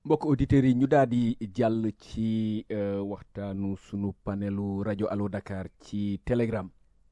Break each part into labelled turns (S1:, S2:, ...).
S1: mbokk auditeurs yi ñu daal di jàll ci euh, waxtaanu sunu panelu rajo Allo Dakar ci Telegram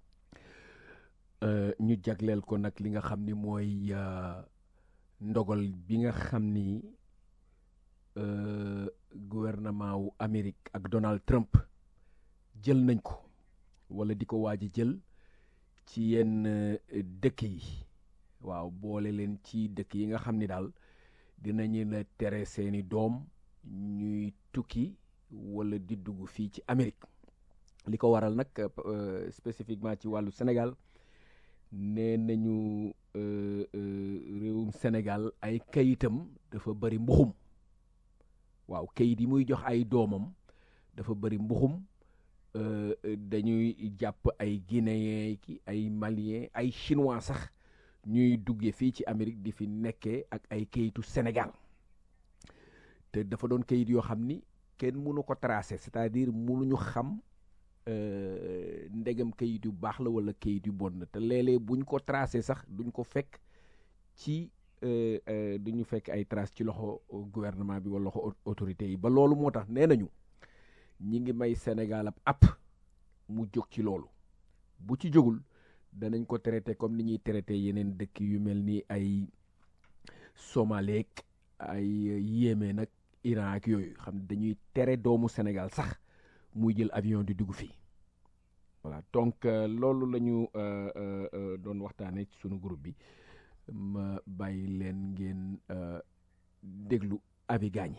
S1: euh, ñu jagleel ko nag li nga xam ni mooy euh, ndogal bi nga xam ni euh, gouvernement wu Amérique ak Donald Trump jël nañ ko wala di ko waaj a jël ci yenn euh, dëkk yi waaw boole leen ci dëkk yi nga xam ni daal dinañu la tere seeni doom ñuy tukki wala di dugg fii ci Amérique li ko waral nag euh, spécifiquement ci wàllu Sénégal nee nañu euh, euh, réewum Sénégal ay kayitam dafa bari mbuxum waaw kayit yi muy jox ay doomam dafa bari mbuxum euh, euh, dañuy jàpp ay guinéen ki ay malien ay chinois sax ñuy duggee fii ci Amérique di fi nekkee ak ay kayitu Sénégal te dafa doon kayit yoo xam ni kenn mënu ko tracer c'est-à-dire mënuñu xam euh, ndegam kayit yu baax la wala kayit yu bon la te léeg-léeg buñ ko tracer sax duñ ko fekk ci euh, euh, duñu fekk ay traces ci loxo gouvernement bi wala loxo au- autorité yi ba loolu moo tax nee nañu ñi ngi may Sénégal ab app mu jóg ci loolu bu ci jógul danañ ko traité comme ni ñuy traité yeneen dëkk yu mel ni ay Somalie ak ay Yémen nag Iran ak yooyu xam ne dañuy tere doomu Sénégal sax muy jël avion di dugg fii voilà donc euh, loolu la ñu euh, euh, euh, doon waxtaanee ci sunu groupe bi ma bàyyi leen ngeen euh, déglu avi gaañi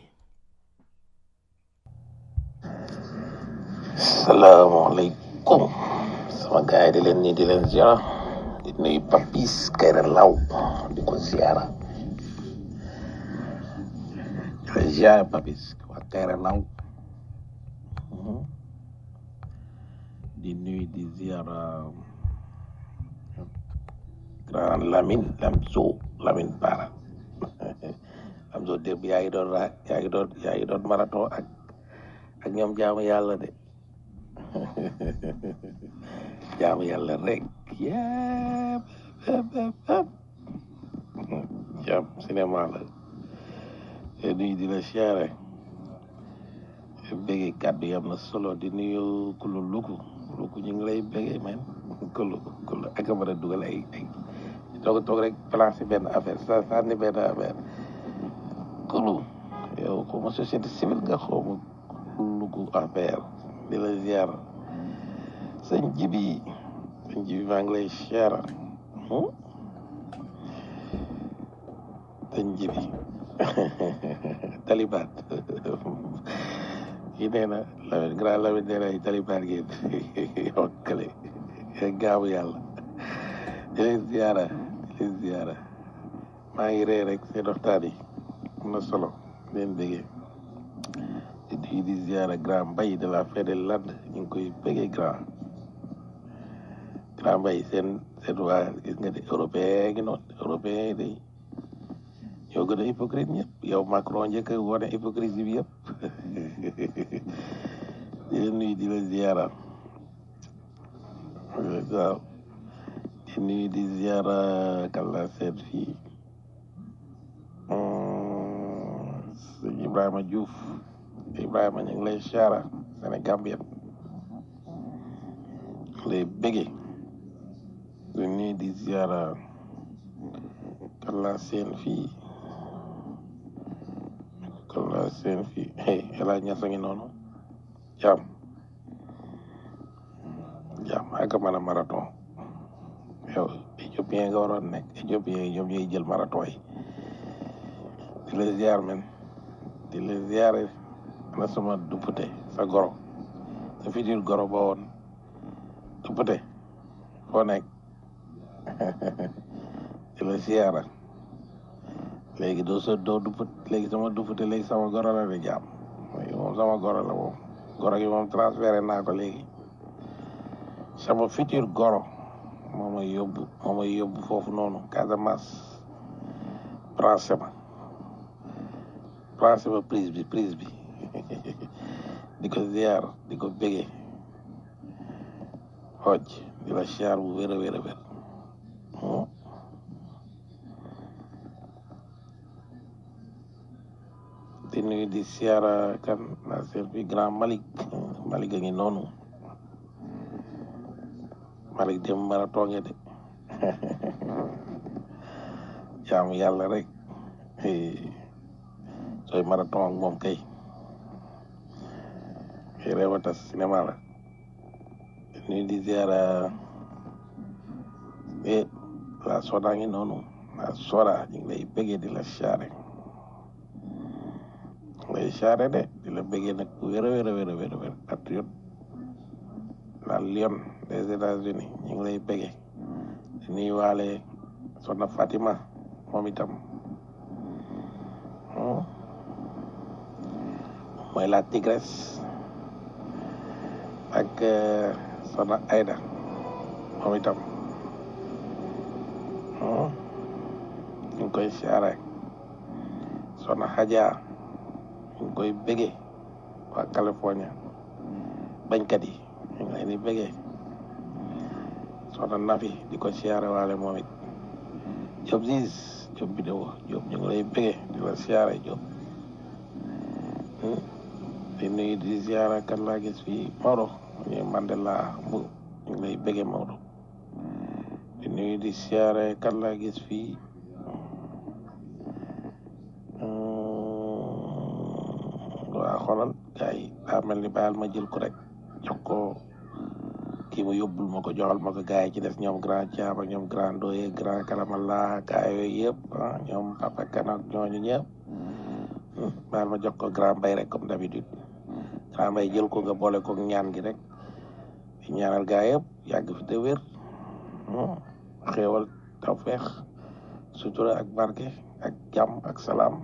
S2: salaamaaleykum sama gaay di leen nii di leen ziara di nuyu papis kayra law di ko ziara di leen ziara papis waa kayra law Mhm. di nuyu di ziara grand Lamine Lamzo Lamine Bara Lamzo démb yaa ngi doon ra yaa ngi doon yaa ngi doon marathon ak ak ñoom jaamu yàlla de jaamu yàlla rek yépp yépp yépp yépp jaam cinéma la te nuyu di la siyaare béggee kàddu yi am na solo di nuyu kulu luku luku ñu ngi lay béggee man kulu kulu ak a mën a dugal ay ay toog toog rek placer benn affaire sa sànni benn affaire kulu yow xaw ma société civile nga xaw ma luku affaire di la ziar sëñ jibi sëñ jibi maa ngi lay ziar hmm? sëñ jibi taliban yi nee na Lamine grand Lamine nee na ay taliban ngeen yokkale gaamu yàlla di leen ziara di leen ziara maa ngi ree rek seen waxtaan yi am na solo di leen bëggee di nuyu di ziara grand mbay de la fête de land ñu ngi koy bëggee grand grand mbay seen seen waa gis nga de européen ngi noonu européen yi day ñoo gën a hypocrite ñëpp yow Macron njëkk a wane hypocrisie bi yëpp di la nuyu di la ziara waaw di nuyu di ziara kan la seet fii Hmm, sëñ Ibrahima Diouf Ibrahima ñu ngi lay ziara Sénégambien lay bëggee di nuyu di ziara kan la seen fii kan la seen fii hey El Hadj Niass a ngi noonu jaam jaam ak a mën a marathon yow éthiopien nga waroon nekk éthiopien yi ñoom ñooy jël marathon yi di la ziar men di la ziare ana sama duppute sa goro sa futur goro ba woon duppute foo nekk di la ziara léegi doo sa doo dupput léegi sama duppute léegi sama goro la de jaam léegi moom sama goro la moom goro gi moom transféré naa ko léegi sama futur goro moo may yóbbu moo may yóbbu foofu noonu Casamance placé ma placé ma prise bi prise bi di ko ziar di ko bégee xooj di la ziar bu wér a wér a wér Hmm. di nuyu di siyaara kan la servi grand Malick Malick a ngi noonu Malick dem mara toonge de jaamu yàlla rek sooy marathon ak moom kay réew a tas cinéma la nuyu di ziara e la soda ngi noonu la soda ñu ngi lay bëggee di la siyaare lay siyaare de di la bëggee nag bu wér a wér a wér a wér a wér patriote la lion des États-Unis ñu ngi lay bëggee di nuyu waale soxna Fatima moom itam mooy la tigresse ak soxna Aida moom itam ñu ngi koy siyaare soxna Hadja ñu ngi koy bëggee waa California bañkat yi ñu ngi leen di bëggee soxna Nafi di ko siyaare waale moom it Diop Ziz Diop vidéo Diop ñu ngi lay bëggee di la siyaare Diop di nuyu di siyaare kan laa gis fii Maodo ñu Mandela bu ñu ngi lay bëggee Maodo di nuyu di siyaare kan laa gis fii waa xoolal gars yi daa mel ni baal ma jël ko rek jox ko kii mu yóbbul ma ko joxal ma ko gars yi ci des ñoom grand Thiam ak ñoom grand Doye grand Kalamala gars yooyu yëpp ah ñoom papa kan ak ñooñu ñëpp baal ma jox ko grand Mbaye rek comme d'habitude grand Mbaye jël ko nga boole ko ñaan gi rek di ñaanal gars yëpp yàgg fi te wér xéewal tawfeex sutura ak barke ak jàmm ak salaam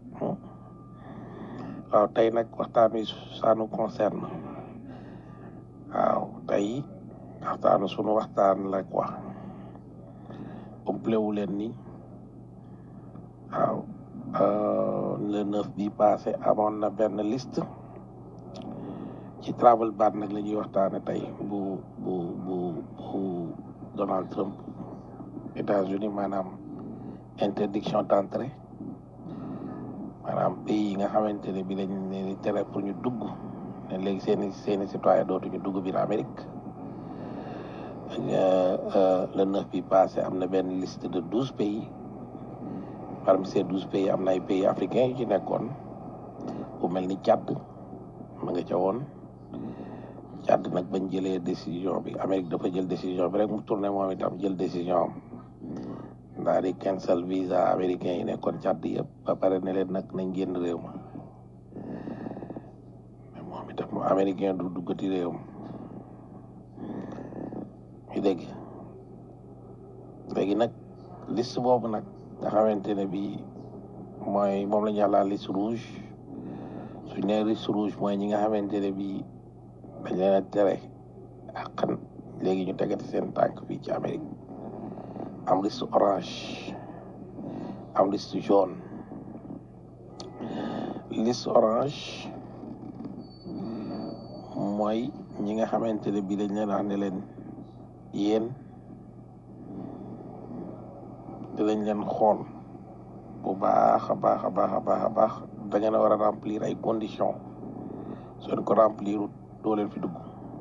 S2: waaw tey nag waxtaan wi ça nous concerne waaw tey waxtaanu sunu waxtaan la quoi compléwu leen ni waaw le neuf bi passé amoon na benn liste ci travel ban nag la ñuy waxtaane tey bu bu bu bu Donald Trump États-Unis maanaam interdiction d'entrée maanaam pays yi nga xamante ne bi lañ leen di tere pour ñu dugg ne léegi seeni seeni citoyen dootuñu dugg biir Amérique le neuf bi passé am na benn liste de douze pays parmi ces douze pays am na ay pays africains yu ci nekkoon bu mel ni Tchad ma nga ca woon Tchad nag bañ jëlee décision bi Amérique dafa jël décision bi rek mu tourné moom itam jël décision am ndaa di cancel visa américain yi nekkoon Tchad yëpp ba pare ne leen nag nañ génn réew ma mais moom itam mu américain du duggati réew ma ñu dégg léegi nag liste boobu nag nga xamante ne bi mooy moom la ñu la liste rouge suñ ne liste rouge mooy ñi nga xamante ne bi dañ leen a tere àqan léegi ñu tegati seen tànk fii ci Amérique am liste orange am liste jaune liste orange mooy ñi nga xamante ne bii dañ leen wax ne leen yéen dinañ leen xool bu baax a baax a baax a baax a baax da ngeen a war a remplir ay conditions soo ko remplir doo leen fi dugg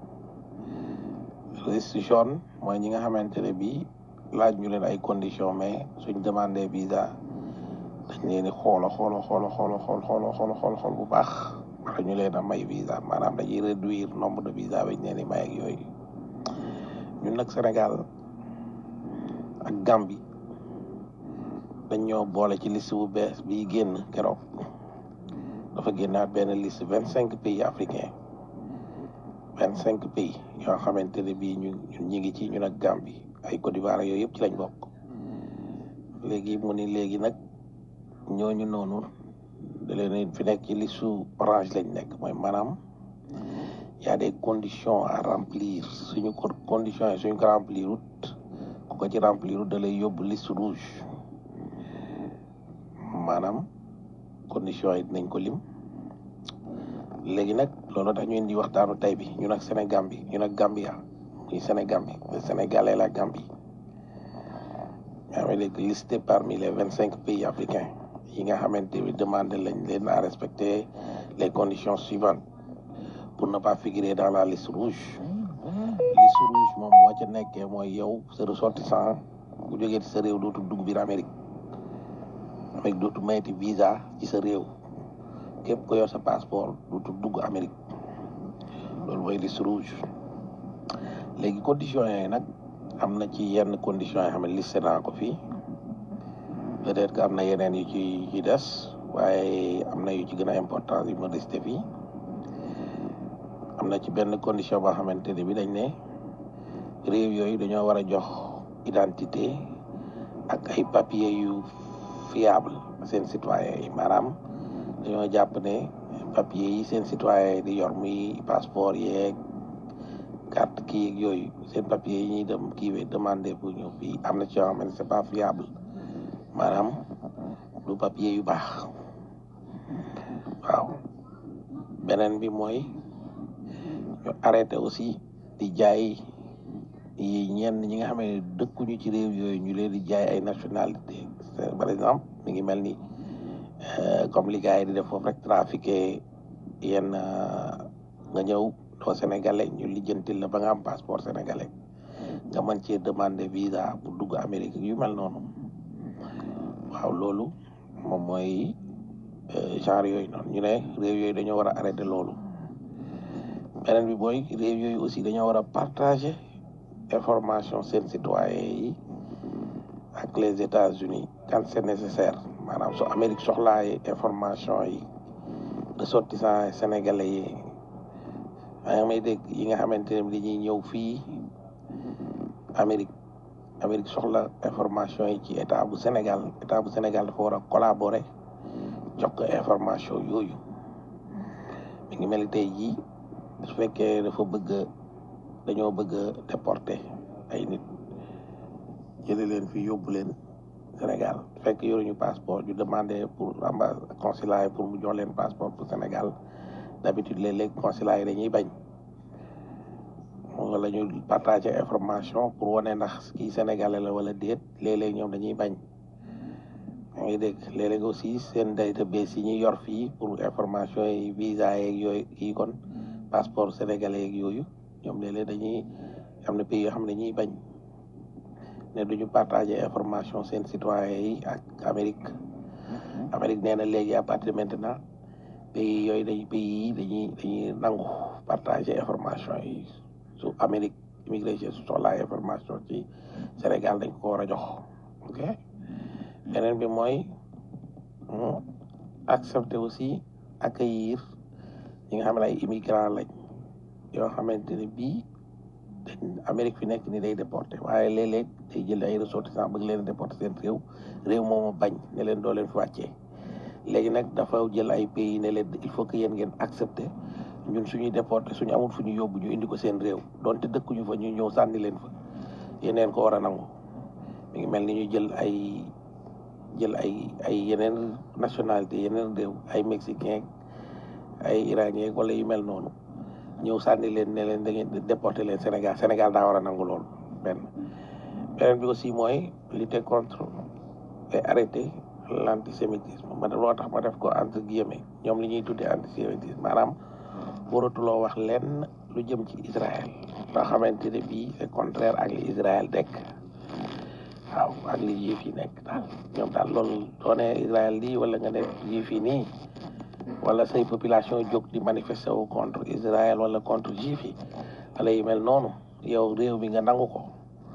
S2: liste jaune mooy ñi nga xamante ne bii laaj ñu leen ay conditions mais suñ demandé visa dañ leen di xoola xoola xoola xoola xool xoola xoola xool xool bu baax wala ñu leen a may visa maanaam dañuy réduire nombre de visa bañ leen di may ak yooyu ñun nag Sénégal ak Gambie dañ ñoo boole ci liste bu bees bii génn keroog dafa génnaat benn liste vingt cinq pays africains vingt cinq pays yoo xamante ne bii ñu ñun ñi ngi ci ñun ak Gambie ay Côte d'Ivoire yooyu yëpp ci lañ bokk léegi mu ni léegi nag ñooñu noonu da leen fi nekk ci listu orange lañ nekk mooy maanaam y a des conditions à remplir suñu ko conditions yi suñu ko remplir wut ku ko ci remplir wut da lay yóbbu liste rouge maanaam conditions yi dinañ ko lim léegi nag loolu tax ñu indi waxtaanu tey bi ñun ak Sénégal bi ñun ak Gambia muy Sénégal bi le Sénégal et la Gambie yaa ngi léegi listé parmi les vingt cinq pays africains yi nga xamante ni demandé lañ leen à respecter les conditions suivantes pour ne pas figurer dans la liste rouge liste rouge moom moo ca nekkee mooy yow sa ressortissant bu jógee ci sa réew dootul dugg biir Amérique Amérique dootul mayeti visa ci sa réew képp ko yor sa passeport dootul dugg Amérique loolu mooy liste rouge léegi conditions yooyu nag am na ci yenn conditions yoo xam ne listé naa ko fii peut-être que am na yeneen yu ci ci des waaye am na yu ci gën a important yu ma listé fii am na ci benn condition boo xamante ne bi dañ ne réew yooyu dañoo war a jox identité ak ay papier yu fiable seen citoyen yi maanaam dañoo jàpp ne papier yi seen citoyen yi di yor muy passeport yeeg carte kii yeeg yooyu seen papier yi ñuy dem kii demandé pour ñëw fii am na ci yoo xam ne c'est pas fiable maanaam du papier yu baax waaw beneen bi mooy ñu arrêté aussi di jaay yi ñenn ñi nga xam ne dëkkuñu ci réew yooyu ñu leen di jaay ay nationalité par exemple mi ngi mel ni comme li gars yi di def foofu rek trafiqué yenn nga ñëw doo sénégalais ñu lijjantil la ba nga am passeport sénégalais nga mën cee demander visa pour dugg Amérique yu mel noonu waaw loolu moom mooy genre yooyu noonu ñu ne réew yooyu dañoo war a arrêté loolu beneen bi mooy réew yooyu aussi dañoo war a partager information seen citoyen yi ak les États-Unis quand c'est nécessaire maanaam su Amérique soxlaaye information yi ressortissants sénégalais yi maa ngi may dégg yi nga xamante ne dañuy ñëw fii Amérique Amérique soxla information yi ci état bu Sénégal état bu Sénégal dafa war a collaborer jox ko information yooyu mi ngi mel ni tey jii su fekkee dafa bëgg dañoo bëgg a déporter ay nit jële leen fi yóbbu leen Sénégal fekk yoruñu passeport ñu demandé pour ambassade consulat yi pour mu jox leen passeport pour Sénégal d'habitude léeg-léeg consulat yi dañuy bañ wala ñu partager information pour wane ndax kii sénégalais la wala déet léeg-léeg ñoom dañuy bañ yaa ngi dégg léeg-léeg aussi seen database yi ñuy yor fii pour information yi visa yeeg yooyu kii kon passeport sénégalais yeeg yooyu ñoom léeg-léeg dañuy am na pays yoo xam ne dañuy bañ ne duñu partager information seen citoyen yi ak Amérique Amérique nee na léegi à partir de maintenant pays yooyu dañ pays yi dañuy dañuy nangu partager information yi su Amérique immigration su soxlaa information ci Sénégal dañ ko war a jox ok beneen bi mooy accepter aussi accueillir ñi nga xam ne ay immigrants lañ yoo xamante ne bii dañ Amérique fi nekk ni day déporté waaye léeg-léeg day jël ay ressortissants bëgg leen déporté seen réew réew moomu bañ ne leen doo leen fi wàccee léegi nag dafa jël ay pays ne leen il faut que yéen ngeen accepter ñun suñuy déporté suñu amul fu ñu yóbbu ñu indi ko seen réew donte dëkkuñu fa ñu ñëw sànni leen fa yeneen ko war a nangu mi ngi mel ni ñu jël ay jël ay ay yeneen nationalité yeneen réew ay mexicain ay iranien wala yu mel noonu ñëw sànni leen ne leen da ngeen déporté leen Sénégal Sénégal daa war a nangu loolu benn beneen bi aussi mooy lutter contre et arrêter l'antisémitisme ma loo tax ma def ko entre guillemets ñoom li ñuy tuddee antisémitisme maanaam waratuloo wax lenn lu jëm ci Israël loo xamante ne bii c'est contraire ak li Israël nekk waaw ak li juif yi nekk daal ñoom daal loolu doone Israël lii wala nga ne juif yi nii wala say population jóg di manifester wu contre Israël wala contre juif yi wala yu mel noonu yow réew mi nga nangu ko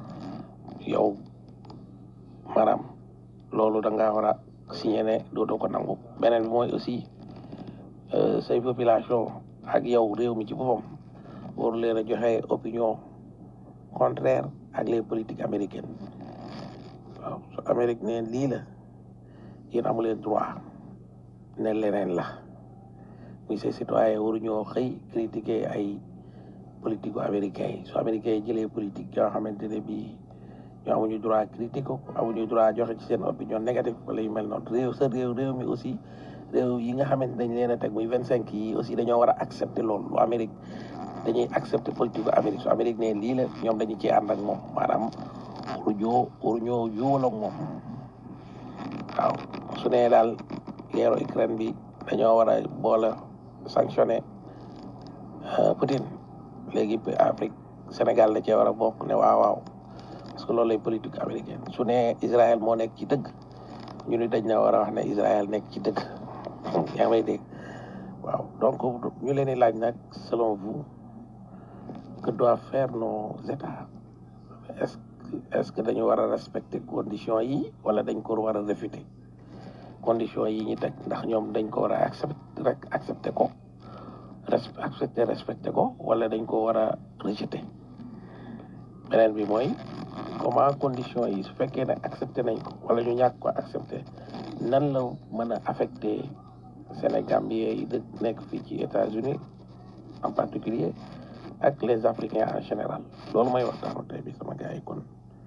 S2: yow maanaam loolu da ngaa war a signé ne dootoo ko nangu beneen bi mooy aussi say population ak yow réew mi ci boppam waru leen a joxe opinion contraire ak les politiques américaines waaw su Amérique ne lii la yéen amu leen droit ne leneen la muy say citoyen waruñoo xëy critiquer ay politique américains yi su américains yi jëlee politique yoo xamante ne bii ñoo amuñu droit critique ko amuñu droit joxe ci seen opinion négative wala yu mel noonu réew sa réew réew mi aussi réew yi nga xamante dañ leen a teg muy vingt cinq yi aussi dañoo war a accepter loolu lu Amérique dañuy accepter politique Amérique su Amérique ne lii la ñoom dañu ci ànd ak moom maanaam waruñoo waruñoo yuwal ak moom waaw su nee daal guerre Ukraine bi dañoo war a boole sanctionné Poutine léegi Afrique Sénégal la cee war a bokk ne waaw waaw parce que loolu lay politique américaine su nee Israël moo nekk ci dëgg ñu ni dañ na war a wax ne Israël nekk ci dëgg yaa ngi may dégg waaw donc ñu leen di laaj nag selon vous que doivent faire nos états est-ce est-ce que dañu war a respecter conditions yi wala dañ ko war a réfuter conditions yi ñu teg ndax ñoom dañ ko war a accepter rek accepter ko accepter respecter ko wala dañ ko war a rejeter beneen bi mooy comment conditions yi su fekkee ne accepter nañ ko wala ñu ñàkk ko accepter nan la mën a affecter Sénégambien yi dëkk nekk fii ci États-Unis en particulier ak les Africains en général loolu mooy waxtaanu tey bi sama gars yi kon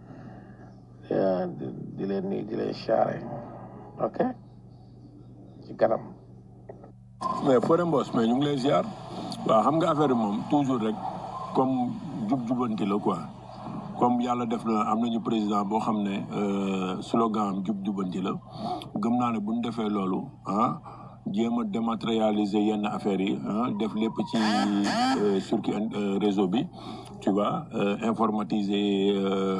S2: di leen nii di leen charré ok ci kanam
S3: mais Fodé Mbos mais ñu ngi lay ziar waaw xam nga affaire bi moom toujours rek comme jub-jubanti la quoi comme yàlla def na am nañu président boo xam ne slogan am jub-jubanti la gëm naa ne bu ñu defee loolu ah jéem a dématérialiser yenn affaires yi ah def lépp ci circuit réseau bi tu vois informatiser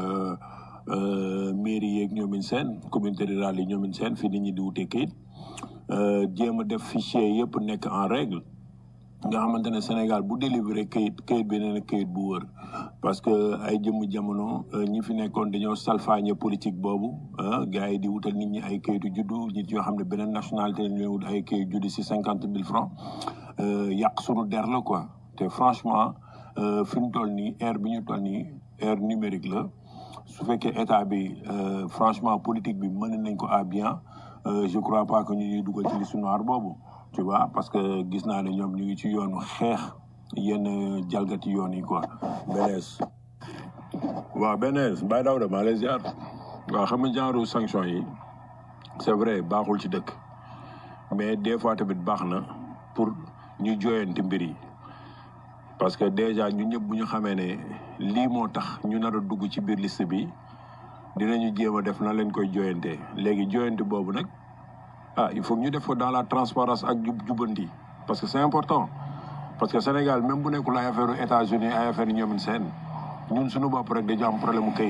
S3: mairie yeeg ñoomin seen communauté rurale yi ñoomin seen fii nit ñi di wutee kayit jéem a def fichier yëpp nekk en règle nga xamante ne Sénégal bu délivrer kayit kayit bi nee na kayit bu wër parce que ay jëmm jamono ñi fi nekkoon dañoo salfaañe politique boobu gars yi di wutal nit ñi ay kayitu juddu nit yoo xam ne beneen nationalité lañ leen wut ay kayit juddu si cinquante mille francs yàq sunu der la quoi te franchement fi mu toll nii ère bi ñu toll nii ère numérique la su fekkee état bi franchement politique bi mën nañ ko à bien je crois pas que ñu ñuy dugal ci liste noire boobu tu vois parce que gis naa ne ñoom ñu ngi ci yoonu xeex yenn jalgati yoon yi quoi benees waaw benees Baye Daouda maa lay ziar waaw xam nga genre sanction yi c'est vrai baaxul ci dëkk mais des fois tamit baax na pour ñu jooyanti mbir yi parce que déjà ñu ñëpp bu ñu xamee ne lii moo tax ñu nar a dugg ci biir liste bi dinañu jéem a def na leen koy jooyantee léegi jooyante boobu nag ah il faut que ñu def ko dans la transparence ak jub jubanti parce que c'est important parce que Sénégal même bu nekkul ay affaire États-Unis ay affaire ñoomin seen ñun suñu bopp rek dañu am problème mu kayit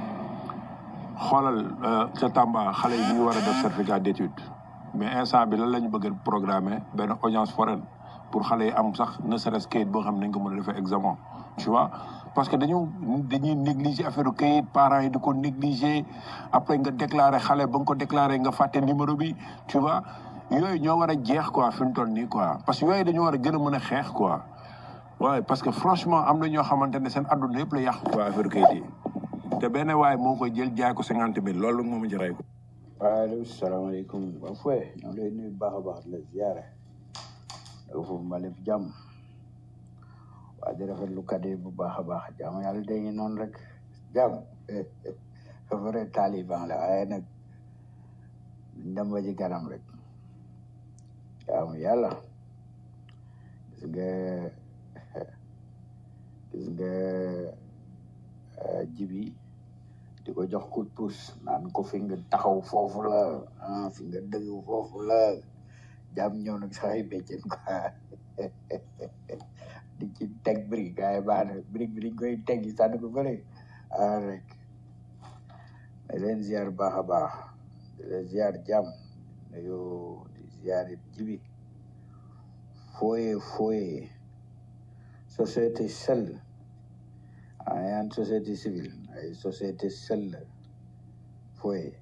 S3: xoolal ca Tamba xale yi ñu war a def certificat d'étude mais instant bi lan la ñu bëgg a programmer benn audience foraine pour xale yi am sax ne serait-ce kayit boo xam ne nañ ko mën a defee examen tu vois parce que dañu dañuy négliger affaire kayit parents yi di ko négliger après nga déclarer xale ba nga ko déclarer nga fàtte numéro bi tu vois yooyu ñoo war a jeex quoi fi mu toll nii quoi parce que yooyu dañoo war a gën a mën a xeex quoi waaye parce que franchement am na ñoo xamante ne seen adduna yëpp la yàq quoi affaire kayit yi te benn waaye moo koy jël jaay ko cinquante mille loolu moom ci rey ko.
S4: waaleykum salaamaaleykum ba fooy ñoo lay nuyu baax a baax di la ziare da foofu ma lépp jàmm waa di rafetlu kàddu bu baax a baax jàmm yàlla day ngi noonu rek jàmm vrai taliban la waaye nag ndam ba ci kanam rek jàmm yàlla gis nga gis nga jibi di ko jox coup de pouce naan ko fi nga taxaw foofu la ah fi nga dëgg foofu la jàmm ñëw nag sax ay béccen quoi di ci teg brique gars yi baax na brique bi dañ koy teg yi sànni ko fële ah rek mais leen ziar baax a baax di leen ziar jàmm nuyu di ziar it jibi fooye fooye société seule ah yaan société civile ay société seule fooye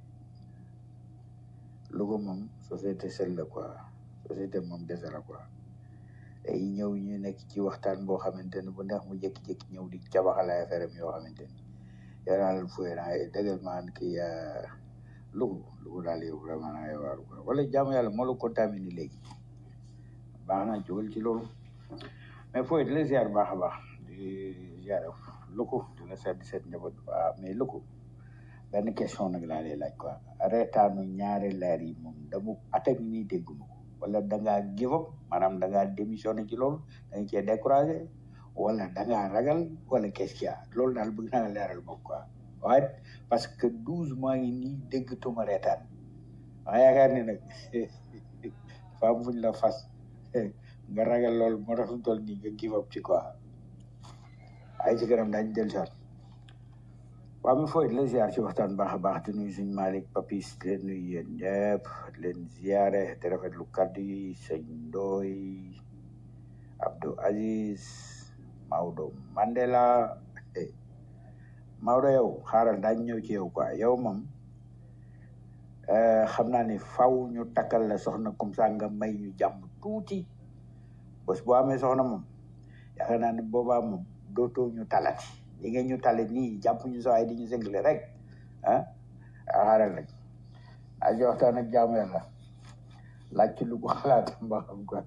S4: lu ko moom société seule la quoi société moom dese la quoi ay ñëw ñu nekk ci waxtaan boo xamante ne bu neex mu jékki-jékki ñëw di cabaxal ay affaire am yoo xamante ni yoraal fooye naa ay dëggal maan kii lugu lugu daal yow vraiment naa yow waaru quoi wala jaamu yàlla moo la contaminé léegi baax na jógal ci loolu mais fooy di la ziar baax a baax di ziar luku di la seet di seet njaboot waaw mais luku benn question nag laa lay laaj quoi reetaanu ñaari leer yi moom dama attaque nii dégguma ko wala da ngaa give up maanaam da ngaa démissionné ci loolu da nga cee découragé wala da ngaa ragal wala qu'est-ce qu'il y a loolu daal bëgg naa leeral moom quoi waaye parce que douze mois yi nii déggatuma reetaan maa yaakaar ni nag dafa am fuñ la fas nga ragal lool moo tax fi mu toll nii nga give up ci quoi ay ci kanam daañu del saat waaw mi fooy la ziar ci waxtaan baax a baax di nuyu suñ Malick Papis di leen nuyu yéen ñëpp di leen ziare te rafetlu kaddu yi sëñ Ndoy Abdou Aziz Maodo Mandela eh, Maodo yow xaaral daañu ñëw ci yow quoi yow moom eh, xam naa ni faw ñu takkal la soxna comme ça nga may ñu jàmm tuuti bés boo amee soxna moom yaakaar naa ni boobaa moom dootoo ñu talati li ngeen ñu tale nii jàpp ñu sa waay di ñu sëngale rek ah xaaral rek a ji waxtaan ak jaamu yàlla laaj ci lu ko xalaat ba xam quoi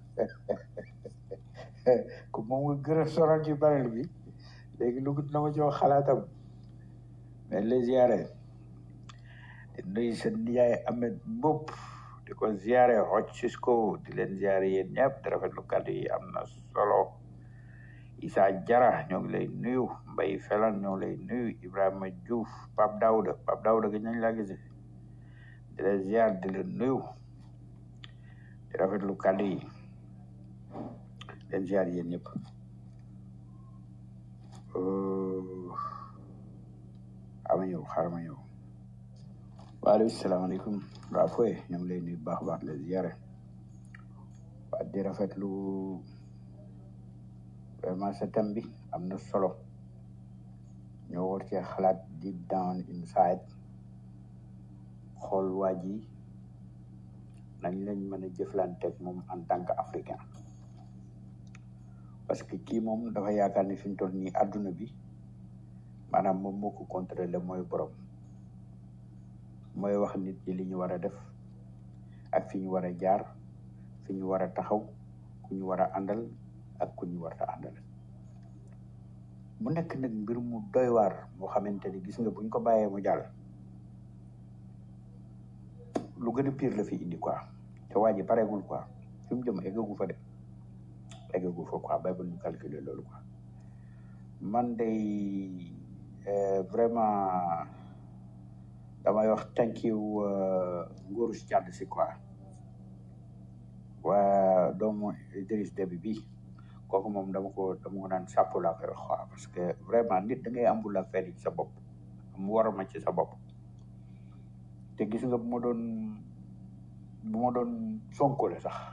S4: ku moom nga gën a soral ci barel bi léegi lu ko na ma jox xalaatam mais les ziare di nuyu seen nijaay Ahmed Mbop di ko ziare xoj Cisco di leen ziare yéen ñëpp di rafetlu kàddu yi am na solo Issa Jara ñoo ngi lay nuyu Mbaye Felan ñoo ngi lay nuyu Ibrahima Diouf Pape Daouda Pape Daouda gëj nañ laa gise di leen ziar di leen nuyu di rafetlu kàddu yi leen ziar yéen ñëpp ama ñëw xaaral ma ñëw waaleykum salaamaaleykum waa fooy ñoo ngi lay nuyu bu baax a baax leen ziare waa di rafetlu vraiment sa thème bi am na solo ñoo war cee xalaat deep down inside xool waa ji nañ lañ mën a jëflanteeg moom en tant que africain parce que kii moom dafa yaakaar ni fi mu toll nii àdduna bi maanaam moom moo ko contrôlé mooy borom mooy wax nit ñi li ñu war a def ak fi ñu war a jaar fi ñu war a taxaw ku ñu war a àndal ak ku ñu war a àndal mu nekk nag mbir mu doy waar moo xamante ni gis nga buñ ko bàyyee mu jàll lu gën a pire la fi indi quoi te waa ji pareegul quoi fi mu jëm eggagu fa de eggagu fa quoi bay ba ñu calculer loolu quoi man day euh, vraiment damay wax thank you euh, nguuru si jàdd si quoi waa doomu Idriss Déby bi kooku moom dama ko dama ko naan sàpp laa koy wax quoi parce que vraiment nit da ngay ambul affaire yi ci sa bopp mu war ma ci sa bopp te gis nga bu ma doon bu ma doon sonko la sax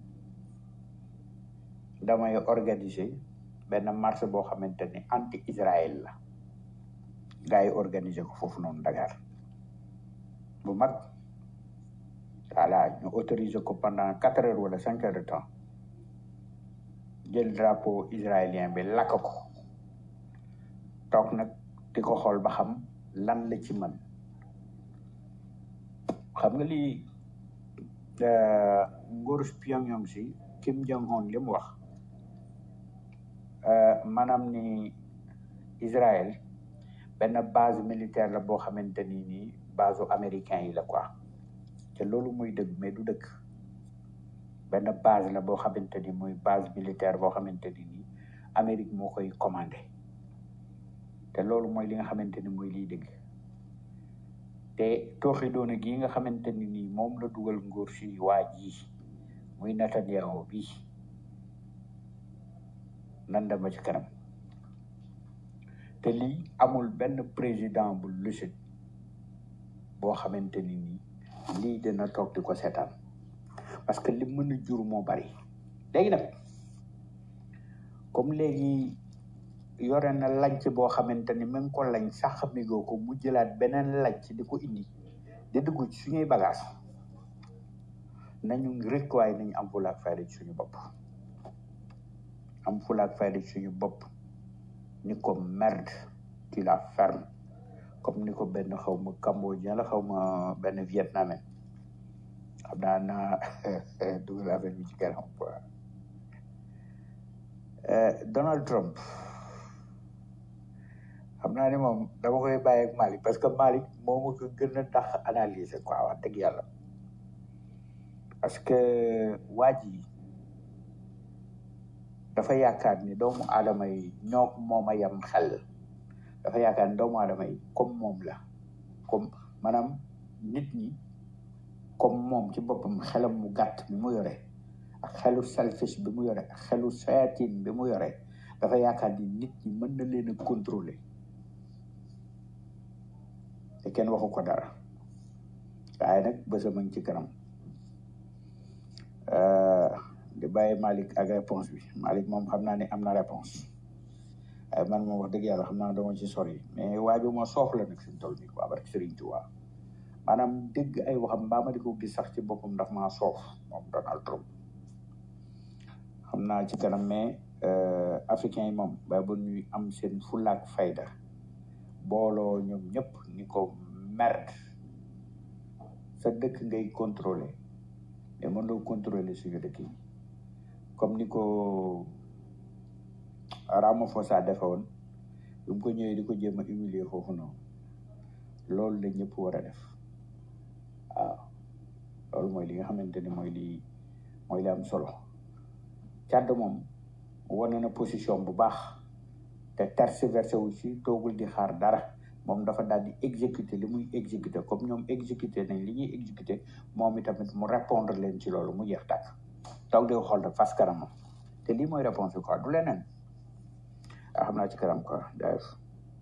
S4: damay organiser benn marche boo xamante ni anti Israël la gars yi organiser ko foofu noonu Dakar bu mag voilà ñu autoriser ko pendant quatre heures wala cinq heures de temps jël drapeau israélien bi lakk ko toog nag di ko xool ba xam lan la ci mën xam nga lii nguuru Pyongyang si Kim Jong Un li mu wax maanaam ni Israël benn base militaire la boo xamante ni nii base américain yi la quoi te loolu muy dëgg mais du dëgg benn base la boo xamante ni muy base militaire boo xamante ni nii Amérique moo koy commandé te loolu mooy li nga xamante ni mooy liy dëgg te tooxi doona gi nga xamante ni nii moom la dugal nguur si waa ji muy Netanyahu bi nan dama ci kanam te lii amul benn président bu lucide boo xamante ni nii lii dina toog di ko seetaan parce que li mën a jur moo bari léegi nag comme léegi yore na lanc boo xamante ni mu ngi ko lañ sax migoo ko mu jëlaat beneen lanc di ko indi di dugg ci suñuy bagage nañu rek waaye nañu am fulaak fayda ci suñu bopp am fulaak fayda ci suñu bopp ni ko merde tu la ferme comme ni ko benn xaw ma cambodgien la xaw ma benn vietnamien xam naa naa dugal affaire bi ci kanam quoi Donald Trump xam naa ni moom dama koy bàyyi ak Malick parce que Malick moo ma ko gën a tax analyser quoi wax dëgg yàlla parce que waa ji dafa yaakaar ni doomu aadama yi ñoo moom a yem xel dafa yaakaar ni doomu aadama yi comme moom la comme maanaam nit ñi comme moom ci boppam xelam mu gàtt bi mu yore ak xelu selfish bi mu yore ak xelu sayatin bi mu yore dafa yaakaar ni nit ñi mën na leen a contrôler te kenn waxu ko dara waaye nag bësam a ngi ci kanam di bàyyi Malick ak réponse bi Malick moom xam naa ne am na réponse waaye man moom wax dëgg yàlla xam naa dama ci sori mais waa bi moo soof la nag suñ toll nii quoi barke Serigne Touba maanaam dégg ay waxam mbaa ma di ko gis sax ci boppam ndax maa soof moom Donald Trump xam naa ci kanam mais africain yi moom ba bu ñuy am seen fulaak fayda booloo ñoom ñëpp ni ko merde sa dëkk ngay contrôler mais mën loo contrôler suñu dëkk yi comme ni ko Ramaphosa defe woon bi mu ko ñëwee di ko jéem a humilier foofu noonu loolu la ñëpp war a def waaw loolu mooy li nga xamante ni mooy li mooy li am solo Tchad moom wane na position bu baax te tergiversé wu ci toogul di xaar dara moom dafa daal di exécuter li muy exécuter comme ñoom exécuter nañ li ñuy exécuter moom itamit mu répondre leen ci loolu mu jeex tàkk toog di xool rek fas kanamam te lii mooy réponse bi quoi du leneen ah xam naa ci kanam quoi jaayef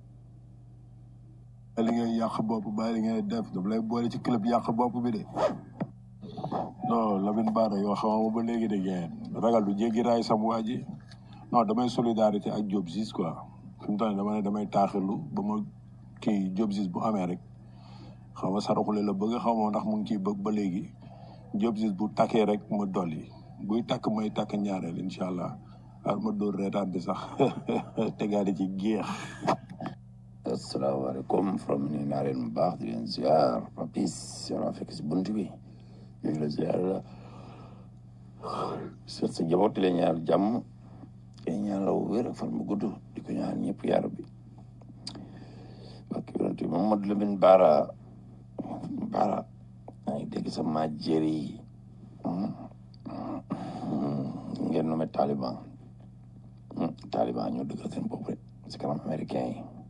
S3: li ngay yàq bopp bàyyi li ngay def daf lay boole ci club yàq bopp bi de non Lamine Bara yoo xamama ba léegi de geen ragal du jéggi raay sam waa ji non damay solidarité ak Diop Ziz quoi fi mu toll nii dama ne damay taaxirlu ba ma kii Diop Ziz bu amee rek xaw ma saraxule la bëgg xaw ma ndax mu ngi ciy bëgg ba léegi Diop Ziz bu takkee rek ma dolli buy takk may takk ñaareel incha allah ar ma dóor reetaan bi sax tegaadi ci géex
S5: asalaamaaleykum from ni naa leen bu baax di leen ziar papis yoon fekk si bunt bi ñu ngi la ziar la seet sa jaboot di la ñaar jàmm te ñaan la wér ak fan bu gudd di ko ñaan ñëpp yaar bi barke yonent bi Mamadou Lamine Bara Bara maa ngi dégg sa maa jëri ngeen nommé Taliban Taliban ñoo dëggal seen bopp rek si kanam américain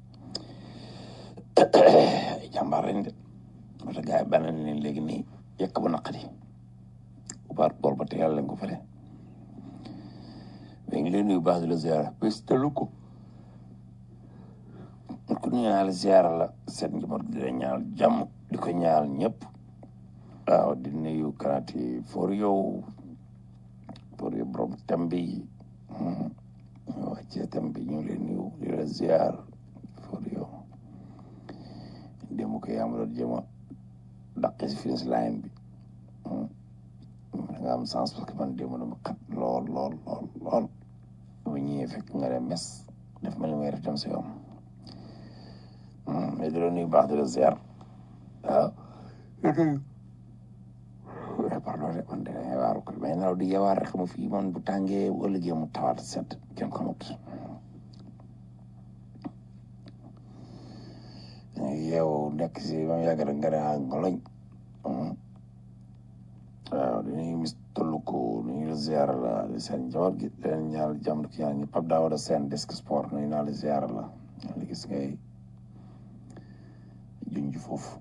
S5: yi jàmbaar lañ de parce que gars yi bànn leen léegi nii yekk bu naqari bu baar bool ba tegal leen ko fële mais ngi leen nuyu baax di la ziara bés telu ko ku ñu ñaal ziara la seen njaboot di la ñaal jàmm di ko ñaal ñëpp waaw di nuyu kanaati for yow for yow borom tem bi ñu wàccee tem bi ñu ngi leen nuyu di la ziar for yow démb ko yaa ma doon jéem a dàqe si finish line bi da nga am sens parce que man démb dama xat lool lool lool lool dama ñëwee fekk nga dem mes def ma li may def dem si yoon mais di la nuyu baax di la ziar waaw pardon de man de dangay waaru ko mais nelaw di yeewaar rek mu fii man bu tàngee bu ëllëgee mu tawaat set kenn xamut yeewu nekk si ba mu yàgg rek nga ne ah ngoloñ waaw dañuy mis tollu ko nuyu la ziar la di seen njaboot gi di leen ñaanal jàmm di ko ñaanal ñu Pape Daouda Sène desk sport nuyu naa la ziar la li gis ngay junj foofu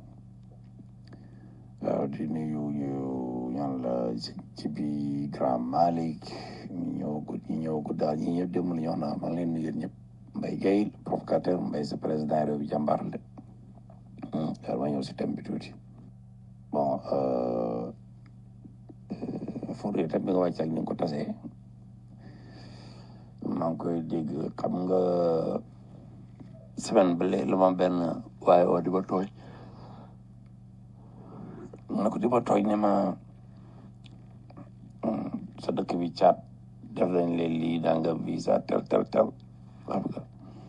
S5: waaw di nuyu ñu ñaan la ci bi grand Malick ñu ñëw ko ñu ñëw ko daal ñi ñëpp démb la ñu wax naa maa ngi leen nuyu yéen ñëpp Mbaye Guèye provocateur Mbaye sa président réew bi jàmbaar la de ma ñëw si thème bi tuuti bon Fodé thème bi nga wàcc ak ni nga ko tasee maa ngi koy dégg xam nga semaine ba léegi la ma benn waaye oo di ba tooñ na ko di ba tooñ ne ma sa dëkk bi caat def lañ leen lii daa nga visa tel tel tel xam nga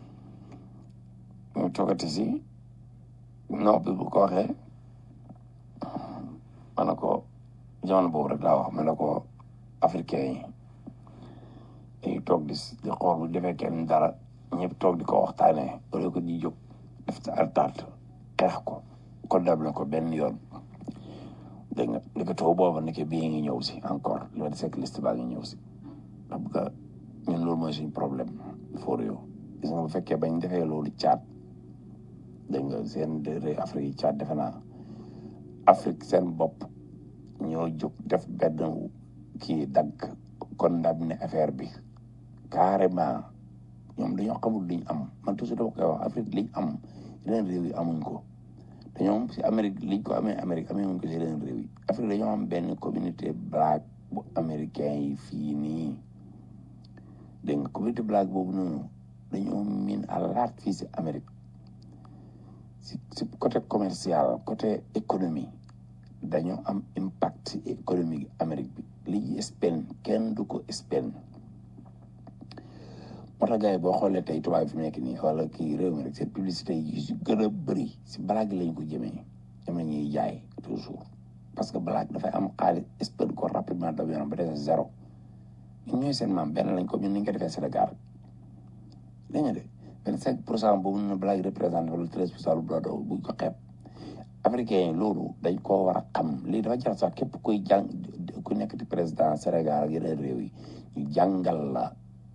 S5: ñu toogati si non bi bu ko waxee ma ne ko jamono boobu rek laa wax ma ne ko africain yi dañuy toog di di xool bu defee kenn dara ñëpp toog di ko waxtaanee wala ko di jóg def sa altaat xeex ko ko dable ko benn yoon dégg nga li ko taw booba nekk bii ngi ñëw si encore li ma di sekk liste baa ngi ñëw si xam nga ñun loolu mooy suñu problème for yow gis nga bu fekkee bañ defee loolu caat dégg nga seen réew Afrique yi caat defe naa Afrique seen bopp ñoo jóg def benn kii dagg condamné affaire bi carrément ñoom dañoo xamul liñ am man toujours dama koy wax Afrique liñ am yeneen réew yi amuñ ko te ñoom si Amérique liñ ko amee Amérique amee wuñ ko si yeneen réew yi Afrique dañoo am benn communauté black bu américain yi fii nii dégg nga communauté black boobu noonu dañoo miin à laat fii si Amérique si si côté commercial côté économie dañoo am impact économique Amérique bi li ñuy spend kenn du ko spend moo tax gars yi boo xoolee tey tubaab fi mu nekk nii wala kii réew mi rek seen publicité yi si gën a bëri si blague lañ ko jëmee ñoom la ñuy jaay toujours parce que blague dafay am xaalis spend ko rapidement daw yoonam ba des zéro ñun ñooy seen maam benn lañ ko ñun ni ñu ko defee Sénégal dégg nga de vingt cinq pour cent boobu noonu blague représenté wala treize pour cent lu dodo buñ ko xeeb africain yi loolu dañ koo war a xam lii dafa jar sax képp kuy jàng ku nekk di président Sénégal ak yeneen réew yi ñu jàngal la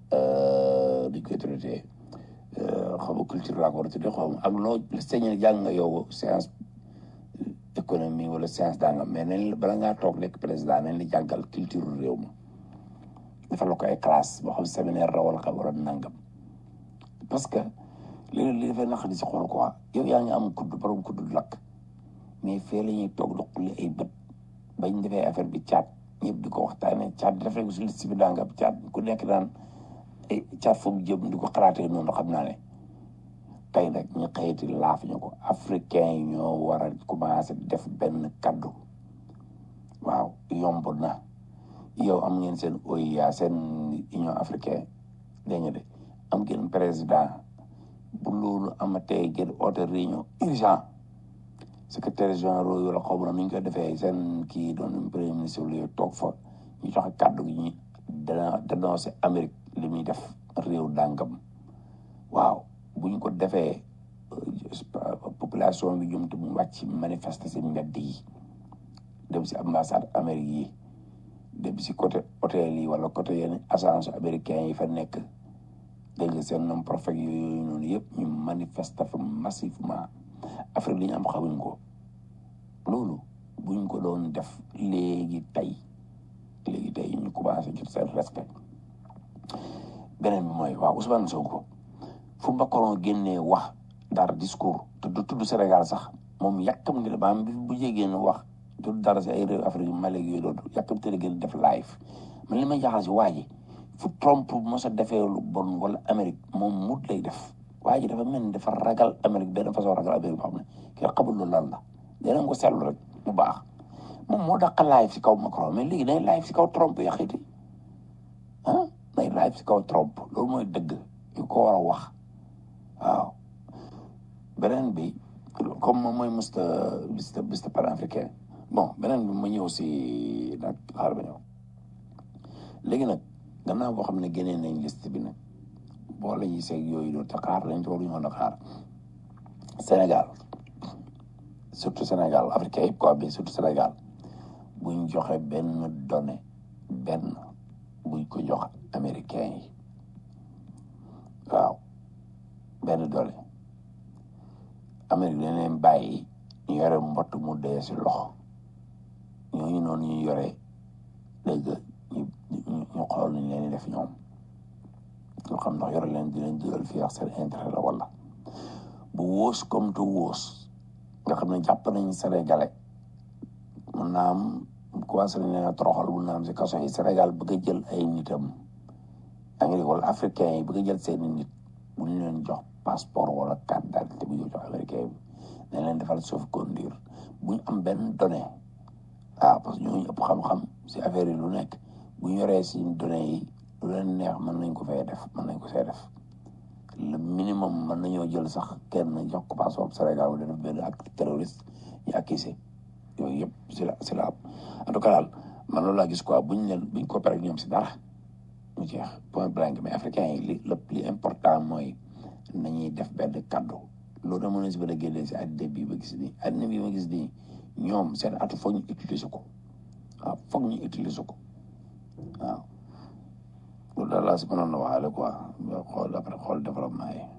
S5: duñ koy traité xaw ma culture laa ko war a tuddee xaw ma ak loo sañ jàng nga yow science économie wala science danga mais nañ bala ngaa toog nekk président nañ la jàngal culture réew ma dafa la ko ay classe boo xam séminaire la wala xam wala nangam parce que léegi li dafay naq di si xool quoi yow yaa ngi am kudd borom kudd lakk mais fee la ñuy toog doqali ay bët bañ defee affaire bi caat ñëpp di ko waxtaanee caat def rek si liste bi danga caat ku nekk daan ay caat foofu jëm di ko xalaatee noonu xam naa ne tey nag ñu xëyati laaf ñu ko africain yi ñoo war a commencé def benn kaddu waaw yomb na yow am ngeen seen OUA seen union africaine dégg nga de am ngeen président bu loolu amatee ngeen oote réunion urgent secrétaire général yi la xaw ma nu ñu koy defee seen kii doon premier ministre lu toog fa ñu joxe kàddu gi ñu dana dénoncé Amérique li muy def réew dàngam waaw bu ñu ko defee population bi ñoom te mu wàcc manifester seen mbedd yi dem si ambassade Amérique yi dem si côté hôtel yi wala côté yenn agence américain yi fa nekk dégg nga seen nom prophète yooyu noonu yëpp ñu manifester fa massivement Afrique li ñu am xamuñ ko loolu buñ ko doon def léegi tey léegi tey ñu commencé jot seen respect beneen bi mooy waaw Ousmane Sonko fu Macron génnee wax dara discours te du tudd Sénégal sax moom yàkkamti la maanaam bi bu jégeen wax tudd dara si ay réew Afrique Mali yooyu doon yàkkamti la gën def live man li may jaaxal si waa ji fu Trump mos a defee lu bon wala Amérique moom mut lay def waa ji dafa mel ni dafa ragal Amérique benn façon ragal Amérique boo xam ne kii xamul loolu lan la dinañ ko seetlu rek bu baax moom moo dàq live si kaw Macron mais léegi day live si kaw Trump yaxiti ah day live si kaw Trump loolu mooy dëgg yu ko war a wax waaw beneen bi comme moom mooy musta musta musta panafricain bon beneen bi ma ñëw si nag xaar ba ñëw léegi nag gannaaw boo xam ne génnee nañ liste bi nag boo la ñuy seeg yooyu doon te xaar lañ ci waruñu woon a xaar Sénégal surtout Sénégal africain yëpp quoi bi surtout Sénégal buñ joxe benn donnée benn buñ ko jox américain yi waaw benn donnée Amérique dañ leen bàyyi ñu yore mbott mu dee si loxo ñooñu noonu ñu yore dégg ñu ñu xool nañ leen def ñoom ñoo xam ndax yore leen di leen jural fii ak seen intérêt la wala bu wóos comme tu wóos nga xam ne jàpp nañ sénégalais mun naa am commencé nañ leen a toroxal mun naa am si kaso yi Sénégal bëgg a jël ay nitam Amérique wala africain yi bëgg a jël seeni nit bu ñu leen jox passeport wala carte d'identité bu ñu jox américain bi dañ leen defal sauf conduire bu ñu am benn donnée ah parce que ñooñu ëpp xam-xam si affaire yi lu nekk bu ñu yoree si données yi lu leen neex mën nañ ko fay def mën nañ ko see def le minimum mën nañoo jël sax kenn jox ko passeport Sénégal wala def benn acte terroriste ñu accusé yooyu yëpp si la si la en tout cas daal man loolu laa gis quoi buñ leen buñ coopéré ak ñoom si dara mu jeex point blank mais africain yi li lépp li important mooy nañuy def benn kaddu loolu da mën na si bëgg a génnee si àddina bii ma gis nii àddina bii ma gis nii ñoom seen atu foog ñu utiliser ko waaw foog ñu utiliser ko waaw loolu daal laa si mënoon na waxaale quoi xool après xool développement yi.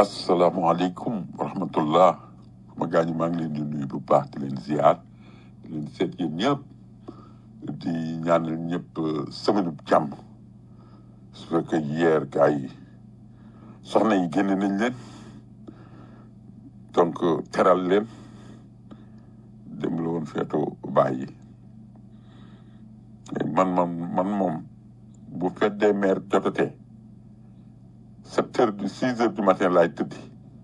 S6: asalaamaaleykum wa rahmatullah ma gaañu maa ngi leen di nuyu bu baax di leen ziar di leen seet yéen ñëpp di ñaanal ñëpp semaine bu jàmm su fekkee hier gars yi soxna yi génne nañ leen donc teral leen dem la woon feetu bàyyi man man man moom bu fête des mères jotatee sept heures du six heures du matin laay tëddi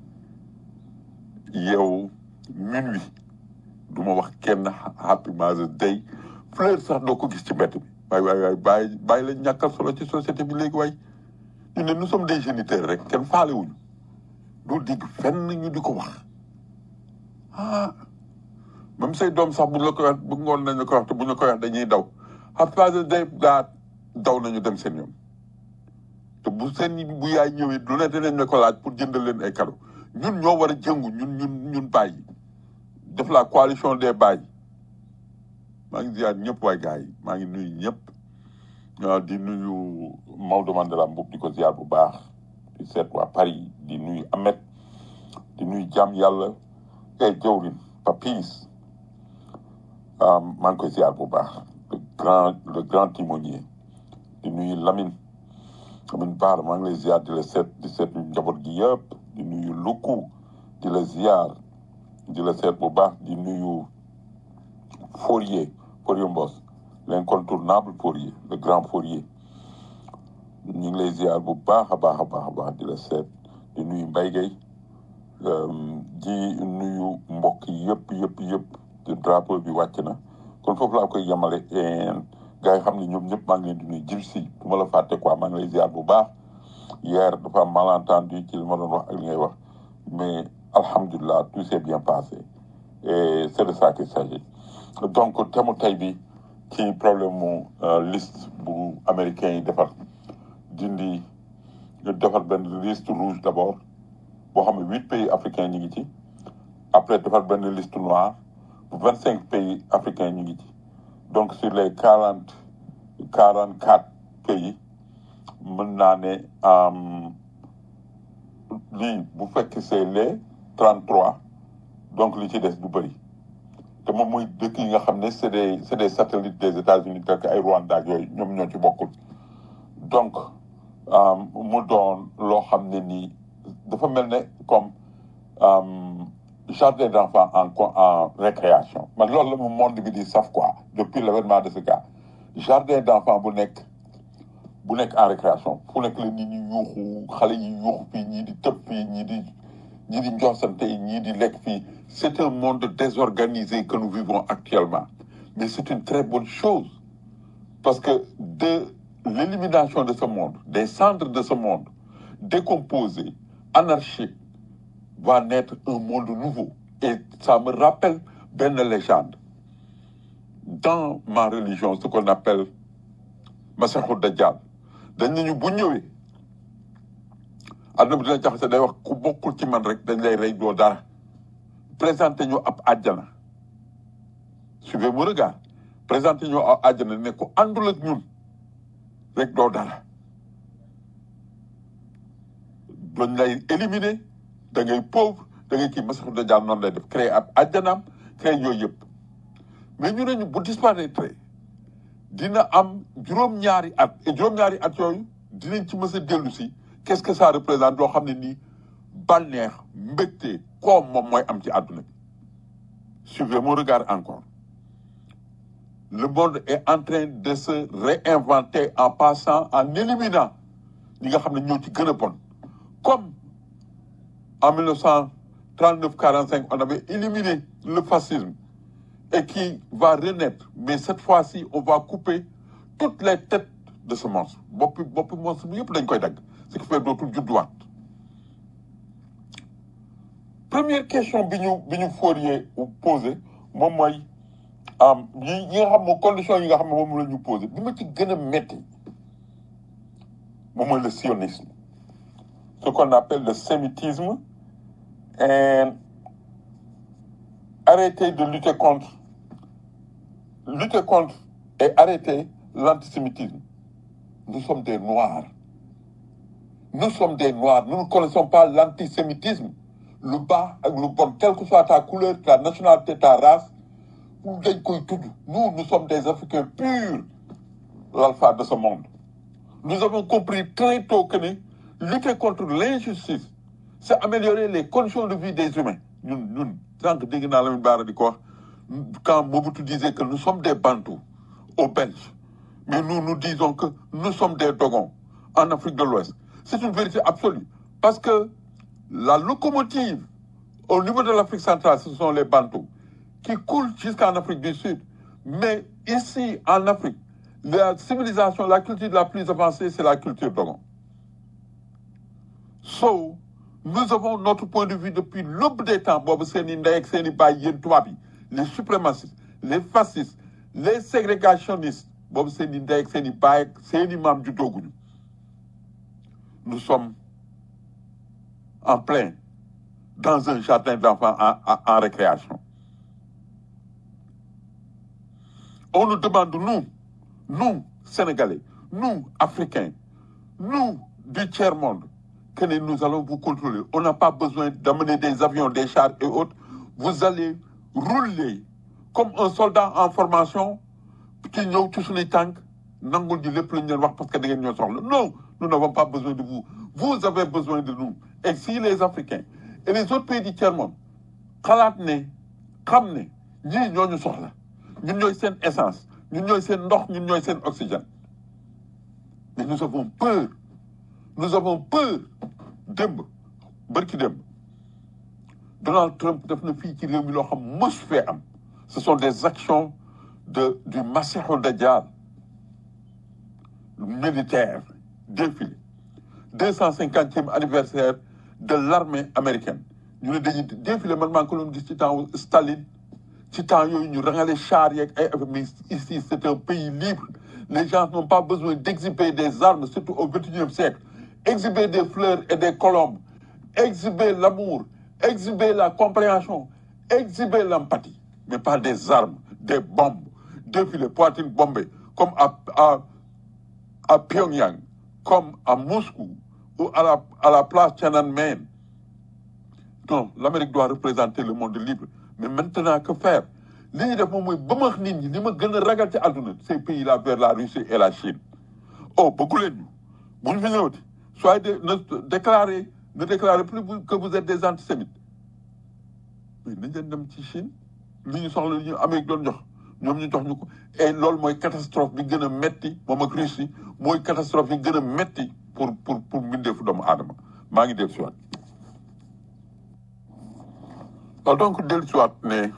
S6: yow minuit du ma wax kenn happy Mother's Day fleur sax doo ko gis ci mbedd bi waay waay waay bàyyi bàyyi la ñàkkal solo ci société bi léegi waay ñu ne nous sommes des géniteurs rek kenn faale wuñu du digg fenn ñu di ko wax ah même say doom sax buñ la koy wax bu ngoon nañ la koy wax te buñ la koy wax dañuy daw happy Mother's Day daa daw nañu dem seen yoon te bu seen bu yaay ñëwee lu ne dinañ la ko laaj pour jëndal leen ay cadeau ñun ñoo war a jëngu ñun ñun ñun bàyyi def la coalition des bàyyi maa ngi ziar ñëpp waay gars yi maa ngi nuyu ñëpp waaw di nuyu Maodo Mandela Mboup di ko ziar bu baax di seet waa Paris di nuyu Ahmed di nuyu jàmm yàlla ay jawrin Papis maa ngi koy ziar bu baax le grand le grand timonier di nuyu Lamine Lamine Baara maa ngi lay ziar di la seet di seet njaboot gi yëpp di nuyu Luku di la ziar di la seet bu baax di nuyu Fourier Fourier Mbos l'incontournable Fourier le grand Fourier ñu ngi lay ziar bu baax a baax a baax a baax di la seet di nuyu Mbaye Gueye di nuyu mbokk yëpp yëpp yëpp te drapeau bi wàcc na kon foofu laa koy yemale gars yi xam ne ñoom ñëpp maa ngi leen di nuyu jib si du ma la fàtte quoi maa ngi lay ziar bu baax hier dafa am malentendu ci li ma doon wax ak li ngay wax mais alhamdulilah tout s'est bien passé et c'est de ça qu'il s'agit donc thème tey bi ci problème mu liste bu américain yi defar dindi defar benn liste rouge d'abord boo xam ne huit pays africains ñu ngi ci après defar benn liste noire bu vingt cinq pays africains ñu ngi ci donc sur les quarante quarante quatre pays mën naa ne lii bu fekk c'est les trente trois donc li ci des du bëri te moom mooy dëkk yi nga xam ne c'est des c'est des satellites des États-Unis tel que ay Rwanda ak yooyu ñoom ñoo ci bokkul donc mu doon loo xam ne nii dafa mel ne comme jardin d'enfants en en récréation man loolu la mu monde bi di saf quoi depuis l'avènement de ce cas jardin d'enfants bu nekk bu nekk en récréation fu nekk la nit ñi yuuxu xale yi yuuxu fii ñii di tëb fii ñii di ñii di njoosante ñii di lekk fii c'est un monde désorganisé que nous vivons actuellement mais c'est une très bonne chose parce que de l'élimination de ce monde des cendres de ce monde décomposé anarchique va naître un monde nouveau et ça me rappelle benn légende dans ma religion ce qu'on appelle Masihou Dajjal dañ nañu bu ñëwee àdduna bi dina jaxase day wax ku bokkul ci man rek dañ lay rey doo dara présenté ñu ab àjjana suivez mon regard présenté ñu ab àjjana ne ku àndul ak ñun rek doo dara dañ lay éliminer da ngay pauvre da ngay kii Masihou Dajjal noonu lay def créer ab àjjanaam créer yooyu yëpp mais ñu ne ñu bu disparaître dina am juróom-ñaari at et juróom-ñaari at yooyu dinañ ci mës a dellu si qu'est-ce que ça représente loo xam ne nii bànneex mbégte koom moom mooy am ci àdduna bi suivez mon regard encore le monde est en train de se réinventer en passant en éliminant ñi nga xam ne ñoo ci gën a bon comme en 1939 45 on avait éliminé le fascisme et qui va renaître mais cette fois-ci on va couper toutes les têtes de ce monstre boppi boppi monstre bi yëpp dañ koy dagg ce qui fait dootul judduwaat première question bi ñu bi ñu Fourier posé moom mooy yi yi nga xam ne condition yi nga xam ne moom la ñu posé bi ma ci gën a métti moom mooy le sionisme ce qu'on appelle le sémitisme et arrêter de lutter contre lutter contre et arrêter l'antisémitisme nous sommes des noirs nous sommes des noirs nous ne connaissons pas l'antisémitisme lu baax ak lu bon quelle que soit ta couleur ta nationalité ta race dañ koy tudd nous nous sommes des Africains purs l'alpha de ce monde nous avons compris très tôt que ne lutter contre l'injustice c'est améliorer les conditions de vie des humains ñun ñun sànq dégg naa Lamine Bara di ko wax quand Mobutu disait que nous sommes des Bantous aux Belges mais nous nous disons que nous sommes des Dogons en Afrique de l'Ouest c'est une vérité absolue parce que la locomotive au niveau de l'Afrique centrale ce sont les Bantous qui coulent jusqu'en Afrique du Sud mais ici en Afrique la civilisation la culture la plus avancée c'est la culture Dogon so nous avons notre point de vue depuis l'aube des temps boobu seen i ndey ak seen i baay yéen tubaab yi les suprémacistes les fascistes les ségrégationnistes boobu seen i ndey ak seen i baay ak seen i maam juddooguñu nous sommes en plein dans un jardin d'enfants en, en, en récréation on nous demande nous nous Sénégalais nous Africains nous du tiers-monde que nous allons vous contrôler. On n'a pas besoin d'amener des avions, des chars et autres. Vous allez rouler comme un soldat en formation qui ñëw ci suñuy tànk nangul ji lépp lu ñu leen wax parce que da ngeen ñoo soxla non nous n'avons pas besoin de vous vous avez besoin de nous et si les Africains et les autres pays du tiers-monde xalaat ne xam ne ñii ñoo ñu soxla ñun ñooy seen essence ñun ñooy seen ndox ñun ñooy seen oxygène mais nous avons peur nous avons peur démb bërki démb Donald Trump def na fii ci réew mi loo xam mës fee am ce sont des actions de du Masiixu Dajjal militaire défilé deux cent cinquantième anniversaire de l'armée américaine ñu ne dañuy défilé man maa ngi ko doon gis ci temps Staline ci temps yooyu ñu rangale char yeeg ay affaire mais ici c'est un pays libre les gens n'ont pas besoin d'exhiber des armes surtout au vingt-et-unième siècle exhiber des fleurs et des colombes, exhiber l'amour, exhiber la compréhension, exhiber l'empathie, mais pas des armes, des bombes, défiler poitrine bombée, comme à, à, à Pyongyang, comme à Moscou ou à la, à la place Tiananmen. Non, l'Amérique doit représenter le monde libre. Mais maintenant, que faire li ñuy def moom mooy bëmax nit ñi li ma gën a ragal ci àdduna ces pays là vers la Russie et la Chine oh bëggu leen ñu bu ñu fi ñëwati soyez de, ne déclarez ne déclarez plus vous- que vous êtes des antisémites mais nañ leen dem ci Chine li ñu soxla li ñu Amérique doon jox ñoom ñu jox ñu ko et loolu mooy catastrophe bi gën a metti moom ak Russie mooy catastrophe yi gën a metti pour pour pour mbindeefu doomu aadama maa ngi dellu si waat waaw donc dellu si waat ne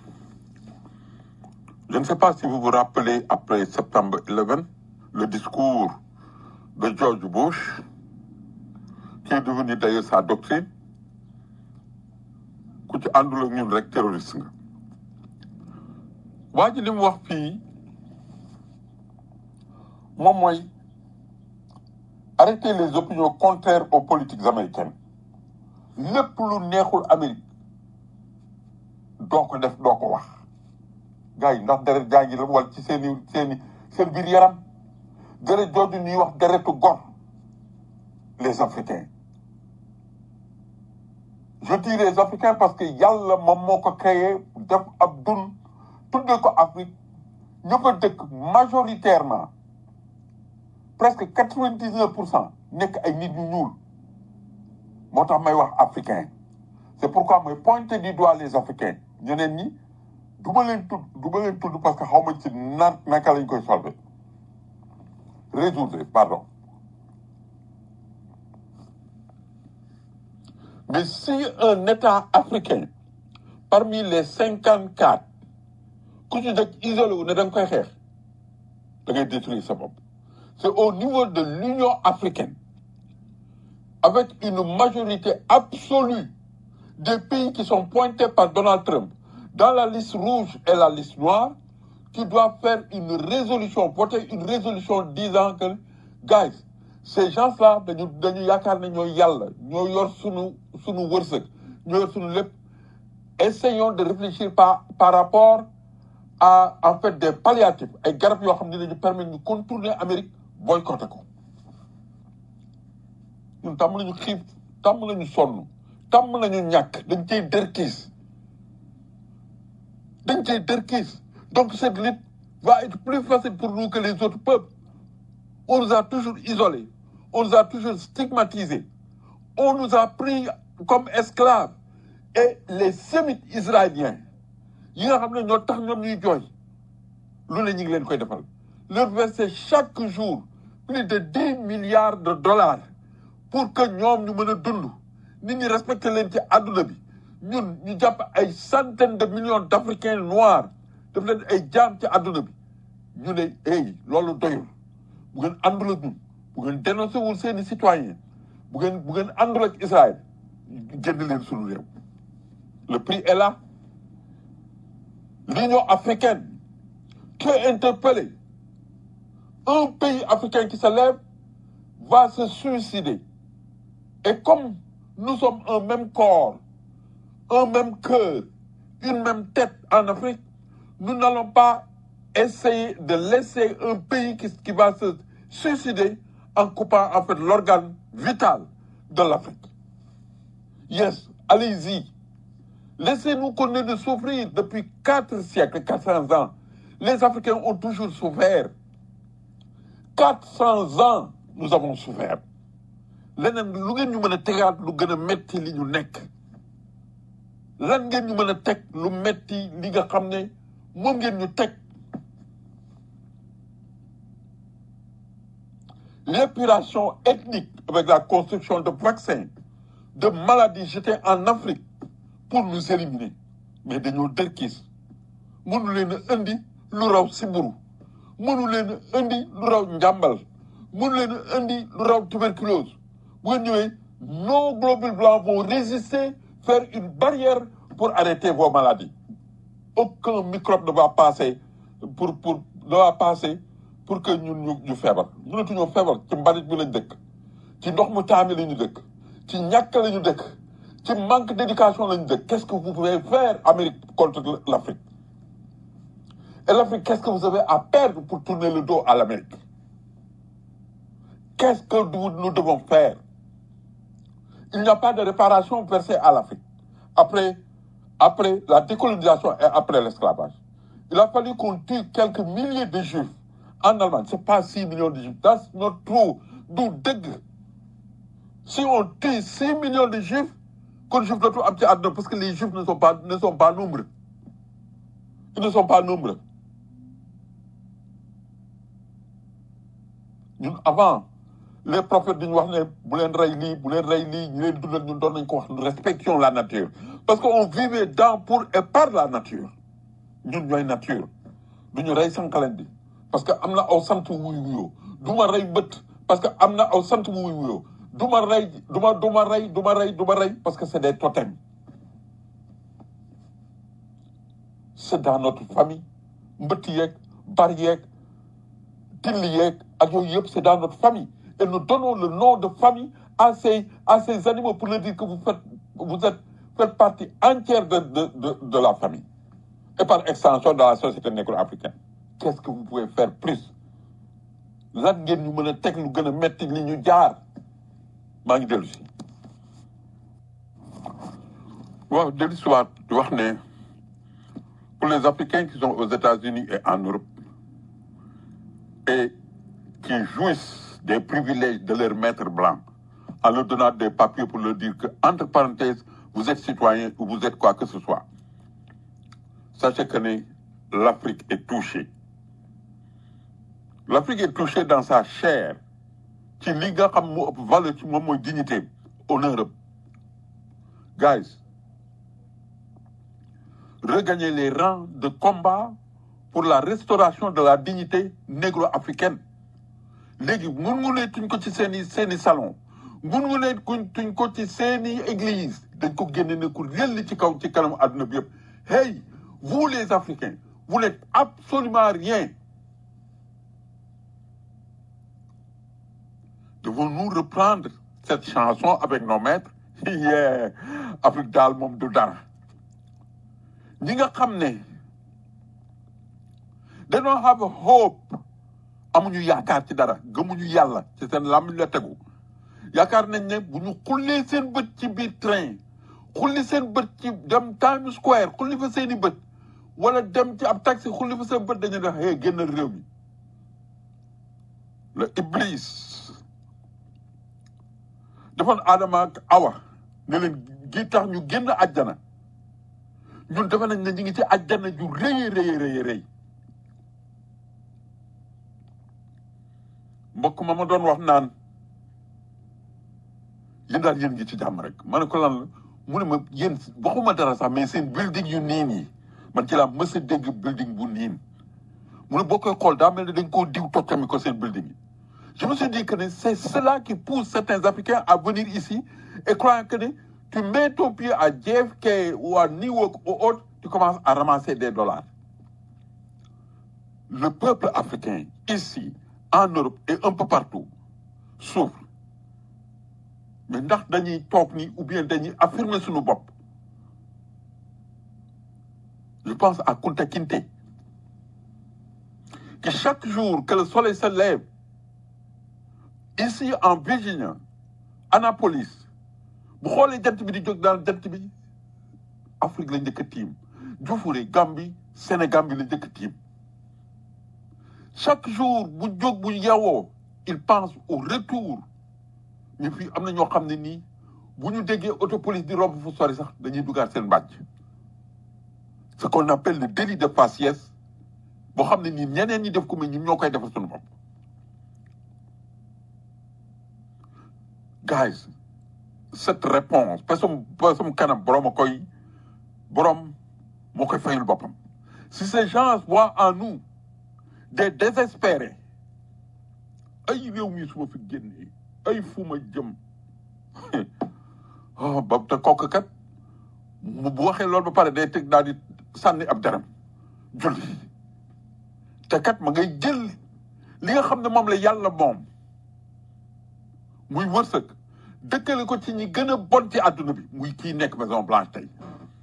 S6: je ne sais pas si vous vous rappelez après septembre 11 le discours de George Bush qui est devenu d'ailleurs sa doctrine ku ci àndul ak ñun rek terroriste nga waa ji li mu wax fii moom mooy arrêter les opinions contraires aux politiques américaines lépp lu neexul Amérique doo ko def doo ko wax gars yi ndax deret jaa ngi la wal ci seeni seeni seen biir yaram deret jooju ñuy wax deretu gor les Africains je dis les Africains parce que yàlla moom moo ko créé def ab dun tuddee ko Afrique ñu ko dëkk majoritairement presque quatre-vingt-dix-neuf pour cent nekk ay nit ñu ñuul moo tax may wax africain c'est pourquoi mooy pointer du doigt les Africains ñeneen ñi du ma leen tudd du ma leen tudd parce que xaw ma ci na naka lañ koy solver résoudre pardon mais si un État africain parmi les cinquante quatre ku ci dëkk isolé wu ne da nga koy xeex da ngay détruire sa bopp c'est au niveau de l'Union africaine avec une majorité absolue des pays qui sont pointés par Donald Trump dans la liste rouge et la liste noire qui doivent faire une résolution voter une résolution disant que guys ces gens-là dañu dañu yaakaar ne ñooy yàlla ñoo yor sunu sunu wërsëg ñoo yor sunu lépp essayons de réfléchir par par rapport à en fait des palliatifs ay garab yoo xam ne dañu permettre ñu contourner Amérique boycotter ko ñun tàmm nañu xiif tàmm nañu sonn tàmm nañu ñàkk dañ cey dërkiis dañ cey dërkiis Donc cette lutte va être plus facile pour nous que les autres peuples. On nous a toujours isolés, on nous a toujours stigmatisés, on nous a pris comme esclaves. Et les sémites israéliens, yi nga xam ne ñoo tax ñoom ñuy jooy lu ne ñu ngi leen koy defal leur verser chaque jour plus de dix milliards de dollars pour que ñoom ñu mën a dund nit ñi respecté leen ci àdduna bi ñun ñu jàpp ay centaines de millions d'Africains noirs def leen ay jaam ci àdduna bi ñu ne hey loolu doyul bu ngeen àndul ak ñun bu ngeen dénoncé wul seeni citoyens bu ngeen bu ngeen àndul ak Israël génn leen sunu réew le prix est là l'Union africaine qui est interpellée un pays africain qui se lève va se suicider et comme nous sommes un même corps un même cœur une même tête en Afrique nous n'allons pas essayer de laisser un pays qui, qui va se suicider en coupant en fait l'organe vital de l'Afrique. Yes, allez-y. Laissez-nous continuer de souffrir depuis quatre siècles, 400 ans. Les Africains ont toujours souffert. 400 ans, nous avons souffert. leneen lu ngeen ñu mën a tegaat lu gën a metti li ñu nekk lan ngeen ñu mën a teg lu metti li nga xam ne moom ngeen ñu teg l'épuration ethnique avec la construction de vaccins de maladies jetées en Afrique pour nous éliminer mais dañoo dërkiis mënu leen a indi lu raw siburu mënu leen a indi lu raw njàmbal mënu leen a indi lu raw tuberculose bu ngeen ñëwee nos globules blancs vont résister faire une barrière pour arrêter vos maladies aucun microbe ne va passer pour pour ne va passer pour que ñun ñu ñu feebar mënatuñoo feebar ci mbalit bi lañ dëkk ci ndox mu taami la ñu dëkk ci ñàkk la ñu dëkk ci manque d'éducation la ñu dëkk qu'est-ce que vous pouvez faire Amérique contre l'Afrique et l'Afrique qu'est-ce que vous avez à perdre pour tourner le dos à l'Amérique qu'est-ce que nous, nous devons faire il n'y a pas de réparation versée à l'Afrique après après la décolonisation et après l'esclavage il a fallu qu'on tue quelques milliers de juifs en Allemagne c'est pas six millions de juifs that's not true du dëgg si on tue six millions de juifs kon juif dootu am ci àdduna parce que les juifs ne sont pas ne sont pas nombreux ils ne sont pas nombreux ñun avant les prophètes dañu wax ne bu leen rey lii bu leen rey lii ñu leen dundal ñun doon nañ ko wax nous respections la nature parce que on vivait dans pour et par la nature ñun ñooy nature du ñu rey sànqalen bi parce que am na aw sant wuy wuyoo du ma rey bët parce que am na aw sant wuy wuyoo du ma rey du ma du ma rey du ma rey du ma rey parce que c'est des totems c'est dans notre famille mbëtt yeeg bar yeeg till yeeg ak yooyu yëpp c'est dans notre famille et nous donnons le nom de famille à ces à ces animaux pour leur dire que vous faites vous êtes faites partie entière de de de de la famille et par extension de la société négro-africaine qu'est-ce que vous pouvez faire plus lan ngeen ñu mën a teg lu gën a metti li ñu jaar maa ngi dellu si waaw dellu si waat di wax ne pour les Africains qui sont aux États-Unis et en Europe et qui jouissent des privilèges de leurs maîtres blancs en leur donnant des papiers pour leur dire que, entre parenthèses, vous êtes citoyen ou vous êtes quoi que ce soit. Sachez que né, l'Afrique est touchée. L'Afrique est touchée dans sa chair. ci li nga xam moo ëpp valeur ci moom mooy dignité honneur am guys regagner les rangs de combat pour la restauration de la dignité négro-africaine léegi ngun-ngunee tuñ ko ci seeni seeni salon ngun-ngunee kuñ tuñ ko ci seeni église dañ ko génne ne ku yelli ci kaw ci kanam àdduna bi yëpp hey vous les Africains vous n'êtes absolument rien devons-nous reprendre cette chanson avec nos maîtres yeah Afrique daal moom du dara ñi nga xam ne dañoo have hope amuñu yaakaar ci dara gëmuñu yàlla ci seen làmmiñ la tegu yaakaar nañ ne bu ñu xullee seen bët ci biir train xulli seen bët ci dem Times Square xulli fa seeni bët wala dem ci ab taxi xulli fa sa bët dañu ne hey génnal réew mi le iblis defoon Adama ak Awa ne leen gi tax ñu génn àjjana ñun defe nañ ne ñu ngi ci àjjana ju rëy rëy rëy rëy mbokk ma ma doon wax naan yéen daal yéen ngi ci jàmm rek ma ne ko lan la mu ne ma yéen waxuma dara sax mais seen building yu niin yi man ci laa mës a dégg building bu niin mu ne boo koy xool daa mel ne dañ koo diw toccami ko seen building yi je me suis dit que ne c'est cela qui pousse certains Africains à venir ici et croyant que ne tu mets ton pied à JFK ou à Newark ou autre tu commences à ramasser des dollars le peuple africain ici en Europe et un peu partout souffre mais ndax dañuy toog ni ou bien dañuy affirmer suñu bopp je pense à Kunta Kinte que chaque jour que le soleil se lève ici en Virginie Annapolis bu xoolee jant bi di jóg daal jant bi Afrique la njëkk a tiim Jufure Gambie Sénégal bi la njëkk a tiim chaque jour bu jóg bu yewoo il pense au retour ñu fii am na ñoo xam ne nii bu ñu déggee autopolice di romb fu sori sax dañuy dugaat seen mbàjj ce qu'on appelle le délit de faciès boo xam ne nii ñeneen ñi def ko mais ñun ñoo koy defal suñu bopp guys cette réponse personne personne kanam borom a koy borom moo koy fayul boppam si ces gens voient en nous des désespérés ay réew mi su ma fi génnee ay fu ma jëm oh ba te kooku kat mu bu waxee loolu ba pare day teg daal di sànni ab daram julli te kat ma ngay jël li nga xam ne moom la yàlla moom muy wërsëg dëkkale ko ci ñi gën a bon ci àdduna bi muy kii nekk Maison Blanche tey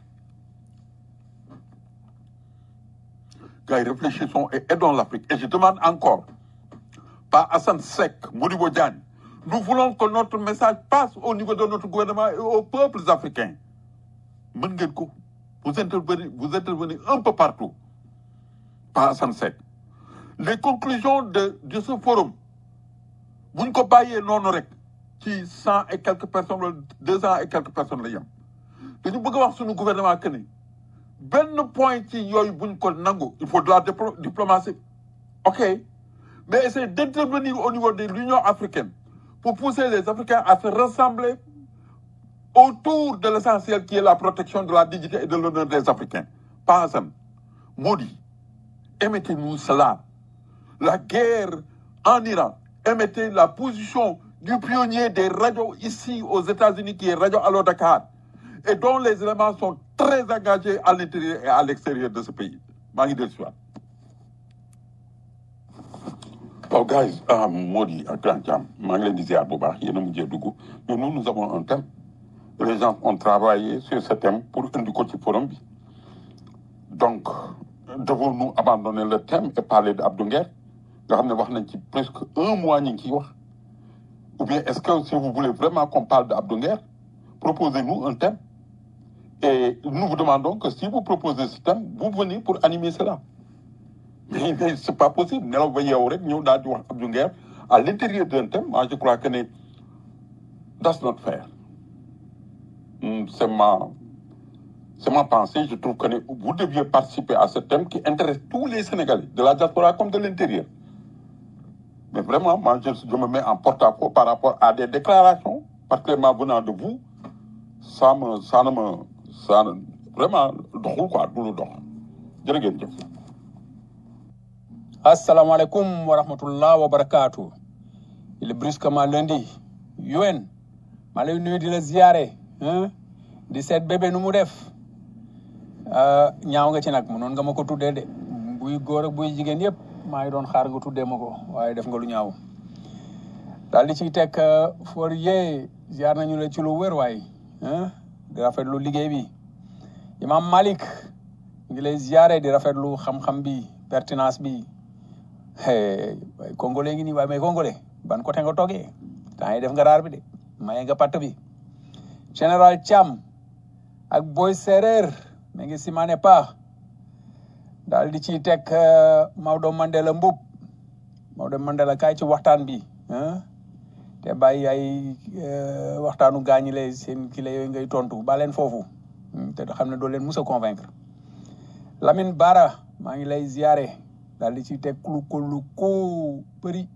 S6: gars yi réfléchissons et aidons l'Afrique et je demande encore par Hassan Sek Modibo Diagne nous voulons que notre message passe au niveau de notre gouvernement et aux peuples africains mën ngeen ko vous intervenez vous intervenez un peu partout par Hassan Sek les conclusions de de ce forum buñ ko bàyyee noonu rek ci cent et quelques personnes wala deux cent et quelques personnes la yem dañu bëgg a wax suñu gouvernement que ni benn point ci yooyu buñ ko nangu il faut de la diplo- diplomatie ok mais essayer d'intervenir au niveau de l'Union africaine pour pousser les Africains à se rassembler autour de l'essentiel qui est la protection de la dignité et de l'honneur des Africains pas Hassan Modi émettez-nous cela la guerre en Iran émettez la position du pionnier des radios ici aux États-Unis qui est Radio Allo Dakar et dont les éléments sont très engagés à l'intérieur et à l'extérieur de ce pays maa ngi dellu si waat waaw guys ah Mody ak Grand Thiam maa ngi leen di ziar bu baax yéen a mujjee dugg mais nous nous avons un thème les gens ont travaillé sur ce thème pour indi ko ci forum bi donc devons-nous abandonner le thème et parler de Abdou Nguer nga xam ne wax nañ ci presque un mois ñu ngi ciy wax ou bien est-ce que si vous voulez vraiment qu'on parle de Abdou Nguer proposez-nous un thème et nous vous demandons que si vous proposez ce thème vous venez pour animer cela mais mais c'est pas possible nelaw ba yeewu rek ñëw daal di wax Abdou Nguer à l'intérieur d'un thème moi je crois que ne that's not fair Hmm, c'est ma c'est ma pensée je trouve que ne vous deviez participer à ce thème qui intéresse tous les Sénégalais de la diaspora comme de l'intérieur mais vraiment moi je, je me mets en porte-à-faux par rapport à des déclarations particulièrement venant de vous ça me ça ne me ça ne vraiment doxul quoi du lu dox jërë ngeen jëf
S7: asalaamaaleykum wa rahmatullah wa barakaatu il est brusquement lundi yuen maa lay nuyu di la ziyaare hein di seet bébé nu mu def Euh, ñaaw nga ci nag mënoon nga ma ko tuddee de buy góor ak buy jigéen yëpp maa ngi doon xaar nga tuddee ma ko waaye def nga lu ñaaw daal di ciy teg for yee ziar nañu la ci lu wér waay hein di rafetlu liggéey bi imam Malik ñu ngi lay ziare di rafetlu xam-xam bi pertinence bi hey, waaye congolais ngi nii waaye mais congolais ban côté nga toogee temps yi def nga raar bi de maye nga patt bi général Thiam ak boy séeréer mi ngi simaane paax daal di ciy teg euh, Maodo Mandela Mbub Maodo Mandela kaay ci waxtaan bi ah te bàyyi ay euh, waxtaanu gaañi lay seen kile yooyu ngay tontu ba leen foofu Hmm, te xam ne doo leen mus a convaincre Lamine Bara maa ngi lay ziare daal di ciy teg kulu kulu ku bëri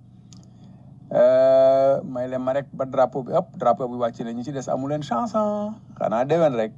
S7: Euh, may leen ma rek ba drapeau bi ëpp drapeau bi wàcc na ñi ci des amu leen chance ah xanaa déwén rek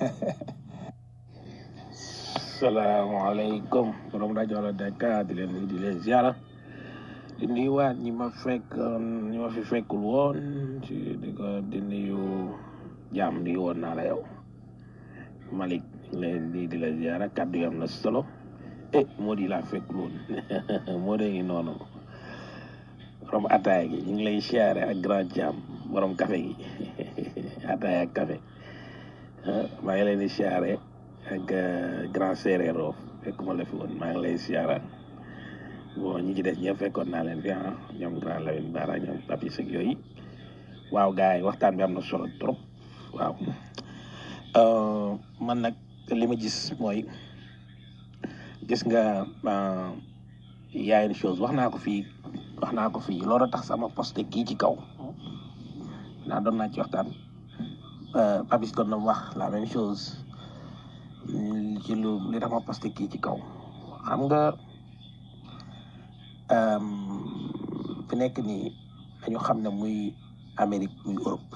S2: salaamaaleykum borom rajo la Dakar di leen nuyu di leen ziara di nuyuwaat ñi ma fekk ñi ma fi fekkul woon ci di ko di nuyu jàmm nuyu woon naa la yow Malick di leen nuyu di la ziara kàddu yi am na solo eh moo di laa fekkul woon moo de ngi noonu borom ataaya gi ñu ngi lay ziare ak grand jàmm borom café gi ataaya ak café ah, maa ngi leen di ziare ak euh, grand séeréero fekkuma la fi woon maa ngi lay siyaara bon ñi ci des ñëpp fekkoon naa leen fi ah ñoom grand Lamine Bara ñoom papis ak yooyu waaw gars yi waxtaan bi am na solo trop waaw Euh, man nag li ma gis mooy gis nga euh, y a une chose wax naa ko fii wax naa ko fii loolu tax sama posté kii ci kaw naa doon naa ci waxtaan euh, papis doon na wax la même chose Mm, ci lu li tax ma posté kii ci kaw xam nga euh, fi nekk nii dañu xam ne muy Amérique muy Europe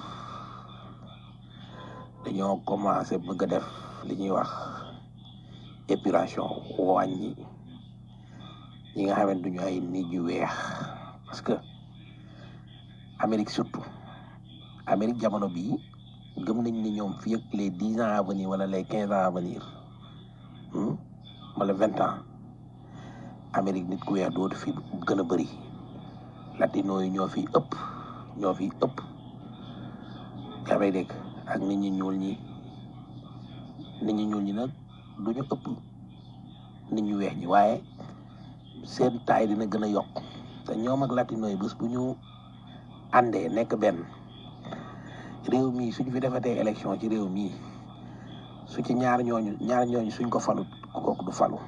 S2: dañoo commencé bëgg a def li ñuy wax épuration wàññi ñi nga xamante duñu ay nit ñu weex parce que Amérique surtout Amérique jamono bii gëm nañ ni ñoom fii ak les dix ans à venir wala les quinze ans à venir hmm, wala vingt ans Amérique nit ku weex dootu fi gën a bëri latino yi ñoo fi ëpp ñoo fi ëpp yaa may dégg ak nit ñi ñuul ñi nit ñi ñuul ñi nag du ñu ëpp nit ñu weex ñi waaye seen taay dina gën a yokk te ñoom ak latino yi bés bu ñu àndee nekk benn réew mii suñ fi defatee élection ci réew mii su ci ñaar ñooñu ñaar ñooñu suñ ko falut kooku du falu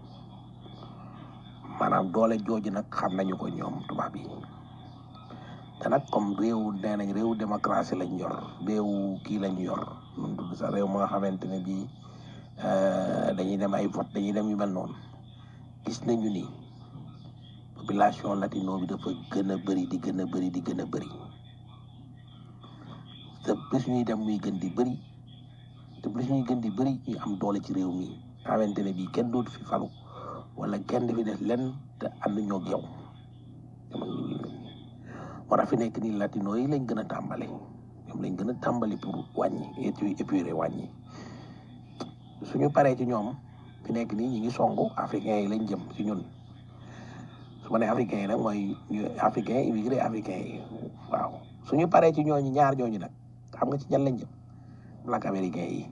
S2: maanaam doole jooju nag xam nañu ko ñoom tubaab yi te nag comme réew nee nañ réew démocratie lañ yor réew kii lañ yor nun tudd sax réew ma nga xamante ne bii euh, dañuy dem ay vote dañuy dem yu mel noonu gis nañu ni population latino bi dafa gën a bëri di gën a bëri di gën a bëri te plus ñuy dem muy gën di bëri te plus ñuy gën di bëri ñuy am doole ci réew mi xamante ne bii kenn dootu fi falu wala kenn di fi def lenn te ànd ñoo ak yow jamono yi moo tax fi nekk nii latino yi lañ gën a tàmbali ñoom lañ gën a tàmbali pour wàññi étu épuré wàññi suñu paree ci ñoom fi nekk nii ñi ngi songu africains yi lañ jëm ci ñun su ma nee africains yi nag mooy ñu africain immigré africains yi waaw suñu paree ci ñooñu ñaar ñooñu nag xam nga ci ñan lañ jëm black américains yi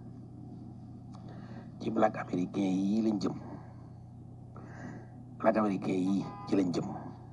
S2: ci black américains yi lañ jëm black américains yi ci lañ jëm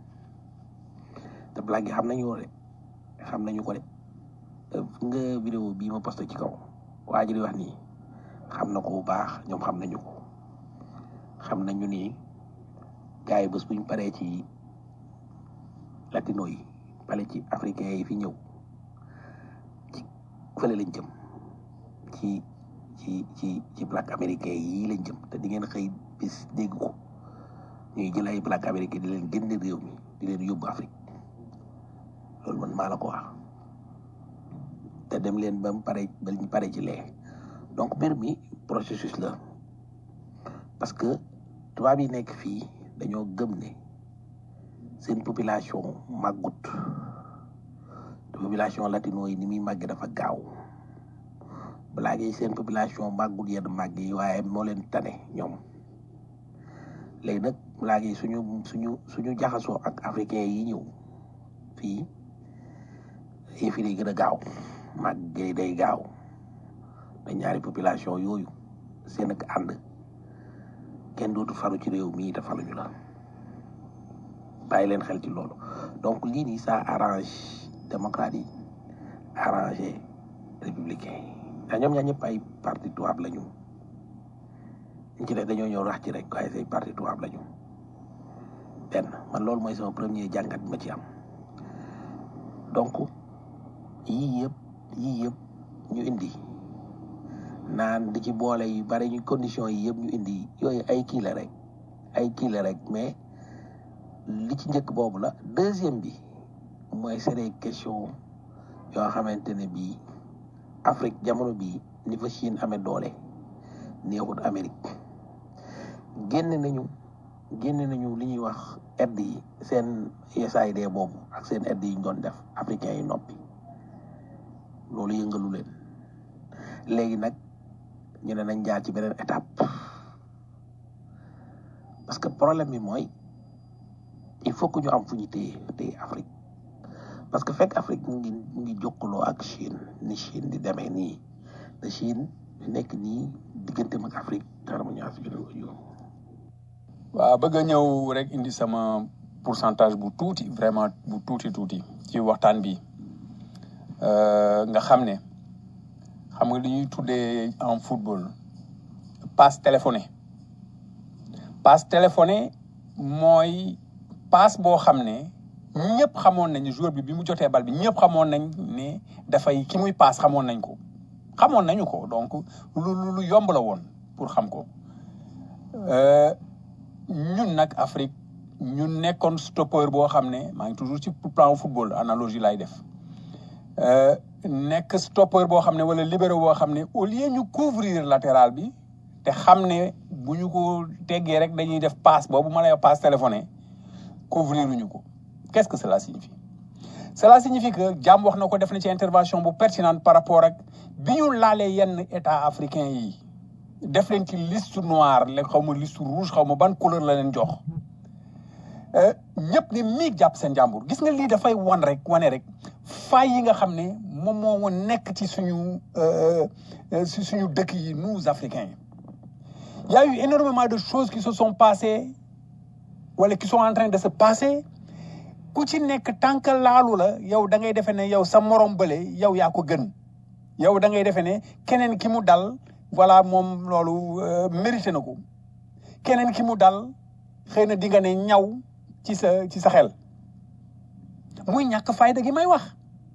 S2: te black yi xam nañu ko de xam nañu ko de te fu nga vidéo bii ma posté ci kaw waa ji di wax nii xam na ko bu baax ñoom xam nañu ko xam nañu ni gars yi bés buñ paree ci latino yi pare ci africains yi fi ñëw ci fële lañ jëm ci ci ci ci black américains yi lañ jëm te di ngeen xëy bis dégg ko ñuy jël ay black américains di leen génne réew mi di leen yóbbu Afrique loolu man maa la ko wax te dem leen ba mu pare ba ñu pare ci lee donc mbir mi processus la parce que tubaab yi nekk fii dañoo gëm ne seen population màggut te population latino yi ni muy màgg dafa gaaw balaa ngi seen population màggut yenn màgg yi waaye moo leen tane ñoom léegi nag balaa ngi suñu suñu suñu jaxasoo ak africain yi ñëw fii yëf yi day gën a gaaw màgg yi day gaaw te ñaari population yooyu seen ak ànd kenn dootu faru ci réew mii te faruñu la bàyyi leen xel ci loolu donc lii nii ça arrange démocrate yi arrangé républicain yi ndax ñoom ñaar ñëpp ay parti tubaab lañu ñu ci ne dañoo ñëw rax ci rek waaye say parti tubaab lañu benn man loolu mooy sama premier jàngat bi ma ci am donc yii yëpp yii yëpp ñu indi naan di ci boole yu bari ñu conditions yi yëpp ñu indi yooyu ay kii la rek ay kii la rek mais li ci njëkk boobu la deuxième bi mooy c'est des questions yoo xamante ne bii Afrique jamono bii ni fa Chine amee doole neexut Amérique génn nañu génn nañu li ñuy wax aide yi seen USAID boobu ak seen aide yi ñu doon def africains yi noppi loolu yëngalu leen léegi nag ñu ne nañ jaar ci beneen étape parce que problème bi mooy il faut que ñu am fu ñu téye téye Afrique parce que fekk Afrique mu ngi mu ngi jokkaloo ak Chine ni Chine di demee nii te Chine nekk nii digganteem ak Afrique dara mu ñaar si beneen audio.
S7: waaw bëgg a ñëw rek indi sama pourcentage bu tuuti vraiment bu tuuti tuuti ci waxtaan bi Euh, nga xam ne xam nga li ñuy tuddee en football passe téléphoné passe téléphoné mooy passe boo xam ne ñëpp xamoon nañ joueur bi bi mu jotee bal bi ñëpp xamoon nañ ne dafay ki muy passe xamoon nañ ko xamoon nañu ko donc lu lu lu yomb la woon pour xam ko Euh, ñun nag Afrique ñun nekkoon stoppeur boo xam ne maa ngi toujours ci plan football analogie lay def Euh, nekk stoppeur boo xam ne wala libéro boo xam ne au lieu ñu couvrir latéral bi te xam ne bu ñu ko teggee rek dañuy def passe boobu ma lay wax passe téléphoné couvrir ñu ko qu'est-ce que cela signifie cela signifie que jàmm wax na ko def na ci intervention bu pertinente par rapport ak bi ñu laalee yenn état africain yi def leen ci liste noire la xaw ma liste rouge xaw ma ban couleur la leen jox Euh, ñëpp ni miig jàpp seen jàmbur gis nga lii dafay wan rek wane rek fay yi nga xam ne moom moo nekk ci suñu euh, euh, si suñu dëkk yi nous africains il y a eu énormément de choses qui se sont passées wala qui sont en train de se passer ku ci nekk tant que laalu la yow da ngay defe ne yow sa morom bële yow yaa ko gën yow da ngay defe ne keneen ki mu dal voilà moom loolu euh, mérité na ko keneen ki mu dal xëy na di nga ne ñaw ci sa ci sa xel muy ñàkk fayda gi may wax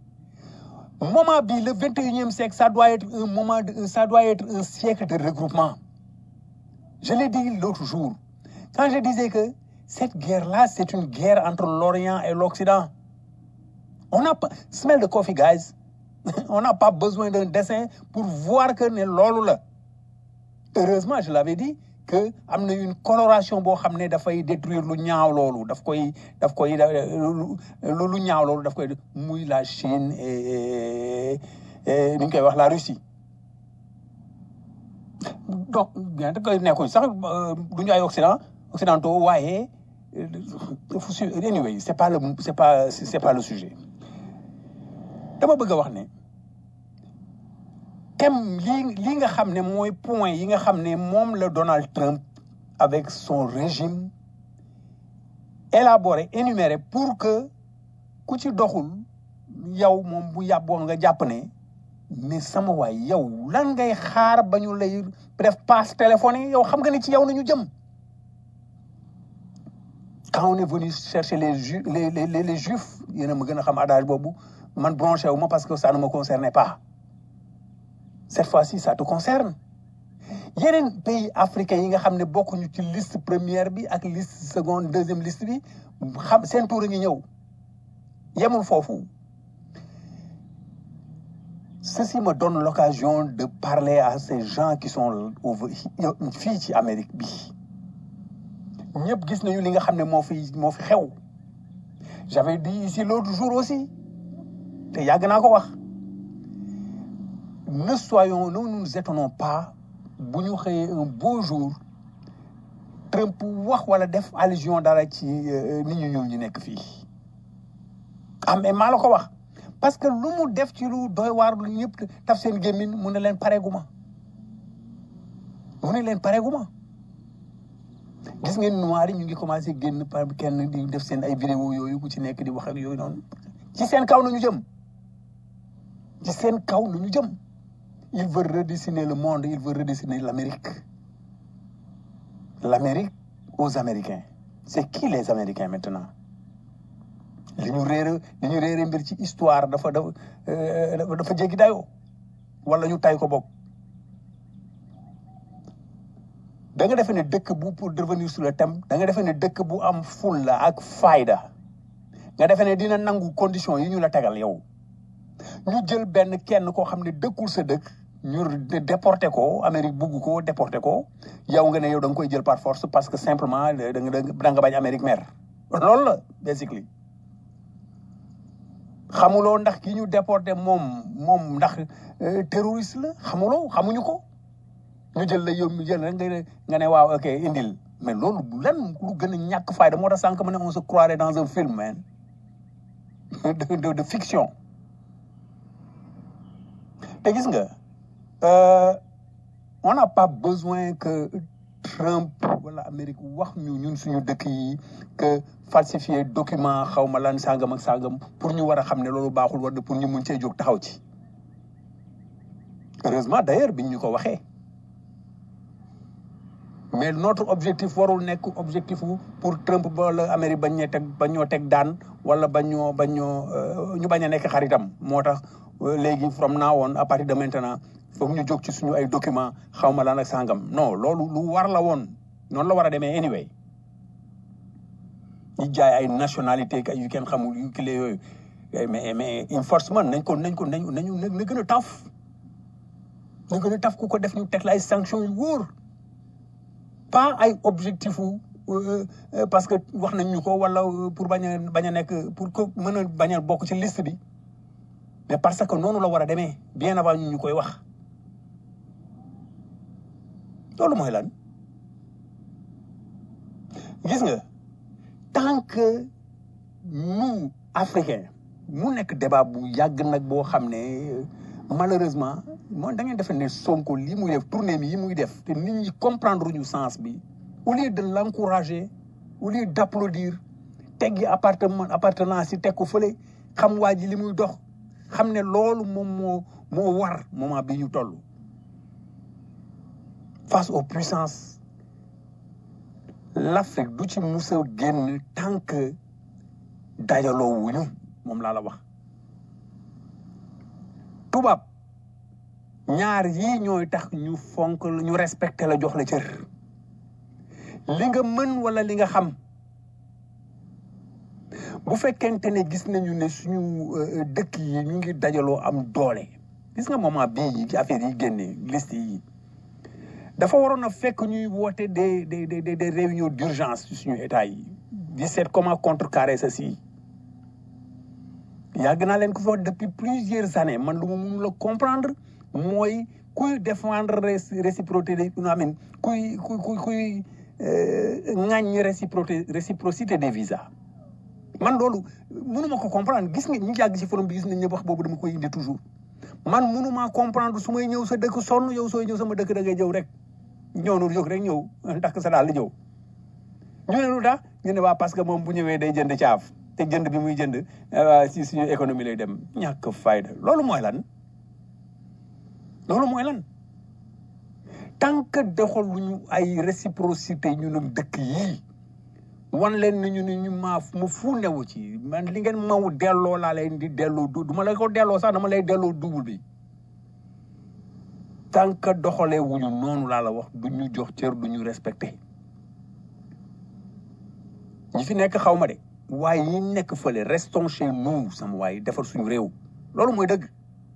S7: moment bi le vingt et unième siècle ça doit être un moment de ça doit être un siècle de regroupement je l'ai dit l'autre jour quand je disais que cette guerre là c'est une guerre entre l'Orient et l'Occident on n'a pas smell the coffee guys on n'a pas besoin d'un dessin pour voir que ne loolu la heureusement je l'avais dit que am na une coloration boo xam ne dafay détruire lu ñaaw loolu daf koy daf koy lu lu ñaaw loolu daf koy muy la Chine et et ni ñu koy wax la Russie donc bien que nekkuñ sax du ñu ay occident occidentaux waaye anyway c'est pas le c'est pas c'est pas le sujet dama bëgg a wax ne thème lii lii nga xam ne mooy point yi nga xam ne moom la Donald Trump avec son régime élaboré énuméré pour que ku ci doxul yow moom bu yàbboo nga jàpp ne mais sama waay yow lan ngay xaar ba ñu lay def passe téléphone yow xam nga ni ci yow la ñu jëm quand on est venu chercher les ju les les les, les juifs yéen a ma gën a xam adage boobu man branché wu ma parce que ça ne me concernait pas cette fois-ci ça te concerne yeneen pays africains yi nga xam ne bokkuñu ci liste première bi ak liste seconde deuxième liste bi xam seen tour a ngi ñëw yemul foofu ceci me donne l'occasion de parler à ces gens qui sont au fii ci Amérique bi ñëpp gis nañu li nga xam ne moo fi moo fi xew j'avais dit ici l'autre jour aussi te yàgg naa ko wax ne soyons ne nous étonnons pas bu ñu xëyee un beau jour Trump wax wala def allusion dara ci nit ñu ñëw ñu nekk fii ah mais maa la ko wax parce que lu mu def ci lu doy waar lu ñëpp taf seen gémmin mu ne leen pareeguma mu ne leen pareeguma gis ngeen noir yi ñu ngi commencé génn par kenn di def seen ay vidéo yooyu ku ci nekk di wax ak yooyu noonu ci seen kaw nañu jëm ci seen kaw nañu jëm il veut redessiner le monde il veut redessiner l'Amérique l'Amérique aux Américains c'est qui les Américains maintenant li ñu réere li ñu réere mbir ci histoire dafa dafa euh, dafa dafa jéggi dayoo wala ñu tay ko bokk da nga defee ne dëkk bu pour revenir sur le thème da nga defee ne dëkk bu am fulla ak fayda nga defee ne dina nangu condition yi ñu la tegal yow ñu jël benn kenn koo xam ne dëkkul sa dëkk ñu dé- déporté ko Amérique bugg ko déporté ko yow nga ne yow da nga koy jël par force parce que simplement da nga da nga bañ Amérique mer loolu la basically xamuloo ndax ki ñu déporté moom moom ndax euh, terroriste la xamuloo xamuñu ko ñu jël la yow ñu jël rek nga ne nga ne waaw ok indil mais loolu lan lu gën a ñàkk fayda moo tax sànq ma ne on se croirait dans un film man de, de, de fiction te gis nga euh, on n'a pas besoin que Trump wala Amérique wax ñu ñun suñu dëkk yi que falsifier document xaw ma lan sàngam ak sàngam pour ñu war a xam ne loolu baaxul war pour ñu mun cee jóg taxaw ci heureusement d'ailleurs biñ ñu ko waxee mais notre objectif warul nekk objectif wu pour Trump wala Amérique bañ ñee teg bañ ñoo teg daan wala bañ ñoo bañ ñoo euh, ñu bañ a nekk xaritam moo tax euh, léegi from now on à partir de maintenant foog ñu jóg ci suñu ay document xaw ma lan ak sàngam non loolu lu war la woon noonu la war a demee anyway ñu jaay ay nationalité yu kenn xamul yu kile yooyu Eh, mais mais enforcement nañ ko nañ ko nañ nañu na na gën a taf na gën a taf ku ko def ñu teg la ay sanctions yu wóor pas ay objectif wu euh, euh, parce que wax nañ ñu ko wala euh, pour bañ a bañ a nekk pour que mën a bañ a bokk ci liste bi mais parce que noonu la war a demee bien avant ñu ñu koy wax loolu mooy lan gis nga tant que nous africains mu nekk débat bu yàgg nag boo xam ne euh, malheureusement moom da ngeen defe ne Sonko lii muy def tournée mi yi muy def te nit ñi comprendre ñu sens bi au lieu de l'encourager au lieu d'applaudir teggi appartement appartenance yi teg ko fële xam waa ji li muy dox xam ne loolu moom moo moo war moment bi ñu toll face aux puissances l'Afrique du ci mus a génn tant que dajaloo wuñu moom laa la wax tubaab ñaar yii ñooy tax ñu fonk la ñu respecté la jox la cër li nga mën wala li nga xam bu fekkente ne gis nañu ne suñu euh, dëkk yi ñu ngi dajaloo am doole gis nga moment bii yi ci affaire yi génne liste yi dafa waroon a fekk ñuy woote des des des des réunions d'urgence ci suñu état yi di seet comment contrecarrer ceci yàgg naa leen ko fi wax depuis plusieurs années man lu ma mun la comprendre mooy kuy défendre réci- réciprocité des non amin kuy kuy kuy kuy ŋàññ réciprocité réciprocité des visas man loolu mënuma ko comprendre gis nga ñi yàgg ci forum bi gis nañ ne wax boobu dama koy indi toujours man mënuma comprendre su may ñëw sa dëkk sonn yow sooy ñëw sama dëkk da ngay ñëw rek ñëw noonu jóg rek ñëw takk sa daal di ñëw ñu ne lu tax ñu ne waa parce que moom bu ñëwee day jënd caaf te jënd bi muy jënd euh, si suñu économie lay dem ñàkk fayda loolu mooy lan loolu mooy lan tant que doxaluñu ay réciprocité ñu nag dëkk yii wan leen ni ñu ni ñu maa ma fu newu ci man li ngeen maw delloo laa leen di delloo du du ma la ko delloo sax dama lay delloo double bi tant que doxalee wuñu noonu laa la wax du ñu jox cër du ñu respecté ñi fi nekk xaw ma de waaye ñi nekk fële restons chez nous sama waaye defar suñu réew loolu mooy dëgg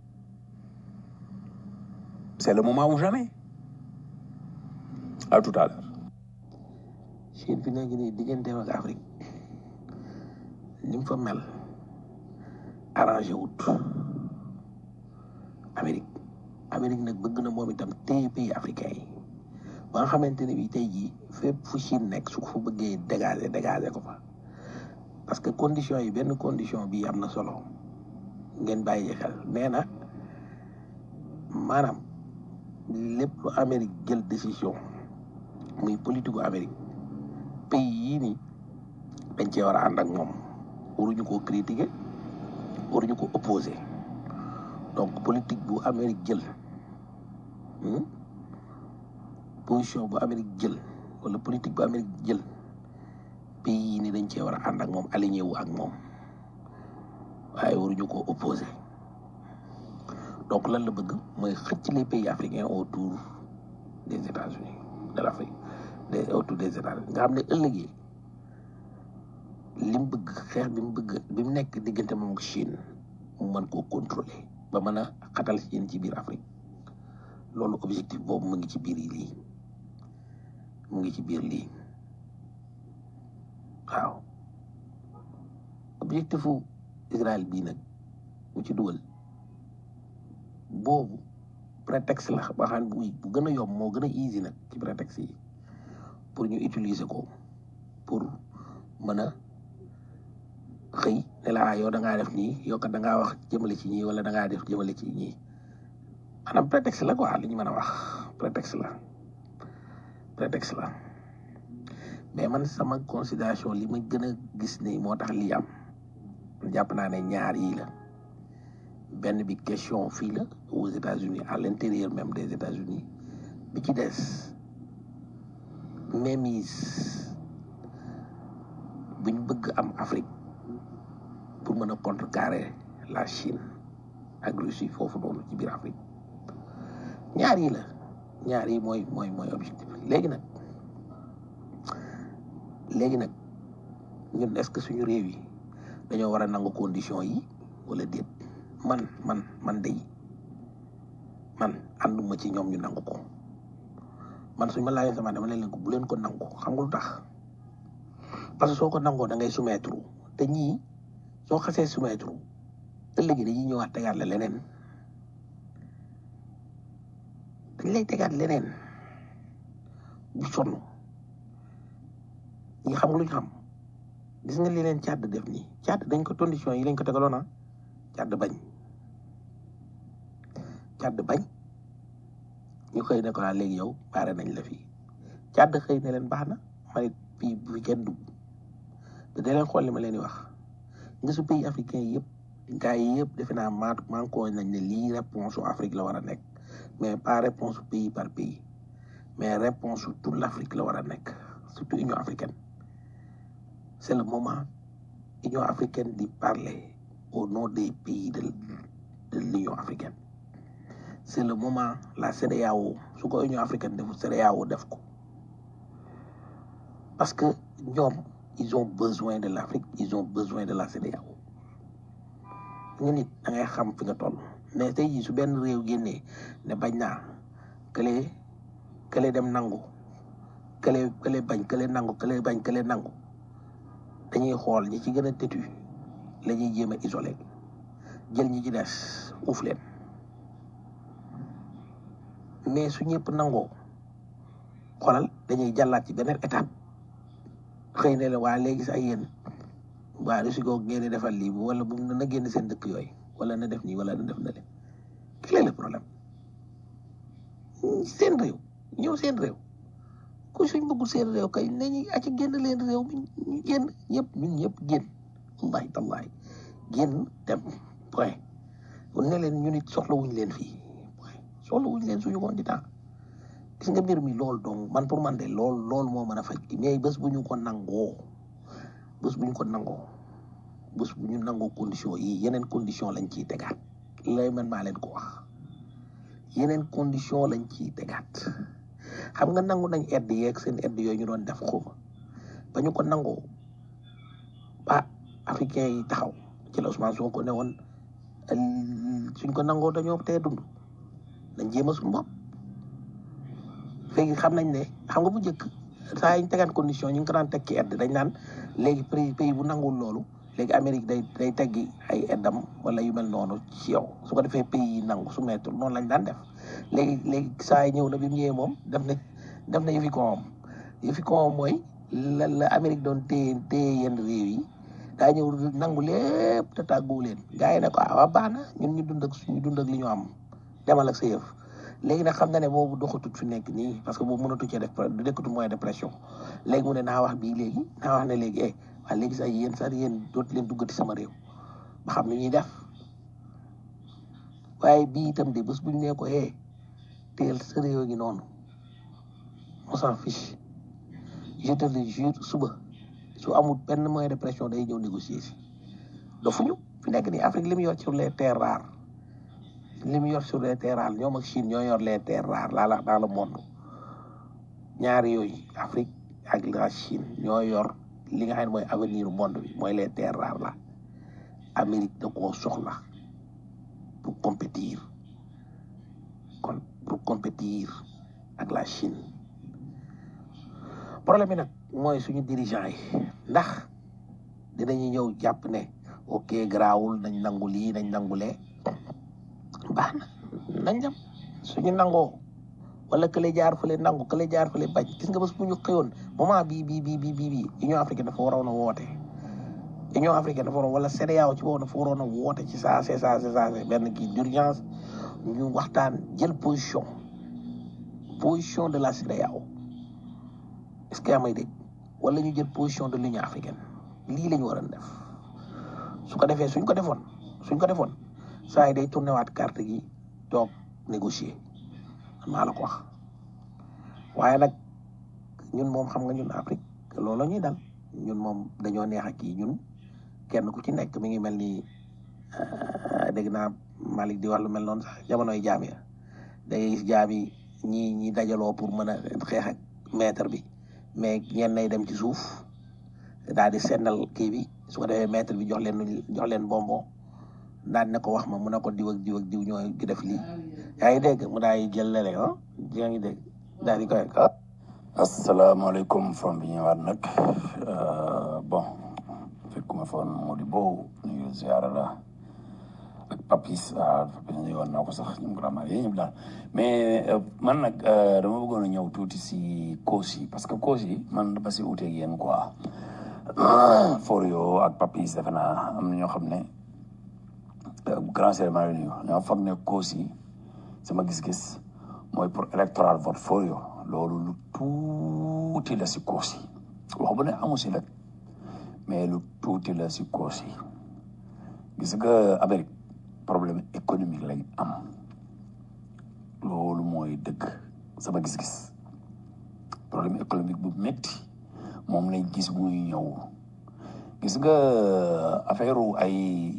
S7: c'est le moment ou jamais à tout à l'heure
S2: Chine fi nekk nii digganteem ak Afrique ni mu fa mel arrangé wut Amérique Amérique nag bëgg na moom itam téye pays africain yi ba nga xamante ne bii tey jii fépp fu Chine nekk su ko fa bëggee dégager dégager ko fa parce que condition yi benn condition bi am na solo ngeen bàyyi xel nee na maanaam lépp lu Amérique jël décision muy politique gu Amérique pays yii nii dañ cee war a ànd ak moom waruñu koo critiquer waruñu ko opposer donc politique bu Amérique jël hmm, position bu Amérique jël wala politique bu Amérique jël pays yi ni dañ cee war a ànd ak moom aligné wu ak moom waaye waruñu ko opposé donc lan la bëgg mooy xëcc les pays africains autour des États-Unis de l'Afrique des autour des États-Unis nga xam ne ëllëgee li mu bëgg xeex bi mu bëgg bi mu nekk diggante moom ak Chine mu mën koo contrôler ba mën a xatal Chine ci biir Afrique loolu objectif boobu mu ngi ci biir yi lii mu ngi ci biir lii waaw objectifu Israël bii nag mu ci dugal boobu prétexte la ba xam bu bu gën a yomb moo gën a easy nag ci prétexte yi pour ñu utiliser ko pour mën a xëy ne la ah yow da ngaa def nii yow kat da ngaa wax jëmale ci ñii wala da ngaa def jëmale ci ñii maanaam prétexte la quoi li ñu mën a wax prétexte la prétexte la mais man sama considération li ma gën a gis ni moo tax lii am jàpp naa ne ñaar yii la benn bi question fii la aux États-Unis à l'intérieur même des États-Unis bi ci des mainmise buñ bëgg am Afrique pour mën a contrecarrer la Chine ak Russie foofu noonu ci biir Afrique ñaar yi la ñaar yi mooy mooy mooy objectif léegi nag léegi nag ñun est-ce que suñu réew yi dañoo war a nangu condition yi wala déet man man man day man ànduma ci ñoom ñu nangu ko man suñ ma laajee sama dama leen ko bu leen ko nangu xam nga lu tax parce que soo ko nangoo da ngay soumettre te ñii soo xasee soumettre ëllëg dañuy ñëwaat tegaat la leneen dañ lay tegaat leneen bu sonn ñi xam nga lu ñu xam gis nga li leen càdd def nii càdd dañ ko condition yi lañ ko tegaloon ah càdd bañ càdd bañ ñu xëy ne ko laa léegi yow baare nañ la fii càdd xëy ne leen baax na ma ne fii bu fi kenn dugg te da leen xool li ma leen di wax nga su pays africain yi yëpp gars yi yëpp defe naa maa maa ko nañ ne lii réponse su Afrique la war a nekk mais pas réponse pays par pays mais réponse su toute l'Afrique la war a nekk surtout Union africaine c'est le moment Union africaine di parler au nom des pays de de l'Union africaine c'est le moment la CEDEAO su ko Union africaine defu CEDEAO def ko parce que ñoom ils ont besoin de l'Afrique ils ont besoin de la CEDEAO nga nit da ngay xam fi nga toll mais tey jii su benn réew génnee ne bañ naa kële kële dem nangu kële kële bañ kële nangu kële bañ kële nangu dañuy xool ñi ci gën a têtu la ñuy jéem a isolé jël ñi ci des uuf leen mais su ñëpp nangoo xoolal dañuy jàllaat ci beneen étape xëy na la waa léegi sax yéen waa Russie googu ngeen di defal lii wala bu na génn seen dëkk yooyu wala na def nii wala na def na leen quel est le problème seen réew ñëw seen réew ku suñ bëggul seen réew kay nañu aci génn leen réew mi ñu génn ñëpp ñun ñëpp génn wallahi tallahi génn dem point ne leen ñu nit soxla wuñ leen fii point soxla wuñ leen suñu koon di temps gis nga mbir mi loolu donc man pour man de lool loolu moo mën a faj mais bés bu ñu ko nangoo bés bu ñu ko nangoo bés bu ñu nangoo condition yi yeneen condition lañ ciy tegaat lay man maa leen ko wax yeneen condition lañ ciy tegaat xam nga nangu nañ aide yeeg seen aide yooyu ñu doon def xuma ba ñu ko nangoo ba africain yi taxaw ci la Ousmane Sonko ne woon suñ ko nangoo dañoo tee dund nañ jéem a suñu bopp léegi xam nañ ne xam nga bu njëkk saa yi ñu tegaan condition ñu ngi ko daan teg ci aide dañ naan léegi pays pays bu nangul loolu léegi Amérique day day teggi ay aidam wala yu mel noonu ci yow su ko defee pays yi nangu su mettre noonu lañ daan def léegi léegi saa yi ñëw na bi mu ñëwee moom def na def na yëfi koom yëfi koom mooy la la Amérique doon téye téye yenn réew yi daa ñëw nangu lépp te tàgguwu leen gars yi ne ko ah waa baax na ñun ñu dund ak suñu dund ak li ñu am demal ak sa yëf léegi nag xam na ne boobu doxatut fi nekk nii parce que boobu mënatu cee def du nekkatu moyen de pression léegi mu ne naa wax bii léegi naa wax ne léegi eh waa léegi sax yéen sax yéen dootu leen duggati sama réew ba xam ni ñuy def waaye bii itam de bés bu ñu nee ko eh teel sa réew gi noonu on s'en fiche je te le jure suba su amul benn moyen de pression day ñëw négocier si dofuñu fi nekk nii Afrique li mu yor sur les terres rares li mu yor sur les terres rares ñoom ak Chine ñoo yor les terres rares laa la dans le monde ñaari yooyu Afrique ak la Chine ñoo yor li nga xam ne mooy avenir monde bi mooy les terres rares la Amérique da koo soxla pour compétir kon pour compétir ak la Chine problème bi nag mooy suñu dirigeant yi ndax dinañu ñëw jàpp ne ok garaawul nañ nangu lii nañ nangulee baax na nañ dem suñu nangoo wala kële jaar fële nangu kële jaar fële bañ gis nga bés bu ñu xëyoon moment bii bii bii bii bii bii Union africaine dafa waroon a woote Union africaine dafa waroon wala CEDEAO ci boobu dafa waroon a woote ci saa see saa see saa see benn kii d'urgence ñu waxtaan jël position position de la CEDEAO est-ce que yaa may dégg wala ñu jël position de l'Union africaine lii la ñu war a def su ko defee suñ ko defoon suñ ko defoon saa yi day tourné waat carte gi toog négocier maa la ko wax waaye nag ñun moom xam nga ñun Afrique loolu la ñuy dal ñun moom dañoo neex ak kii ñun kenn ku ci nekk mi ngi mel ni dégg naa Malick di wax lu mel noonu sax jamonoy jaam ya da ngay gis jaam yi ñii ñi dajaloo pour mën a xeex ak maître bi mais ñenn nay dem ci suuf daal di sennal kii bi su ko defee maître bi jox leen jox leen bonbon daan ne ko wax ma mu ne ko diw ak diw ak diw ñoo gi def lii yaa ngi dégg mu daay jël lele ah yaa ngi dégg daal di koy ah
S5: asalaamaaleykum from bi ñëwaat nag bon fekkuma foon moo di boobu nuyu ziara la ak papis ah papis ñëwoon naa ko sax ñu vraiment yéen ñëpp daal mais man nag dama bëggoon a ñëw tuuti si cause yi parce que cause yi man dama si uteeg yéen quoi Forio ak papis defe naa am na ñoo xam ne grand cérémonie nuyu ñoo foog ne cause yi sama gis-gis mooy pour électoral vote Forio loolu lu tuuti la si cause yi wax bu ne amu si nag mais lu tuuti la si cause yi gis nga Amérique problème économique lañ am loolu mooy dëgg sama gis-gis problème économique bu métti moom lañ gis muy ñëw gis nga affaire ay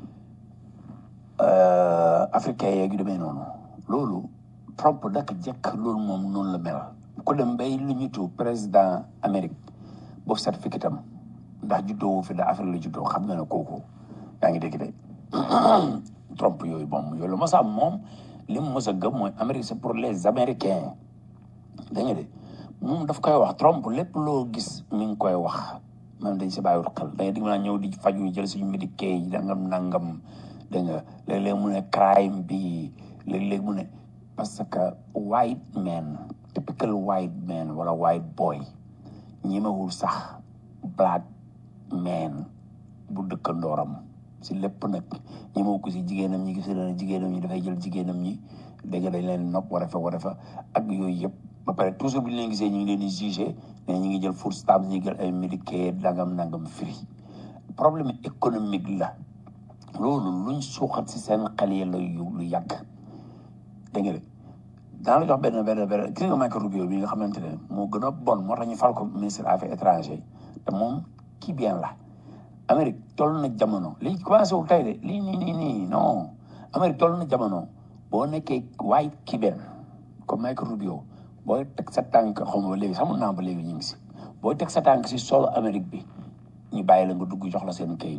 S5: africain yeeg yu demee noonu loolu Trump daka jekk loolu moom noonu la mel ku dem bay lu ñu tudd président Amérique boobu certificat am ndax juddoo fi da Afrique la juddoo xam nga ne kooku yaa ngi dégg de Trump yooyu moom yooyu la mos a am moom li mu mos a gëm mooy Amérique c'est pour les Américains da nga de moom daf koy wax Trump lépp loo gis mi ngi koy wax même dañ si bàyyiwul xel da nga dig naa ñëw di faju jël suñu médicament yi dangam nangam da nga léeg-léeg mu ne crime bi léeg-léeg mu ne parce que white man typical white man wala white boy ñemewul sax black man bu dëkkandooram si lépp nag ñemewu ko si jigéenam ñi gis na jigéenam ñi dafay jël jigéenam ñi dégg nga dañ leen nopp war a fa war a fa ak yooyu yëpp ba pare toujours bu ñu leen gisee ñu ngi leen di jugé ne ñu ngi jël food stamps ñu ngi jël ay médicaments nangam nangam free problème économique la loolu luñ suuxat si seen xel yi la yu lu yàgg dégg nga de daan la jox benn benn benn gis nga Marco Rubio bi nga xamante ne moo gën a bon moo tax ñu fal ko ministre affaires étrangères te moom kii bien la Amérique toll na jamono lii commencé wul tey de lii nii nii nii non Amérique toll na jamono boo nekkee white Cuban comme Marco Rubio booy teg sa tànk xaw ma ba léegi sax mun naa ba léegi ñu ngi si booy teg sa tànk si solo Amérique bi ñu bàyyi la nga dugg jox la seen kayit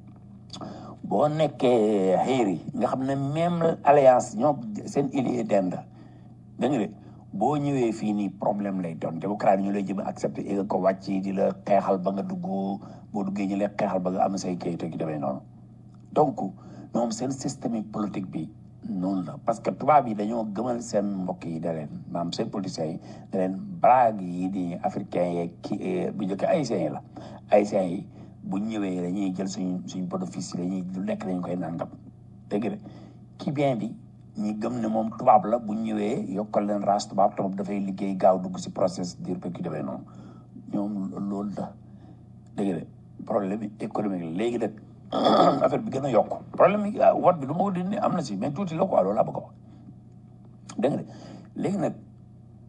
S5: boo nekkee xëyri nga xam ne même alliance ñoo seen allié d'Inde da nga de boo ñëwee fii nii problème lay doon démocrate ñu lay jëm accepté et ko wàcc di la xeexal ba nga dugg boo duggee ñu lay xeexal ba nga am say kayit ak yu demee noonu donc ñoom seen système politique bi noonu la parce que tubaab yi dañoo gëmal seen mbokk yi da leen maanaam seen politiciens yi da leen blague yi di africain yeeg ki bu njëkk haïtiens yi la haïtiens yi bu ñëwee dañuy jël suñ suñ bénéfice yi dañuy lu nekk dañu koy nangam dégg nga ki bien bi ñi gëm ne moom tubaab la bu ñëwee yokkal leen race tubaab tubaab dafay liggéey gaaw dugg si process dire que ki demee noonu ñoom loolu la dégg nga problème économique la léegi nag affaire bi gën a yokk problème yi wat bi lu ma ko dindi am na si mais tuuti la quoi loolu laa bëgg a wax dégg nga léegi nag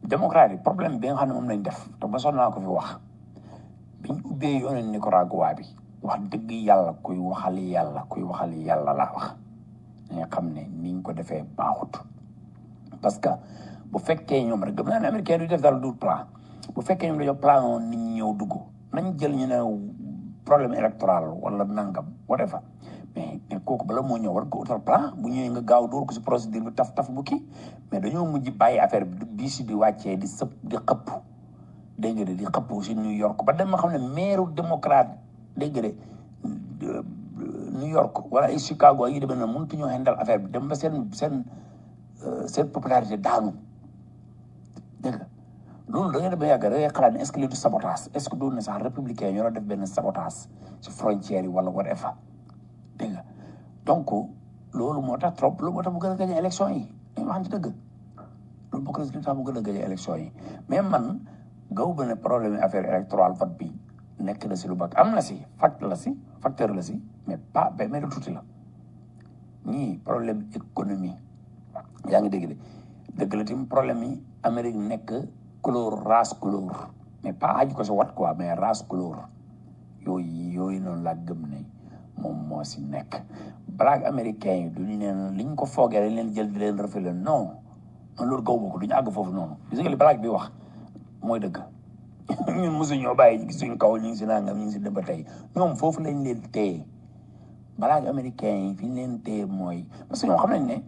S5: démocrate yi problème bi nga xam ne moom lañ def te ba sonn naa ko fi wax biñ ubbee yoonu Nicaragua bi wax dëgg yàlla kuy waxali yàlla kuy waxali yàlla laa wax nga xam ne niñ ko defee baaxut parce que bu fekkee ñoom rek gëm naa ne américain du def dara du plan bu fekkee ñoom dañoo plan woon nit ñi ñëw dugg nañ jël ñu ne problème électoral wala nangam whatever mais mais kooku bala moo ñëw war ko utal plan bu ñëwee nga gaaw dóor ko si procédure bi taf taf bu kii mais dañoo mujj bàyyi affaire bi bii si di wàccee di sëpp di xëpp dégg nga de di xëpp si New York ba dem ma xam ne maire démocrate dégg nga de New York wala ay Chicago yi demee noonu mënut ñoo handal affaire bi dem ba seen seen seen popularité daanu dégg nga loolu da ngay dem ba yàgg da ngay xalaat ne est ce que lii du sabotage est ce que doon na sax républicain yi ñoo def benn sabotage si frontière yi wala whatever dégg nga donc loolu moo tax trop loolu moo tax mu gën a gagné élection yi dañu waxante dëgg loolu bokk na si li tax mu gën a gagné élection yi mais man gaw ba ne problème affaire électorale vote bi nekk na si lu bak am na si fact la si facteur la si mais pas ba mais du tuuti la ñii problème économie yaa ngi dégg de dëgg la tamit problème yi Amérique nekk couleur race couleur mais pas aju ko si wat quoi mais race couleur yooyu yooyu noonu laa gëm ne moom moo si nekk black américain yi duñu neen li ñu ko foogee dañ leen jël di leen reféle non man loolu gaw ma ko duñu àgg foofu noonu gis nga li black bi wax mooy dëgg ñun mosu ñoo bàyyi ñu ngi suñu kaw ñu ngi si nangam ñu ngi si dem ba tey ñoom foofu lañ leen téye black américain yi fi ñu leen téye mooy parce que ñoom xam nañ ne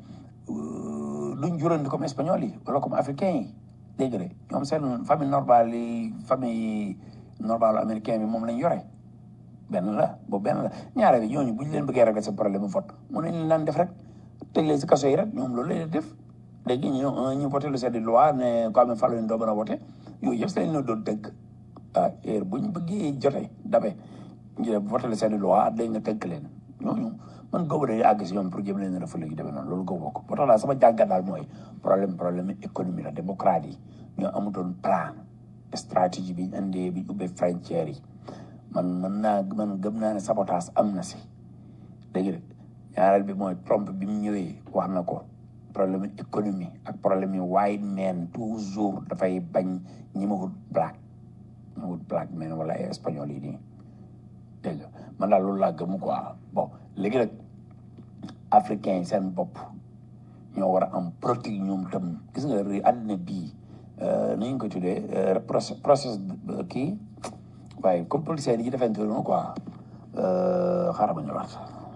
S5: duñ jurandi comme espagnol yi wala comme africain yi dégg nga ñoom seen famille normale yi famille normale américain bi moom lañ yore benn la boobu benn la ñaare bi ñooñu bu ñu leen bëggee régler sa problème mu vote mu ne leen daan def rek tëj leen si kaso yi rek ñoom loolu lay def léegi ñu ñu voté lu seen loi ne ko amee falu doo mën a voté yooyu yëpp seen doon tënk ah heure bu ñu bëggee jote dabe ñu def voté lu seen loi day nga tënk leen ñooñu man góobu dañuy àgg si ñoom pour jëm leen rafetlu yu demee noonu loolu góobu ko ba tax daal sama jàngat daal mooy problème problème économie la démocrate yi ñoo amutoon plan stratégie bi ñu indee bi ñu ubbee frontières yi man mën naa man gëm naa ne sabotage am na si dégg nga ñaareel bi mooy Trump bi mu ñëwee wax na ko problème économie ak problème yi white man toujours dafay bañ ñi ma wut black ñi ma wut black man wala ay espagnol yi nii dégg nga man daal loolu laa gëm quoi bon léegi nag africain yi seen bopp ñoo war a am politique ñoom tam gis nga réew àddina bii nu ñu ko tuddee process process kii waaye comme politiciens yi defante noonu quoi xaaral ma ñëwaat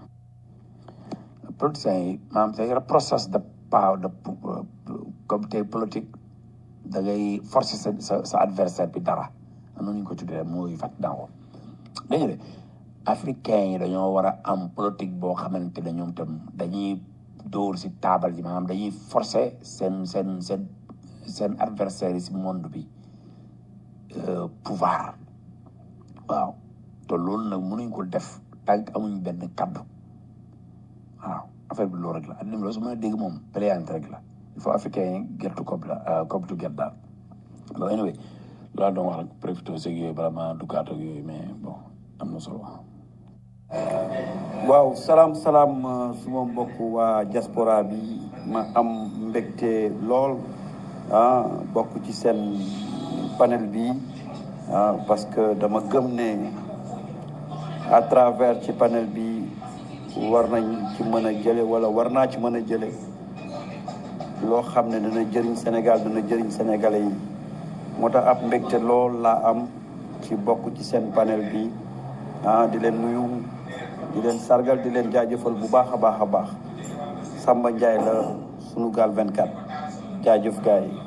S5: politiciens yi maanaam c'est un process de power de comme tey politique da ngay forcer sa sa sa adversaire bi dara am na ñu ko tuddee mooy fat naa ko dégg nga de africain yi dañoo war a am politique boo xamante ne ñoom tam dañuy dóor si taabal ji maanaam dañuy forcer seen seen seen seen adversaire yi si monde bi pouvoir waaw te loolu nag mënuñ ko def tànk amuñ benn kaddu waaw affaire bi loolu rek la adduna bi loolu su ma dégg moom pléante rek la il faut africain yi gertu kob la kob tu gert daal bon anyway loolu doon wax rek profité seeg yooyu bala ma duggaat ak yooyu mais bon am na solo
S8: waaw salaam salaam suma mbokk waa diaspora bi ma am mbégte lool ah bokk ci seen panel bi ah parce que dama gëm ne à travers ci panel bi war nañ ci mën a jële wala war naa ci mën a jële loo xam ne dana jëriñ Sénégal dana jëriñ sénégalais yi moo tax ab mbégte lool laa am ci bokk ci seen panel bi ah di leen nuyu di leen sargal di leen jaajëfal bu baax a baax a baax Samba Ndiaye la Sunugal 24 jaajëf gars yi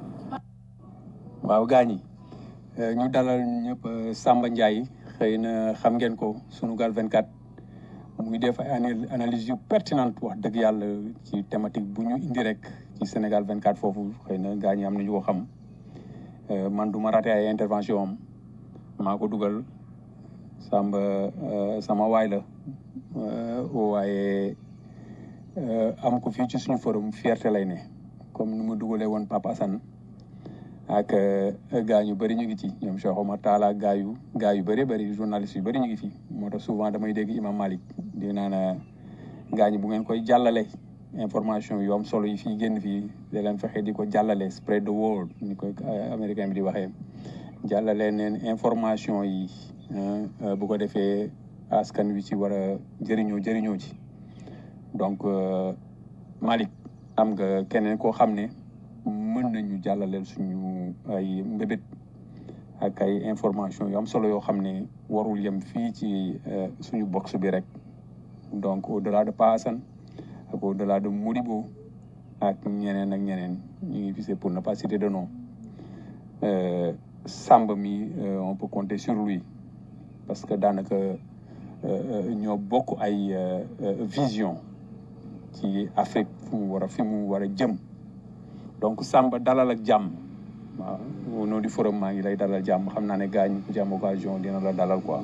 S7: waaw gaañi ñu dalal ñëpp Samba Ndiaye xëy na xam ngeen ko Sunugal 24 muy def ay analyse yu pertinente wax dëgg yàlla ci thématique bu ñu indi rek ci Sénégal 24 foofu xëy na gaañi am nañu ko xam man du ma raté ay intervention am maa ko dugal Samba sama waay la waaye am ko fii ci suñu forum fierté lay ne comme ni mu dugalee woon Papa Assane ak gaa yu bëri ñu ngi ci ñoom Cheikh Omar Talla gaa yu gaa yu bëri bëri journaliste yu bëri ñu ngi fi moo tax souvent damay dégg Imam Malik di naan gaa ñi bu ngeen koy jàllale information yu am solo yi fii génn fii da leen fexe di ko jàllale spread the word ni ko euh, américain bi di waxee jàllale neen information yi euh, euh, bu ko defee askan wi ci war a jëriñoo jëriñoo ci donc euh, Malick am nga keneen koo xam ne mën nañu jàllaleel suñu ay mbébét ak ay information yu am solo yoo xam ne warul yem fii ci euh, suñu box bi rek donc au delà de Pa Assane ak au delà de Modibo ak ñeneen ak ñeneen ñu ngi fi pour ne pas citer de nom euh, Samba mi euh, on peut compter sur lui parce que daanaka euh, euh, ñoo bokk ay euh, euh, vision ci Afrique fu mu war a fi mu war a jëm donc Samba dalal ak jàmm waaw au nom du forum maa ngi lay dalal jàmm xam naa ne gars ñi ku ci am occasion dina la dalal quoi.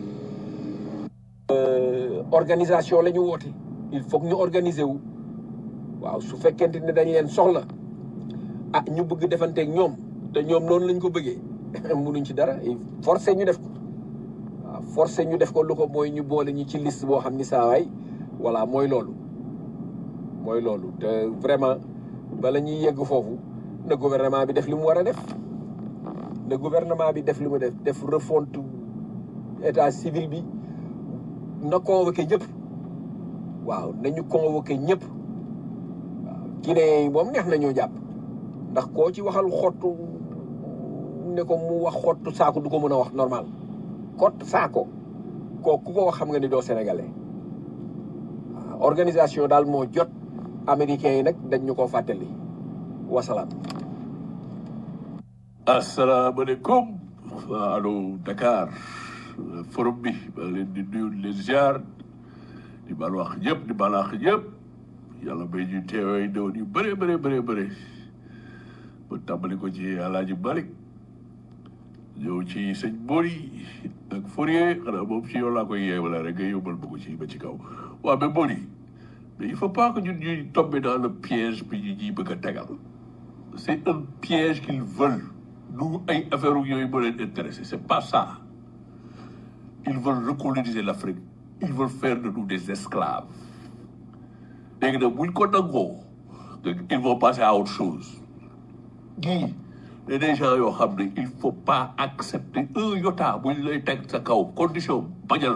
S1: organisation la ñu woote il faut que ñu organiser wu waaw su fekkente ne dañ leen soxla ah ñu bëgg defanteeg ñoom te ñoom noonu lañ ko bëggee munuñ ci dara forcé ñu def ko waaw forcé ñu def ko lu ko mooy ñu boole ñu ci liste boo xam ni saa waay voilà mooy loolu mooy loolu te vraiment bala ñuy yegg foofu na gouvernement bi def li mu war a def na gouvernement bi def li mu def def refonte état civil bi na convoqué ñëpp waaw nañu convoqué ñëpp waaw Guinée yi moom neex nañoo jàpp ndax koo ci waxal xottu ne ko mu wax xottu saako du ko mën a wax normal xott saako koo ku ko wax xam nga ni doo sénégalais waaw organisation daal moo jot américains yi nag dañ ñu ko fàttali wasalaam
S3: asalaamaaleykum waa allo Dakar forum bi maa ngi leen di nuyu di leen ziar di baal wax ñëpp di baal wax ñëpp yàlla may ñu teewee doon yu bëree bëree bëree bëri ba tàmbali ko ci Alaaji Malick ñëw ci sëñ Bori ak Fourier xanaa moom ci yow laa koy yeewala rek nga yóbbal ma ko ci ba ci kaw waaw mais Bori mais il faut pas que ñun ñuy tomber dans le piège bi ñu ñuy bëgg a tegal c'est un piège qu'ils veulent nous ay affaire yooyu moo leen intéressé c'est pas ça ils veulent recoloniser l'Afrique ils veulent faire de nous des esclaves léegi nag buñ ko nangoo ils vont passer à autre chose ñii ne des gens yoo xam ne il faut pas accepter un iota buñ lay teg sa kaw condition bañal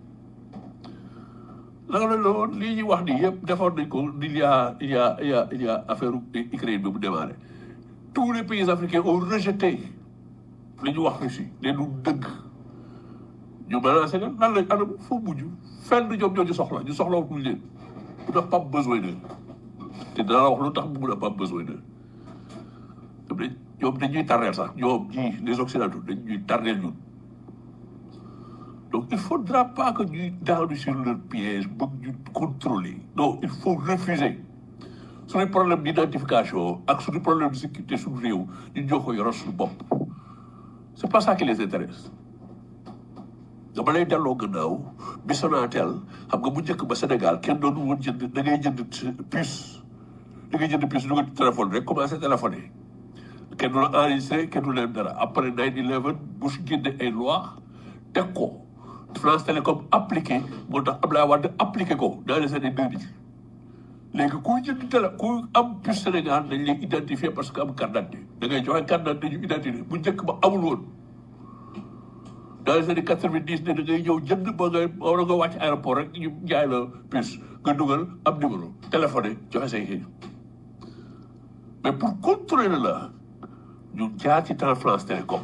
S3: la nga la woon lii ñuy wax nii yëpp defoon nañ ko il y a il y a il y a il y a affaire Ukraine bi mu démarré tous les pays africains ont rejeté li ñu wax Russie ne du dëgg ñu menacé leen lan lañ anam foo mujj fenn ñoom ñoo ñu soxla ñu soxla wuñ leen bu tax pas besoin d'eux te dana la wax lu tax mu mun a pas besoin d'eux ñoom dañ ñoom dañuy tardeel sax ñoom ñii les occidentaux dañ ñuy tardeel ñun donc il faudra pas que ñuy daanu sur leur piège bëgg ñu contrôler non il faut refuser suñu problème d'identification ak suñu problème de sécurité suñu réew ñu ñoo ko yoral suñu bopp c'est pas ça qui les intéresse dama lay delloo gannaaw bi Sonatel xam nga bu njëkk ba Sénégal kenn doonu woon jënd da ngay jënd puce da ngay jënd puce dugal téléphone rek commencé téléphoner kenn du la enregistré kenn du leen dara après 9/11 Bush génne ay loi teg ko France Télécom appliqué moo tax Abdoulaye Wade appliqué ko dans les années 2000 léegi ku jënd télé ku am puce Sénégal dañ lay identifier parce que am carte d'identité da ngay joxe carte d'identité ñu identifier bu njëkk ba amul woon dans les années quatre-vingt-dix ne da ngay ñëw jënd ba nga war nga wàcc aéroport rek ñu jaay la puce nga dugal am numéro téléphoné joxe say kii mais pour contrôler la ñu jaar ci temps France Télécom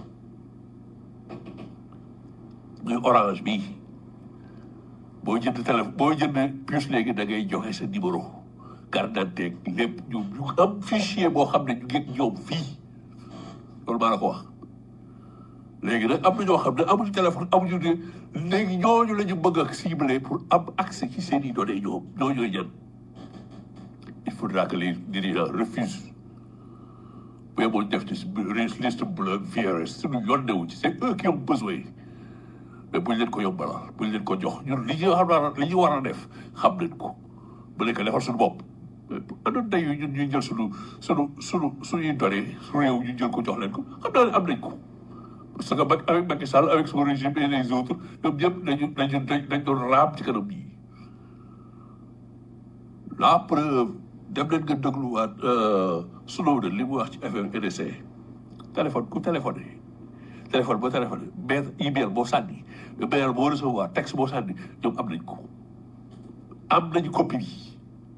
S3: muy orange bii boo jënd téléphone boo jënd puce léegi da ngay joxe sa numéro carte d'identité lépp ñu ñu am fichier boo xam ne ñu ngi ñoom fii loolu maa la ko wax léegi nag am na ñoo xam ne amuñu téléphone amuñu ne léegi ñooñu la ñu bëgg a cibler pour am accès ci seen i données ñoom ñoo ñooy ñan il faudra que les dirigeants refusent mais moo def ci liste bleue vierge suñu yoon newu ci c'est eux qui ont besoin mais buñ leen ko yombalal buñ leen ko jox ñun li ñu xam li ñu war a def xam nañ ko bu leen ko defal suñu bopp andoon day yu ñun ñuy jël suñu suñu suñu suñuy données su réew ñu jël ko jox leen ko xam naa ne am nañ ko parce que Macky avec Macky Sall avec son régime et les autres ñoom ñëpp dañu dañu dañ doon raam ci kanam yi la preuve
S9: dem leen nga dégluwaat Snowden li mu wax ci affaire NSA téléphone ku téléphoné téléphone boo téléphoné mail email boo sànni mail boo recevoir texte boo sànni ñoom am nañ ko am nañu copie bi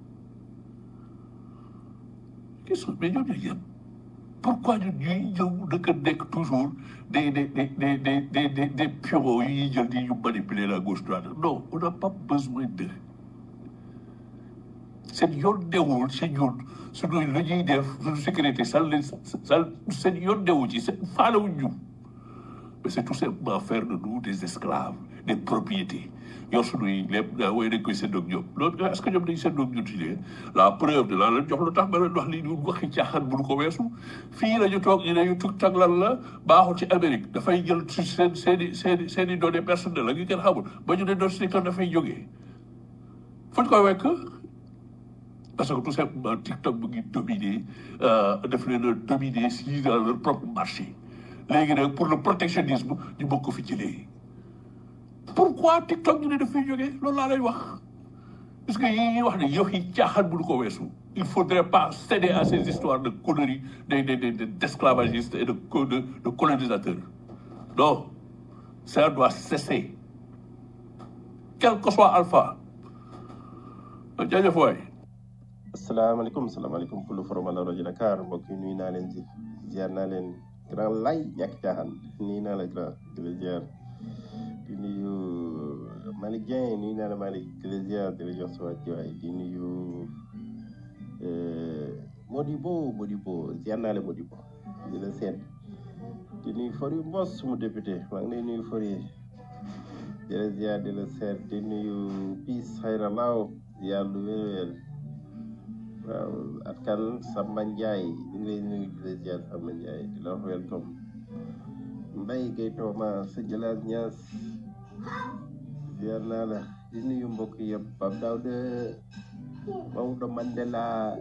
S9: qu'est-ce que mais ñoom ñooy yem pourquoi ñun ñuy ñëw dëkk nekk toujours des des des des des des des des pions yu ñuy jël di ñu manipuler la gauche droite non on n'a pas besoin de seen yoon newul si ñun suñu lu ñuy def suñu sécurité sal leen sal seen yoon newu ci seen faalewuñ ñu mais c'est tout simplement faire de nous des esclaves des propriétés yor suñuy lépp daa wooy dañ koy séddoog ñoom loolu est-ce que ñoom dañ séddoog ñun si lee la preuve de la leen jox lu tax ma leen wax lii ñun waxi caaxaan bu ko weesu fii la ñu toog ñu ne ñu tug tag lan la baaxul ci Amérique dafay jël ci seen seen i seen i seen i données personnelles la ngi kenn xamul ba ñu ne doon si dafay jógee fuñ koy wekk parce que tout simplement TikTok mu ngi dominer def leen a dominer si dans leur propre marché léegi nag pour le protectionnisme ñu bokk ko fi jëlee pourquoi TikTok ñu ne dafay jógee loolu laa lay wax parce que yi ñuy wax ne yow yi caaxaan bu ko weesu il faudrait pas céder à ces histoires de conneries de de de d'esclavagistes et de de de colonisateurs non ça doit cesser quel que soit alpha jaajëf waay
S10: asalaamaaleykum salaamaaleykum pour le forum la rajo Dakar mbokk yi nuyu naa leen si ziar naa leen grand lay ñàkk caaxaan nuyu naa la grand di la ziar di nuyu Malick Dieng nuyu naa la Malick di la ziar di la jox sa wàccuwaay di nuyu Modibo Modibo ziar naa la Modibo di la seet di nuyu Fori Mbos mu député maa ngi lay nuyu Fori di la ziar di la seet di nuyu Peace Xayra Law ziar lu wér-wér waaw at kan Samba Ndiaye ñu ngi lay nuyu di la ziar Samba Ndiaye di la wax welcome Mbaye Gueye Tooma sa Jalaas Ñaas ziar naa la di nuyu mbokk yëpp Pape Daouda Maodo Mandela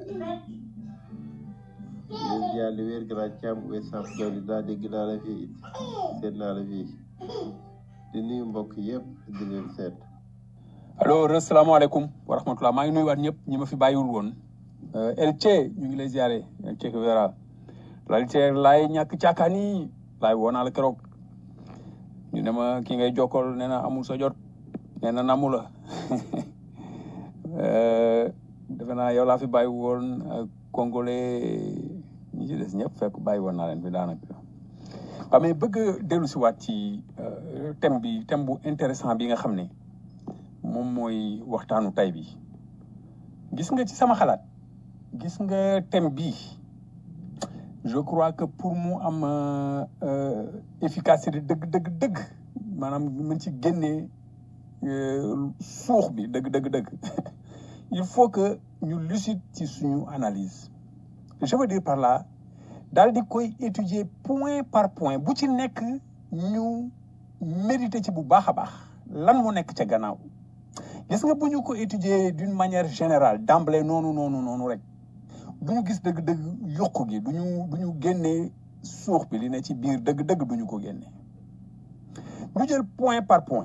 S10: di ziar li wér grand Thiam West Africa dégg naa la fii seet naa la fii di nuyu mbokk yëpp di leen seet
S7: alors asalaamaaleykum wa rahmatulah maa ngi nuyuwaat ñëpp ñi ma fi bàyyiwul woon Elche ñu ngi lay ziare Elche Vera Elche laay ñàkk caakaan yi laay woo naa la keroog ñu ne ma ki ngay jokkal nee na amul sa jot nee na namu la defe naa yow laa fi bàyyi woon congolais ñi ci des ñëpp fekk bàyyi woon naa leen fi daanaka waaw mais bëgg dellu si waat ci thème bi thème bu intéressant bi nga xam ne moom mooy waxtaanu tay bi gis nga ci sama xalaat gis nga thème bi je crois que pour mu am efficacité dëgg dëgg dëgg maanaam mën ci génnee suux bi dëgg dëgg dëgg il faut que ñu lucide ci suñu analyse je veux dire par là daal di koy étudier point par point bu ci nekk ñu méditer ci bu baax a baax lan mu nekk ca gannaaw gis nga bu ñu ko étudier d'une manière générale d'emblée noonu noonu noonu rek du ñu gis dëgg-dëgg yokku gi du ñu du ñu génnee suux bi li ne ci biir dëgg-dëgg du ñu ko génne ñu jël point par point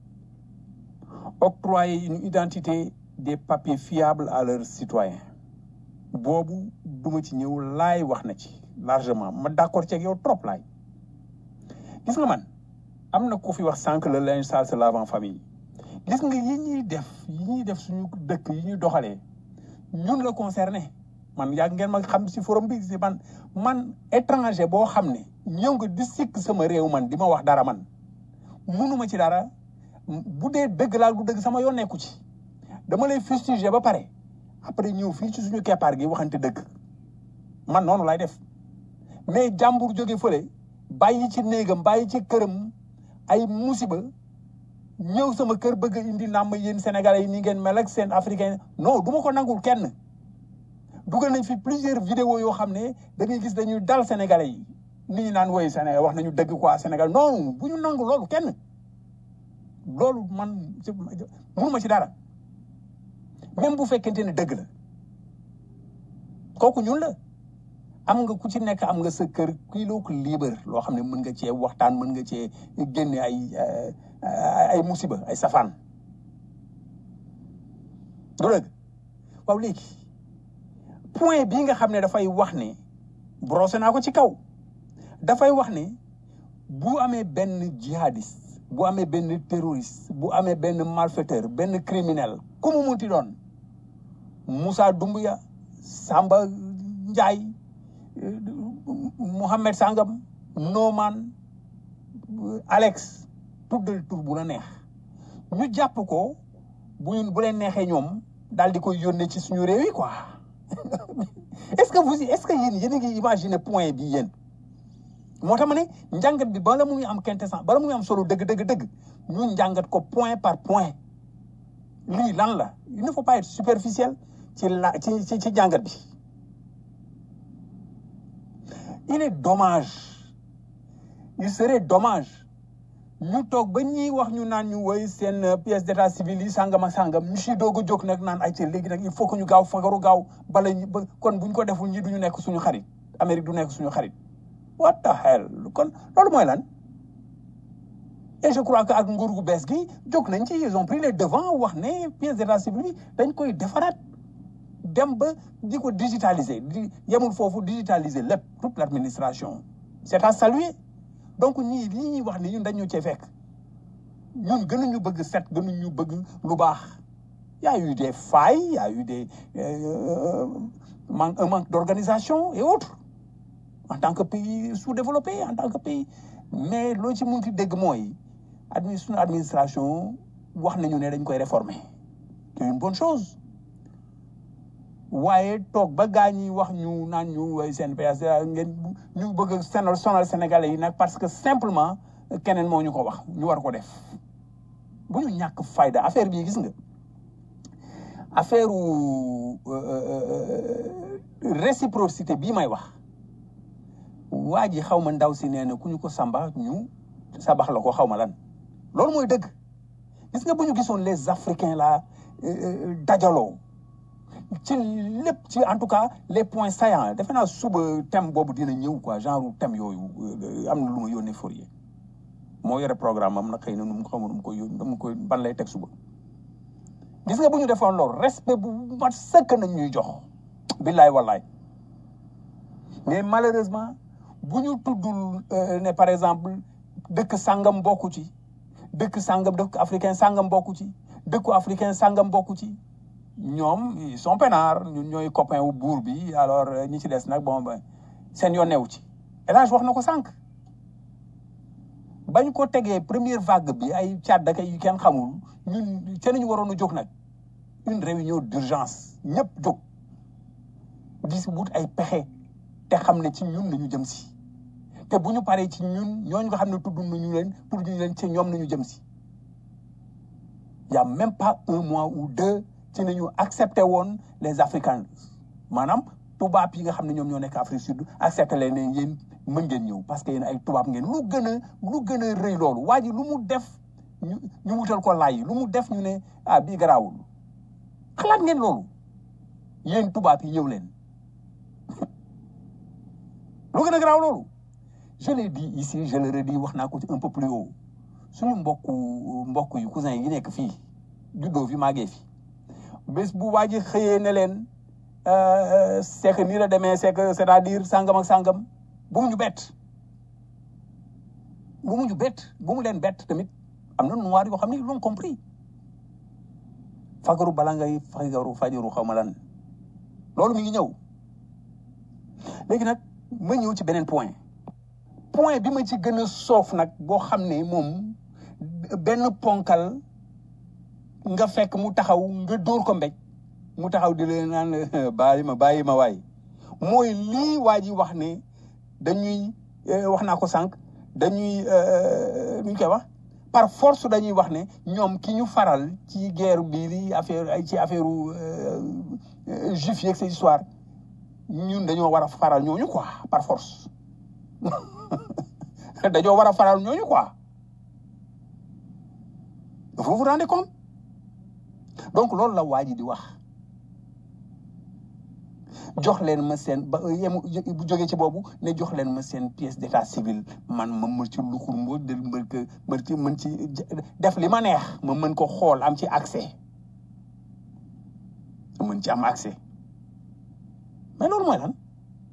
S7: octroyer une identité des papiers fiables à leurs citoyens boobu duma ci ñëw laay wax na ci largement ma d'accord ci ak yow trop laay gis nga man am na ko fi wax sànq le linge sale se lave en famille gis nga yi ñuy def yi ñuy def suñu dëkk yi ñuy doxalee ñun la concerné man yàgg ngeen ma xam si forum bi si man man étranger boo xam ne ñëw nga di sikk sama réew man di ma wax dara man munuma ci dara bu dee dëgg laa du dëgg sama yoon nekku ci dama lay fustiger ba pare après ñëw fii ci suñu keppaar gi waxante dëgg man noonu lay def mais jàmbur jóge fële bàyyi ci néegam bàyyi ci këram ay musiba ñëw sama kër bëgg a indi nàmm yéen sénégalais yi ni ngeen mel ak seen africain non du ma ko nangul kenn dugal nañ fi plusieurs vidéos yoo xam ne da ngay gis dañuy dal sénégalais yi nit ñi naan woy Sénégal wax nañu dëgg quoi Sénégal non bu ñu nangu loolu kenn loolu man mënuma ci dara même bu fekkente ne dëgg la kooku ñun la am nga ku ci nekk am nga sa kër kii loo ko libre loo xam ne mën nga cee waxtaan mën nga cee génne ay ay musiba ay safaan du dëgg waaw léegi point bii nga xam ne dafay wax ne brossé naa ko ci kaw dafay wax ne bu amee benn jihadiste bu amee benn terroriste bu amee benn malfaiteur benn criminel ku mu munti doon Moussa Doumbouya Samba Ndiaye euh, Mohamed Sangam Noman Alex tuddal tur bu la neex ñu jàpp ko bu bu leen neexee ñoom daal di koy yónnee ci suñu réew yi quoi est-ce que vous est-ce que yéen yéen a ngi imaginer point bi yéen moo tax ma ne njàngat bi bala muy am quintessence bala muy am solo dëgg dëgg dëgg ñu njàngat ko point par point lii lan la il ne faut pas être superficiel ci la ci ci ci njàngat bi il est dommage il serait dommage ñu toog ba ñuy wax ñu naan ñu woy seen euh, pièce d'état civil yi sàngam ak sàngam ñu si doog a jóg nag naan ay ci léegi nag il faut que ñu gaaw fagaru gaaw bala ñu ba kon buñ ko deful ñi duñu nekk suñu xarit Amérique du nekk suñu xarit what the hell kon loolu mooy lan et je crois que ak nguur gu bees gi jóg nañ ci ils ont pris les devants wax ne pièce d'état civil bi dañ koy defaraat dem ba di ko digitaliser di yemul foofu digitaliser lépp toute l'administration c'est à saluer donc ñii li ñuy wax ni ñun dañu cee fekk ñun gënuñu bëgg set gënuñu bëgg lu baax y a eu des failles y a eu des euh, manque un manque d'organisation et autres en tant que pays sous-développé en tant que pays mais loo ci munti dégg mooy admi suñu administration wax nañu ne dañ koy réformer c'est une bonne chose waaye toog ba gaa ñi wax ñu naan ñu way seen PS ngeen ñu bëgg a sonal sonal sénégalais yi nag parce que simplement keneen moo ñu ko wax ñu war ko def bu ñu ñàkk fayda affaire bii gis nga affaire réciprocité bii may wax waa ji xaw ma ndaw si nee na ku ñu ko samba ñu sabax la ko xaw ma lan loolu mooy dëgg gis nga bu ñu gisoon les africains là dajaloo ci lépp ci en tout cas les points saillants defe naa suba thème boobu dina ñëw quoi genre thème yooyu am na lu ma yónnee Fourier moo yore programme am na xëy na nu mu xamul nu mu koy yónni nu mu koy ban lay teg suba gis nga bu ñu defoon loolu respect bu mat sëkk nañ ñuy jox billaay wallaay mais malheureusement bu ñu tuddul ne par exemple dëkk sàngam bokku ci dëkk sàngam dëkk africain sàngam bokku ci dëkku africain sàngam bokku ci ñoom ils sont peinards ñun ñooy copain wu buur bi alors ñi ci des nag bon ba seen yoon newu ci El Hadj wax na ko sànq bañ ko tegee première vague bi ay caat daka yu kenn xamul ñun ca ñu waroon a jóg nag une réunion d'urgence ñëpp jóg di si wut ay pexe te xam ne ci ñun nañu jëm si te bu ñu paree ci ñun ñooñu nga xam ne tudd nañu leen tudd ñu leen ci ñoom nañu jëm si y a même pas un mois ou deux ci nañu accepté woon les africains maanaam tubaab yi nga xam ne ñoom ñoo nekk Afrique sud accepté leen ne yéen mën ngeen ñëw parce que yéen ay tubaab ngeen lu gën a lu gën a rëy loolu waa ji lu mu def ñu ñu wutal ko laay lu mu def ñu ne ah bii garaawul xalaat ngeen loolu yéen tubaab yi ñëw leen lu gën a garaaw loolu je l'ai dit ici je le redis wax naa ko ci un peu plus haut suñu mbokku mbokk yu cousin yi nekk fii juddoo fi màggee fi bés bu waa ji xëyee ne leen c'est que nii la demee c'est que c'est-à-dire sàngam ak sàngam bu mu ñu bett bu mu ñu bett bu mu leen bett tamit am na noir yoo xam ne ils l'ont compris fagaru bala ngay fagaru fajaru xaw ma lan loolu mi ngi ñëw léegi nag ma ñëw ci beneen point point bi ma ci gën a soof nag boo xam ne moom benn ponkal nga fekk mu taxaw nga dóor ko mbéj mu taxaw di leen naan bàyyi ma bàyyi ma waay mooy lii waa ji wax ne dañuy wax naa ko sànq dañuy nu ñu koy wax par force dañuy wax ne ñoom ki ñu faral ci guerre bii affaire ci affaire juif yeeg ces histoire ñun dañoo war a faral ñooñu quoi par force dañoo war a faral ñooñu quoi vous vous rendez compte donc loolu la waa ji di wax jox leen ma seen ba yemu bu jógee ci boobu ne jox leen ma seen pièce d'état civil man ma mën ci luxur mbo de mën ko mën ci mën ci def li ma neex ma mën ko xool am ci accès ma mën ci am accès mais loolu mooy lan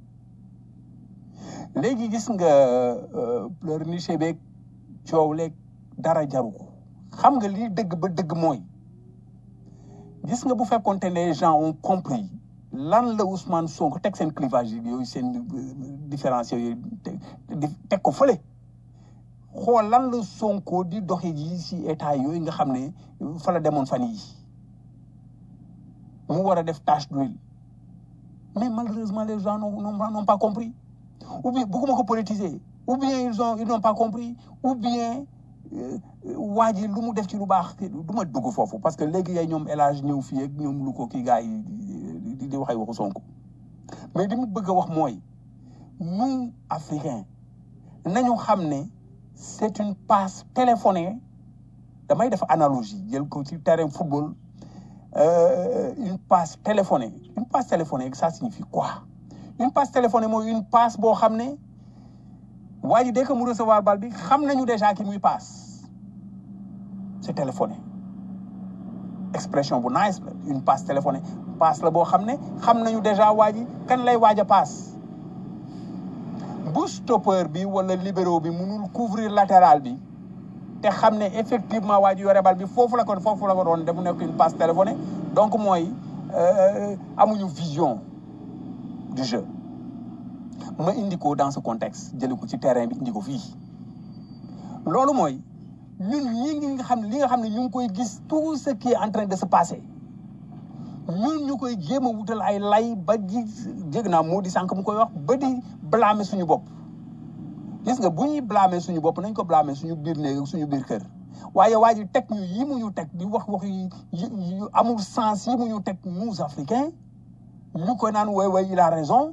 S7: léegi gis nga pleurnicher beeg coow leeg dara jaru ko xam nga lii dëgg ba dëgg mooy gis nga bu fekkonte ne les gens ont compris lan la Ousmane Sonko teg seen clivage yooyu seen différence yooyu teg ko fële xool lan la Sonko di doxi ji si état yooyu nga xam ne fa la demoon fan yi mu war a def tâche d'huile mais malheureusement les gens n'ont n'ont pas compris ou bien bëgguma ko politiser ou bien ils ont ils n'ont pas compris ou bien waa ji lu mu def ci lu baax du ma dugg foofu parce que léegi yay ñoom élage ñëw fii ak ñoom lu ko kii gars yi di di waxay waxu Sonko mais li mu bëgg a wax mooy nous africains nañu xam ne c'est une passe téléphonée damay def analogie jël ko ci terrain football euh, une passe téléphonée une passe téléphonée ça signifie quoi une passe téléphonée mooy une passe boo xam ne waa ji dès que mu recevoir bal bi xam nañu déjà ki muy passe c'est téléphoné expression bu nice la une passe téléphonée passe la boo xam ne xam nañu déjà waa ji kan lay waaj a passe bu stoppeur bi wala libéro bi mënul couvrir latéral bi te xam ne effectivement waa ji yore bal bi foofu la ko foofu la ko doon def mu nekk une passe téléphonée donc mooy amuñu vision du jeu ma indi ko dans ce contexte jëli ko ci terrain bi indi ko fii loolu mooy ñun ñi nga xam li nga xam ne ñu ngi koy gis tout ce qui est en train de se passer ñun ñu koy jéem a wutal ay lay ba di jég naa moo di sànq mu koy wax ba di blâmer suñu bopp gis nga bu ñuy blâmer suñu bopp nañ ko blâmer suñu biir néeg suñu biir kër waaye waa ji teg ñu yi mu ñu teg di wax wax yu amul sens yi mu ñu teg nous africains ñu ko naan way way il a raison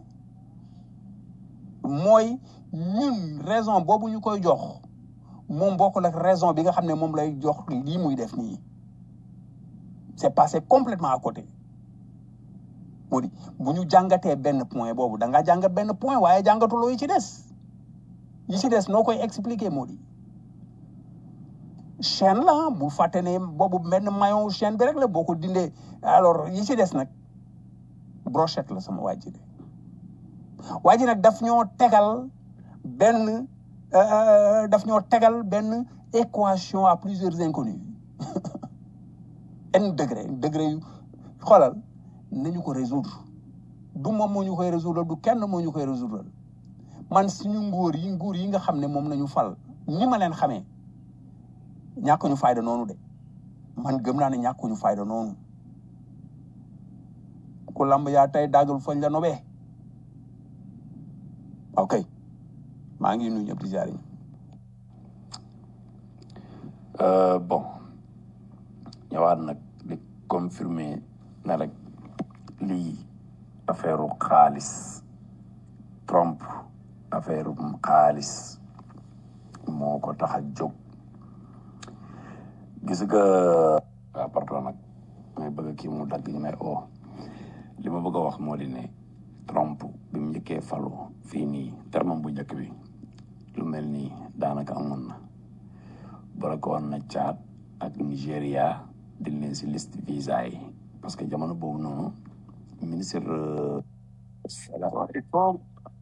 S7: mooy ñun raison boobu ñu koy jox moom bokkul ak raison bi nga xam ne moom lay jox lii muy def nii c'est passé complètement à côté moo di bu ñu jàngatee benn point boobu da nga jàngat benn point waaye jàngatuloo yi ci des yi ci des noo koy expliquer moo di chaîne la bu fàtte ne boobu benn maillon chaîne bi rek la boo ko dindee alors yi ci des nag brochette la sama waa ji de waa ji nag daf ñoo tegal benn daf ñoo tegal benn équation à plusieurs inconnus n degré degré yu xoolal nañu ko résoudre du moom moo ñu koy résoudre du kenn moo ñu koy résoudre man suñu nguur yi nguur yi nga xam ne moom nañu fal ñi ma leen xamee ñàkkuñu fayda noonu de man gëm naa ne ñàkkuñu fayda noonu ku lamb yaa tey daggal fañ la nobee ok maa ngi nuyu ñëpp di ziare
S5: Euh, bon ñëwaat nag di confirmer ne rek lii affaire xaalis Trump affaire xaalis moo ko tax a jóg gis nga waaw pardon nag may bëgg kii mu dagg ñu may oo li ma bëgg a wax moo di ne Trump bi mu njëkkee falu fii nii terme bu njëkk bi lu mel nii daanaka amoon na bloqué woon na Tchad ak Nigéria di leen si liste visa yi parce que jamono boobu noonu ministre salaamaaleykum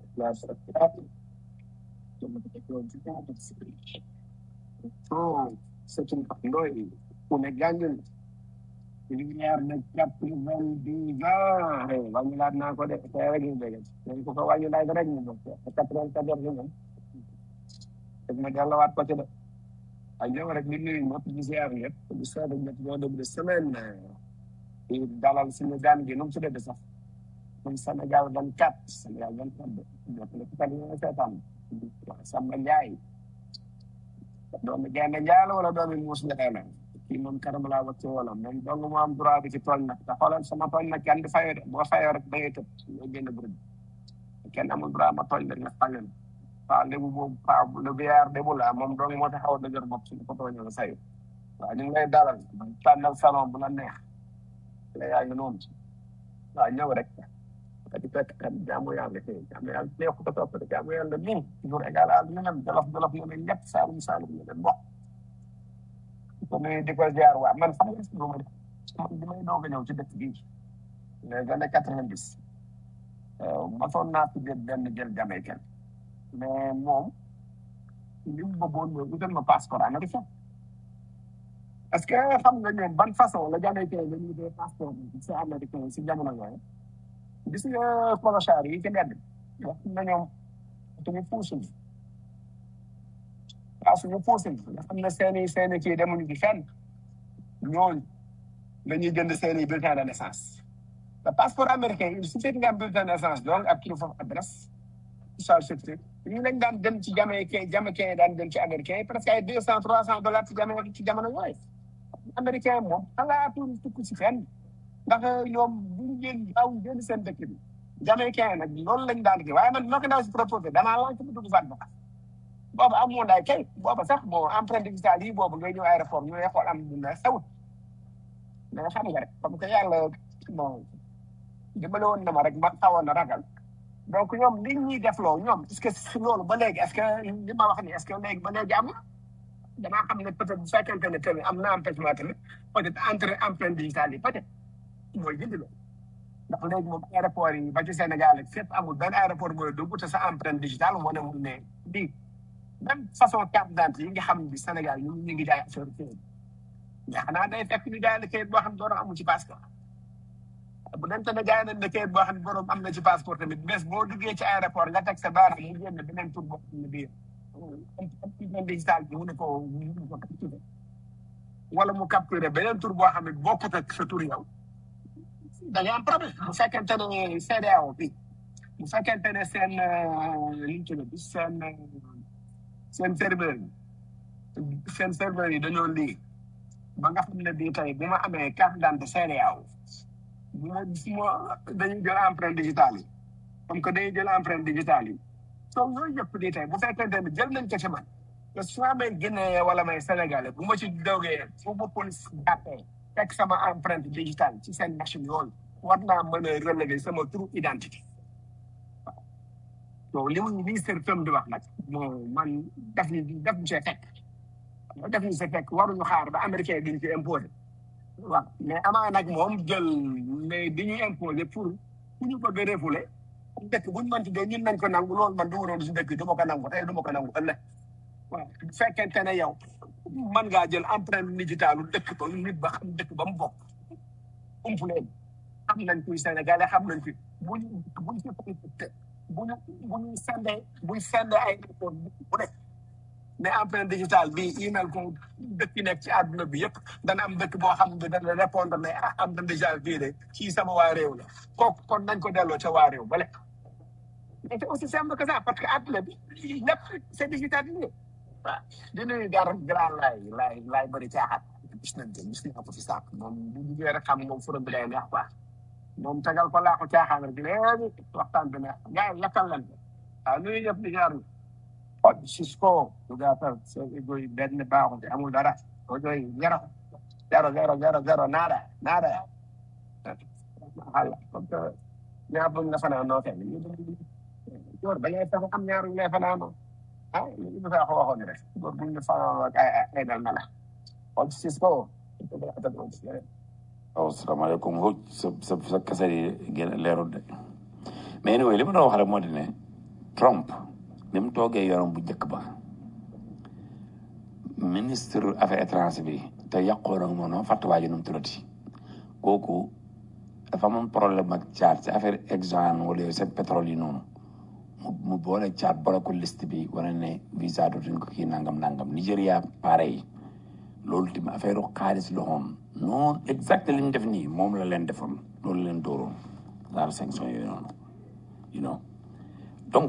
S11: c'est une ndoy ku ne gàngul ñaar na jàpp vingt-dix ans wàññi laat naa ko de tey rek ñu dégg dañ ko ko wàññi laat rek ñu bokk quatre-vingt-quatorze moom daf ma delluwaat ko ci de waaye ñëw rek di nuyu ñëpp di ziar ñëpp di soobee ñëpp ñoo déglu semaine di dalal suñu gan gi nu mu tuddee sax comme Sénégal 24 Sénégal 24 de ñëpp la kat ñu seetaan Samba Ndiaye doomi Gaynde Njaay la wala doomi Muus Njaay la kii moom karam laa wacce wala moom dong moo am droit bi ci tooñ nag te xoolal sama tooñ nag kenn di fayoo de boo fayoo rek da ngay tëb nga génn groupe bi kenn amul droit ma tooñ rek nga fàllen waaw lébu boobu paa le biyaar débu la moom dong moo taxaw dëgër bopp suñu ko tooñee nga sayu waaw ñu ngi lay dalal tànnal salon bu la neex la yaa ngi noonu waaw ñëw rek ati fekk kat jaamu yàlla kay jaamu yàlla neexu ko topp de jaamu yàlla nii toujours égal à ñu nem jolof jolof ñu ne ñett saalum saalum ñu ne bokk ko nuyu di ko ziar waa man xam nga lu ma man bi may doog a ñëw ci dëkk bii les années quatre vingt dix masoon naa fi jël benn jël jamaïcain mais moom li mu bëggoon mooy utal ma passeport américain est-ce que xam nga ñoom ban façon la jamaïcain la ñuy dee passeport si américain si jamono yooyu gis nga clochard yi ci mbedd wax na ñoom suñu puusul waaw suñu puusul nga xam ne seeni seeni kii demuñu ci fenn ñooñu dañuy jënd seeni bulletin de naissance le passeport américain il suffit que nga am bulletin de naissance donc ak proof of address social security ñu lañ daan dem ci jamaïcain jamaïcain yi daan dem ci américain yi presque ay deux cent trois cent dollars ci jamono ci jamono yooyu américain moom xalaatul tukki si fenn ndax ñoom buñ génn daaw génn seen dëkk bi jamaïcain yi nag loolu lañ daan kii waaye man noo ko daaw si proposé danaa lank bu dugg fan ba boobu amoon ay kay booba sax bon empreinte digitale yi boobu ngay ñëw aéroport ñu lay xool am dina xewut mais xam nga rek comme que yàlla bon dimbale woon na ma rek ma xawoon na ragal donc ñoom li ñuy def loo ñoom est-ce que si loolu ba léegi est-ce que li ma wax ni est-ce que léegi ba léegi am na damaa xam ne peut-être bu fekkente ne tamit am na empêchement tamit peut-être entre empreinte digitale yi peut-être mooy jëndi la ndax léegi moom aéroport yi ba ci Sénégal ak fépp amul benn aéroport mooy dugg te sa empreinte digitale wane mu ne lii même façon carte d'identité yi nga xam bi Sénégal ñu ñu ngi jaay affaire kayit mais xanaa day fekk ñu jaay la kayit boo xam ne doon amul ci passeport bu dente ne jaay nañ la kayit boo xam ne borom am na ci passeport tamit bés boo duggee ci aéroport nga teg sa baaraam mu génn beneen tur boo xam ne bii empreinte digitale bi mu ne ko mu ne ko capturé wala mu capturé beneen tur boo xam ne bokkut ak sa tur yow da ngay am problème bu fekkente ne CEDEAO bi bu fekkente ne seen li ñu tudd seen seen serveur yi seen serveur yi dañoo lii ba nga xam ne bii tey bu ma amee carte d'identité CEDEAO bu ma su ma dañuy jël empreinte digitale yi comme que dañuy jël empreinte digitale yi soo yooyu yëpp di tey bu fekkente ne jël nañ ko ci man te su ma amee Guinée wala may Sénégalais bu ma ci dogee fu ma police jàppee fekk sama empreinte digitale ci seen machine yooyu war naa mën a relever sama true identité donc li mu ministère fem di wax nag moo man daf ñu daf ñu see fekk daf ñu see fekk waruñu xaar ba américain duñ ci imposé waaw mais amaa nag moom jël mais di ñu imposé pour ku ñu bëgg a refoulé dëkk buñ mënti dee ñun nañ ko nangu loolu man du ma doon si dëkk du ma ko nangu tey du ma ko nangu ëllëg waaw bu fekkente ne yow mën ngaa jël empreinte digitale dëkk ba nit ba xam dëkk ba mu bokk umpu leen xam nañ kuy sénégalais xam nañ fi buñ buñ ci buñ buñ sendee buñ sendee ay rapport bu nekk ne empreinte digitale bi email ko dëkk yi nekk ci àdduna bi yëpp dana am dëkk boo xam ne dana répondre ne ah am na déjà bii de kii sama waa réew la kooku kon nañ ko delloo ca waa réew bale mais c'est aussi simple que ça parce que àdduna bi lépp c'est digitalisé waaw di nuyu gar grand laay laay laay bëri caaxaan gis nañ ko gis naa ko fi sànq moom bu duggee rek xam moom furam bi day neex quoi moom tegal ko laa ko caaxaan rek léegi waxtaan bi neex gars yi lakkal leen ko waaw nuyu ñëpp di jaar kon Cisco du gàttal soo égo yi benn baaxul te amul dara audio yi zéro zéro zéro zéro zéro nada nada xala comme que ñaar buñ la fanaan noo kenn góor ba ngay tax am ñaar ñu lay fanaanoo ah li ñu fa waxoon rek góor buñ la fanaan ak ay ay dal na la kon Cisco
S5: waaw salaamaaleykum Mbodj sa sa sa kese yi gën leerul de mais anyway li ma doon wax rek moo di ne Trump ni mu toogee yorom bu njëkk ba ministre affaires étrangères bi te yàqoo nag moom fàtte waa ji nu mu tuddati kooku dafa amoon problème ak caat ci affaire Exxon wala yooyu seen pétrole yi noonu mu mu boole caat boole ko liste bi wane ne visa dootuñ ko kii nangam nangam Nigéria pareil loolu tamit affaire xaalis la woon non exact li ñu def nii moom la leen defoon loolu leen dooroon daal sanction yooyu noonu you know donc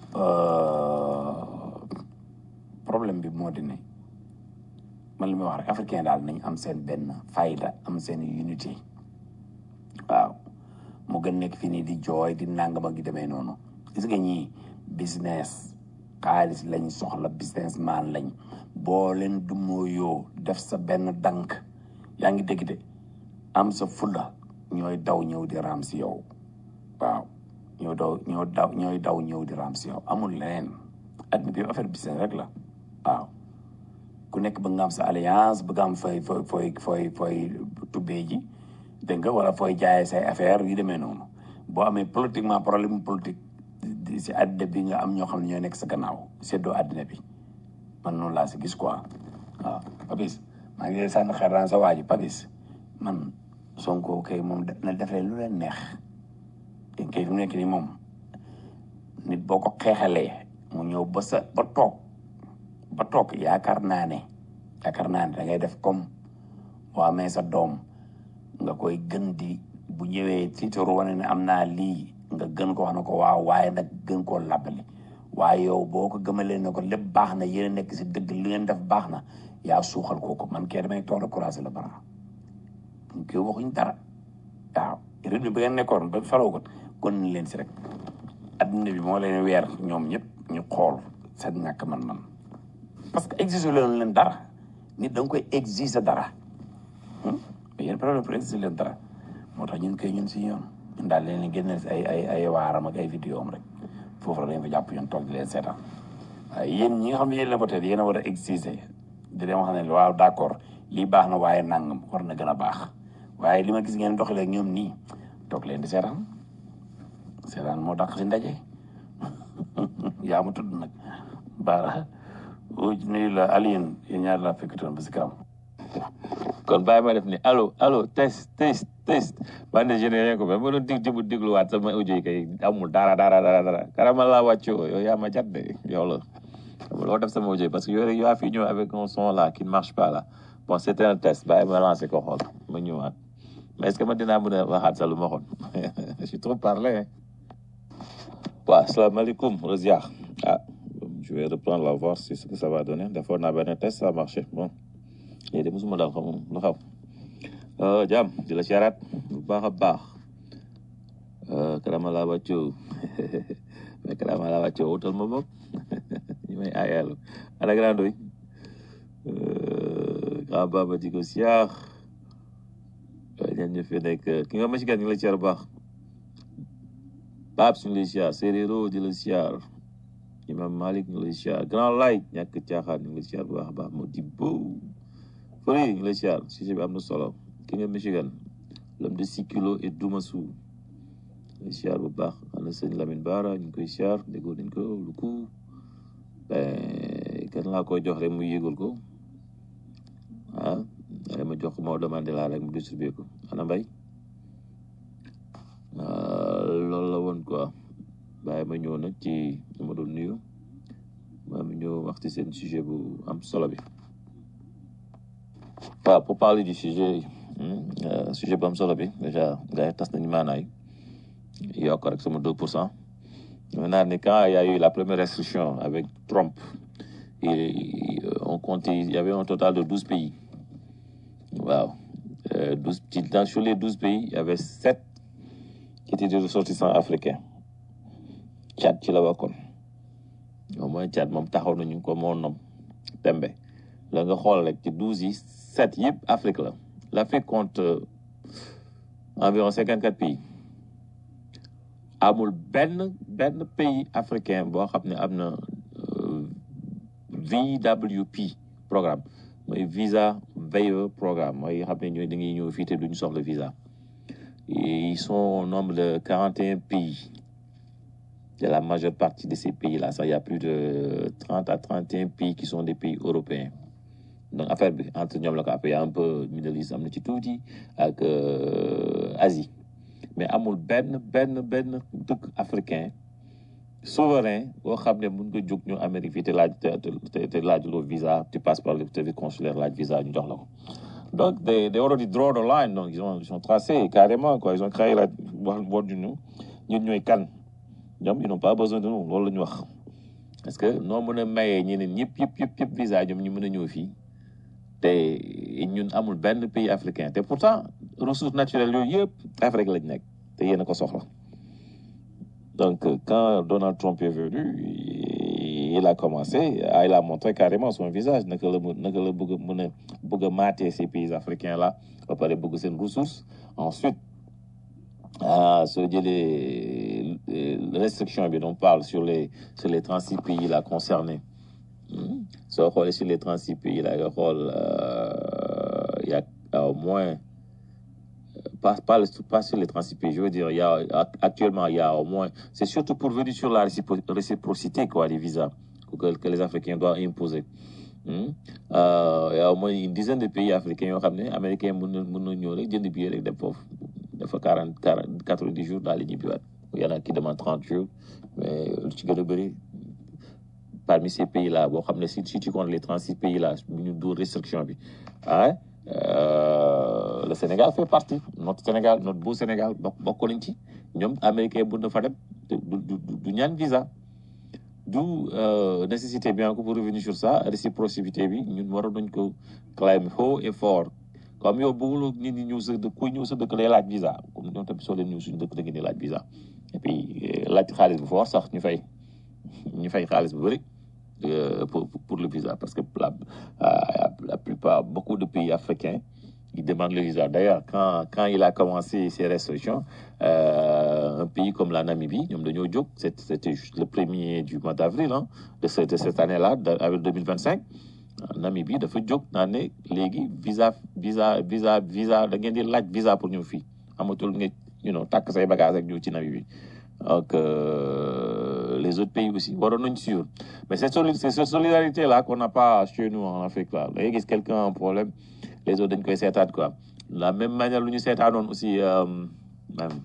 S5: problème bi moo di ne man li may wax rek africain daal nañ am seen benn fayda am seen unité waaw mu gën nekk fii nii di jooy di nangam ak di demee noonu gis nga ñii business xaalis lañ soxla business man lañ boo leen dumóoyoo def sa benn dank yaa ngi dégg de am sa fulla ñooy daw ñëw di raam si yow waaw ñoo daw ñoo daw ñooy daw ñëw di raam si yow amul leneen adduna bi affaire business rek la waaw ku nekk ba nga am sa alliance ba nga am fooy fooy fooy fooy fooy tubbee ji dégg nga wala fooy jaayee say affaire yu demee noonu boo amee politiquement problème politique di si àddina bi nga am ñoo xam ne ñoo nekk sa gannaaw seddoo àddina bi man noonu laa si gis quoi waaw Papis maa ngi lay sànni xel daan sa waa ji Papis man Sonko kay moom na defee lu leen neex te kay fi mu nekk nii moom nit boo ko xeexalee mu ñëw ba sa ba toog ba toog yaakaar naa ne yaakaar naa ne da ngay def comme boo amee sa doom nga koy gën di bu ñëwee tiitaru wane ne am naa lii nga gën ko wax na ko waaw waaye nag gën koo labbali waaye yow boo ko gëmalee ne ko lépp baax na yéen a nekk si dëgg li ngeen def baax na yaa suuxal kooku man kee damay toog courage la bara kii waxuñ dara waaw rythme bi ngeen nekkoon ba faroo ko kon ni leen si rek adduna bi moo leen weer ñoom ñëpp ñu xool seen ñàkk man-man parce que exige leen leen dara nit da nga koy exige dara mais yéen problème pour exige leen dara moo tax ñun koy ñun si yoon ñun daal leen génneel si ay ay ay waaram ak ay vidéo am rek foofu la dañ fa jàpp ñun toog di leen seetaan waaye yéen ñi nga xam ne yéen la peut être yéen a war a exiger di leen wax ne waaw d' accord lii baax na waaye nangam war na gën a baax waaye li ma gis ngeen doxalee ak ñoom nii toog leen di seetaan seetaan moo dàq si ndaje yaa ma tudd nag baara nuyu la Alioune yéen ñaar laa fekkitoon ba si kanam
S12: kon bàyyi ma def ni allo allo test test test man de je n'ai rien compris ma doon dig dibu dégluwaat sama audio yi kay amul dara dara dara dara karama laa wàccoo yow yaa ma jat de yow la loo def sama audio yi parce que yow yaa fi ñëw avec un son là qui ne marche pas là bon c'était un test bàyyi ma lancé ko xool ma ñëwaat mais est-ce que man dinaa mën a waxaat sa lu ma xoon je suis trop parlé hein waaw asalaamaaleykum Rosiar ah je vais reprendre la voir si ce que ça va donner defoon naa benn test ça a marché bon léegi de mosuma daal xam lu xaw jaam di la siyaaraat bu baax a baax karama laa wàccoo mais karama laa wàccoo wutal ma bopp ñu may aayalu ana grand doy grand baba di ko siyaar ñan ñu fi nekk ki nga Michigan ñu ngi la siyaar bu baax Babs ñu ngi lay siyaar Séréro di la siyaar Imam Malik ñu ngi lay siyaar Grand Light ñàkk caaxaan ñu ngi lay siyaar bu baax a baax moo di bo fële ñu ngi lay siyaar sujet bi am na solo ki nga Michigan l'homme de six kilos et Dumasu lay siyaar bu baax ana sëñ Lamine Bara ñu ngi koy siyaar déggoo nañ ko lu ko kan laa koy jox rek mu yéegul ko ah ma jox ko moo demandé laa rek mu distribué ko ana mbay loolu la woon quoi bàyyi ma ñëw nag ci li ma doon nuyu maa mi ñëw wax ci seen sujet bu am solo bi waaw pour parler du sujet sujet bu am solo bi déjà gars yi tas nañu maanaay yokk rek sama deux pour cent maintenant ni quand il y a eu la première restriction avec Trump et on comptait il y avait un total de douze pays waaw douze ci dans sur les douze pays il y avait sept qui étaient des ressortissants africains Tchad ci la bokkoon au moins Tchad moom taxaw nañu ko moo nom tembe la nga xool rek ci douze yi sept yëpp Afrique la l'Afrique compte environ cinquante quatre pays amul benn benn pays africain boo xam ne am na VWP programme mooy visa VE programme mooy xam ne ñooy dañuy ñëw fii te duñu soxla visa ils sont au nombre de 41 pays. De la majeure partie de ces pays-là, ça, il y a plus de 30 à 31 pays qui sont des pays européens. Donc, affaire entre nous, il y a un peu Middle East, am ci tuuti ak Asie. Mais amul benn benn benn dëkk africain souverain boo xam ne mun nga jóg ñu Amérique fii te laaj te te laaj loo visa tu passes par le service consulaire laaj visa ñu jox la ko. Donc, they, they already draw the line. Donc, ils ont, ils ont tracé carrément, quoi. Ils ont créé la boîte du nous. Nous, nous, can. ñoom ils n'ont pas besoin de nous loolu la ñu wax parce que noo mën a mayee ñeneen ñëpp yëpp yëpp yëpp visa ñoom ñu mën a ñëw fii te ñun amul benn pays africain te pourtant ressources naturelles yooyu yëpp Afrique lañ nekk te yéen a ko soxla donc quand Donald Trump est venu il a commencé il a montré carrément son visage naka la naka la bëgg a mën a bëgg a mater ces pays africains là ba pare bëgg seen ressources ensuite ah soo jëlee restriction bi on parle sur les sur les 36 pays là concernés soo xoolee sur les 36 pays là nga xool il y a au moins pas, pas, le- pas sur les 36 pays. Je veux dire, il y a, actuellement, il y a au moins, c'est surtout pour venir sur la récipro- réciprocité, quoi, les visas que, que les Africains doivent imposer. Hmm? Euh, il y a au moins une dizaine de pays africains yoo xam ne américains mën na mën na ñëw rek jënd billet rek dem foofu dafa quarante quarante quatre-vingt-dix jours daal di ñibbiwaat il y en a qui demandent trente jours mais lu ci gën a bëri parmi ces pays là boo xam ne si si tu comptes les trente six pays là bu ñu dóor restriction bi ah euh, le Sénégal fait partie notre Sénégal notre beau Sénégal bokk bokk nañ ci ñoom américain bu na fa dem du du du du ñaan visa D'où euh, nécessité bien que pour revenir sur ça réciprocité bi ñun waroon nañ ko claim haut et fort comme yow bëgguloo nit ñi ñëw sa dëkk kuy ñëw sa dëkk lay laaj visa comme ñoom tamit soo leen ñëw suñu dëkk da ngeen di laaj visa et puis euh, laaj xaalis bu fort sax ñu fay ñu fay xaalis bu bëri euh, pour pour le visa parce que la euh, la plupart beaucoup de pays africains ils demandent le visa. D'ailleurs, quand, quand il a commencé ces restrictions, euh, un pays comme la Namibie, ñoom dañoo jóg, c'est- c'était juste le premier du mois d'avril hein, de, ce- de cette année-là, d'avril 2025, euh, Namibie dafa jóg naa ne léegi visa visa visa visa da ngeen di laaj visa pour ñëw fii amatul nga you know takk say bagage ak ñëw ci Namibie donc euh, les autres pays aussi waroon nañ suivre mais c'est soli- c'est cette solidarité là qu'on n'a pas chez nous en Afrique là da ngay gis quelqu'un a un problème les autres dañ koy seetaat quoi la même manière lu ñu seetaanoon aussi euh, même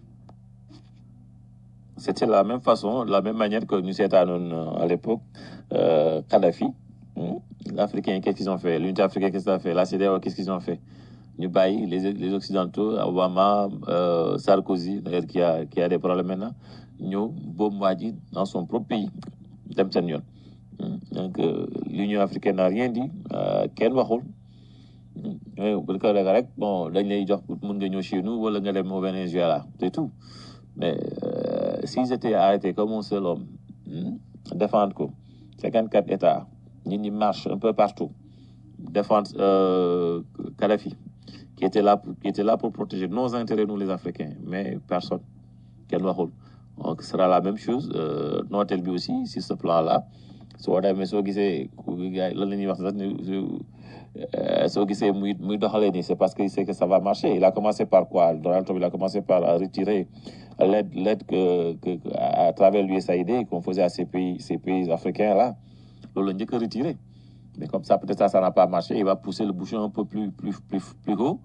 S12: c'était la même façon la même manière que ñu seetaanoon euh, à l'époque euh, Kadhafi hmm, l'Africain qu'est-ce qu'ils ont fait l'unité africaine qu'est-ce qu'ils ont fait la CEDEAO qu'est-ce qu'ils ont fait ñu bàyyi les les occidentaux Obama euh, Sarkozy d'ailleurs qui a qui a des problèmes maintenant ñëw boobu waa ji dans son propre pays dem seen yoon Hmm, donc euh, l'Union africaine n'a rien dit euh, kenn waxul oui bu ko defee rek bon dañ lay jox mun nga ñëw chez nous wala nga dem au Venezuela c'est tout mais euh, s'ils étaient arrêtés comme un seul homme hmm, défendre ko 54 États nit ñi marche un peu partout défendre euh, Kadhafi qui était là pour, qui était là pour protéger nos intérêts nous les Africains mais personne kenn waxul donc ce sera la même chose euh, nooteel bi aussi sur ce plan là soo demee soo gisee ku gars yi lan la ñuy wax sax ne euh, soo gisee muy muy doxalee nii c'est parce qu'il sait que ça va marcher il a commencé par quoi Donald Trump il a commencé par à retirer l'aide l'aide que, que que- à travers l'USAID qu'on faisait à ces pays ces pays africains là loolu la njëkk a retiré mais comme ça peut-être ça ça n'a pas marché il va pousser le bouchon un peu plus plus plus plus haut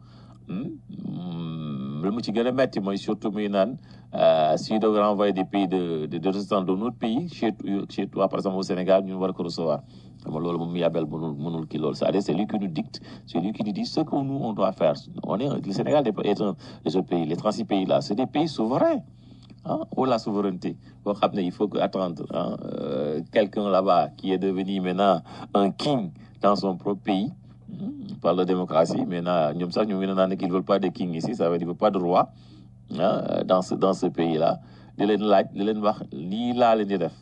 S12: Hmm, lu mu ci gën a metti mooy surtout muy naan euh, si doog renvoyer des pays de de de résistants de notre pays chez chez toi par exemple au Sénégal ñun war ko recevoir xam nga loolu moom yabel mënul mënul kii loolu c'est-à-dire c'est lui qui nous dicte c'est lui qui nous dit ce que nous on doit faire on est le Sénégal est un des autres pays les 36 pays là c'est des pays souverains ah ou la souveraineté boo xam ne il faut que attendre hein, euh, quelqu'un là-bas qui est devenu maintenant un king dans son propre pays hmm, on parle de démocratie maintenant ñoom sax ñu ngi naan qu'ils veulent pas de king ici ça veut dire pas de roi ah, dans ce dans ce pays là di leen laaj di leen wax lii laa leen di def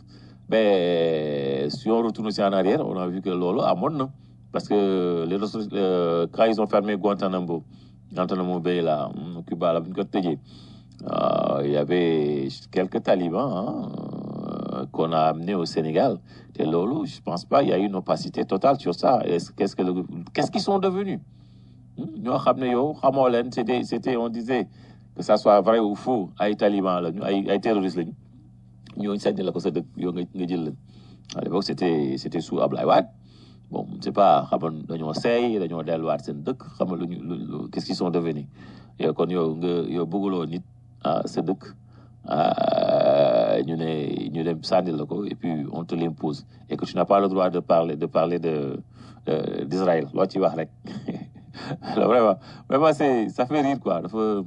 S12: mais si on retourne aussi en arrière on a vu que loolu amoon na parce que les ressources euh, quand ils ont fermé Guantanamo Guantanamo Bay là hmm, Cuba là bu ñu ko tëjee euh, il y avait quelques talibans hein, euh, qu'on a amenés au Sénégal. Et Lolo, je pense pas, il y a eu une opacité totale sur ça. Est-ce- Qu'est-ce que le- qu'est-ce qu'ils sont devenus Hmm, ñoo xam ne yow xamoo leen c'était c'était on disait que ça soit vrai ou faux ay talibans la ñu ay ay terroristes lañu ñooñu sànni la ko sa dëkk yow nga nga jël leen à l'époque c'était c'était sous Ablaye Wade bon c'est pas xam nga dañoo seey dañoo delluwaat seen dëkk xam nga lu ñu lu lu- qu'est-ce qu'ils sont devenus yow kon yow nga yow bëgguloo nit ah sa dëkk ah ñu ne ñu dem sànni la ko et puis on te l'impose et que tu n'as pas le droit de parler de parler de de- d'Israël loo ci wax rek alors vraiment vraiment c'est ça fait rire quoi dafa euh,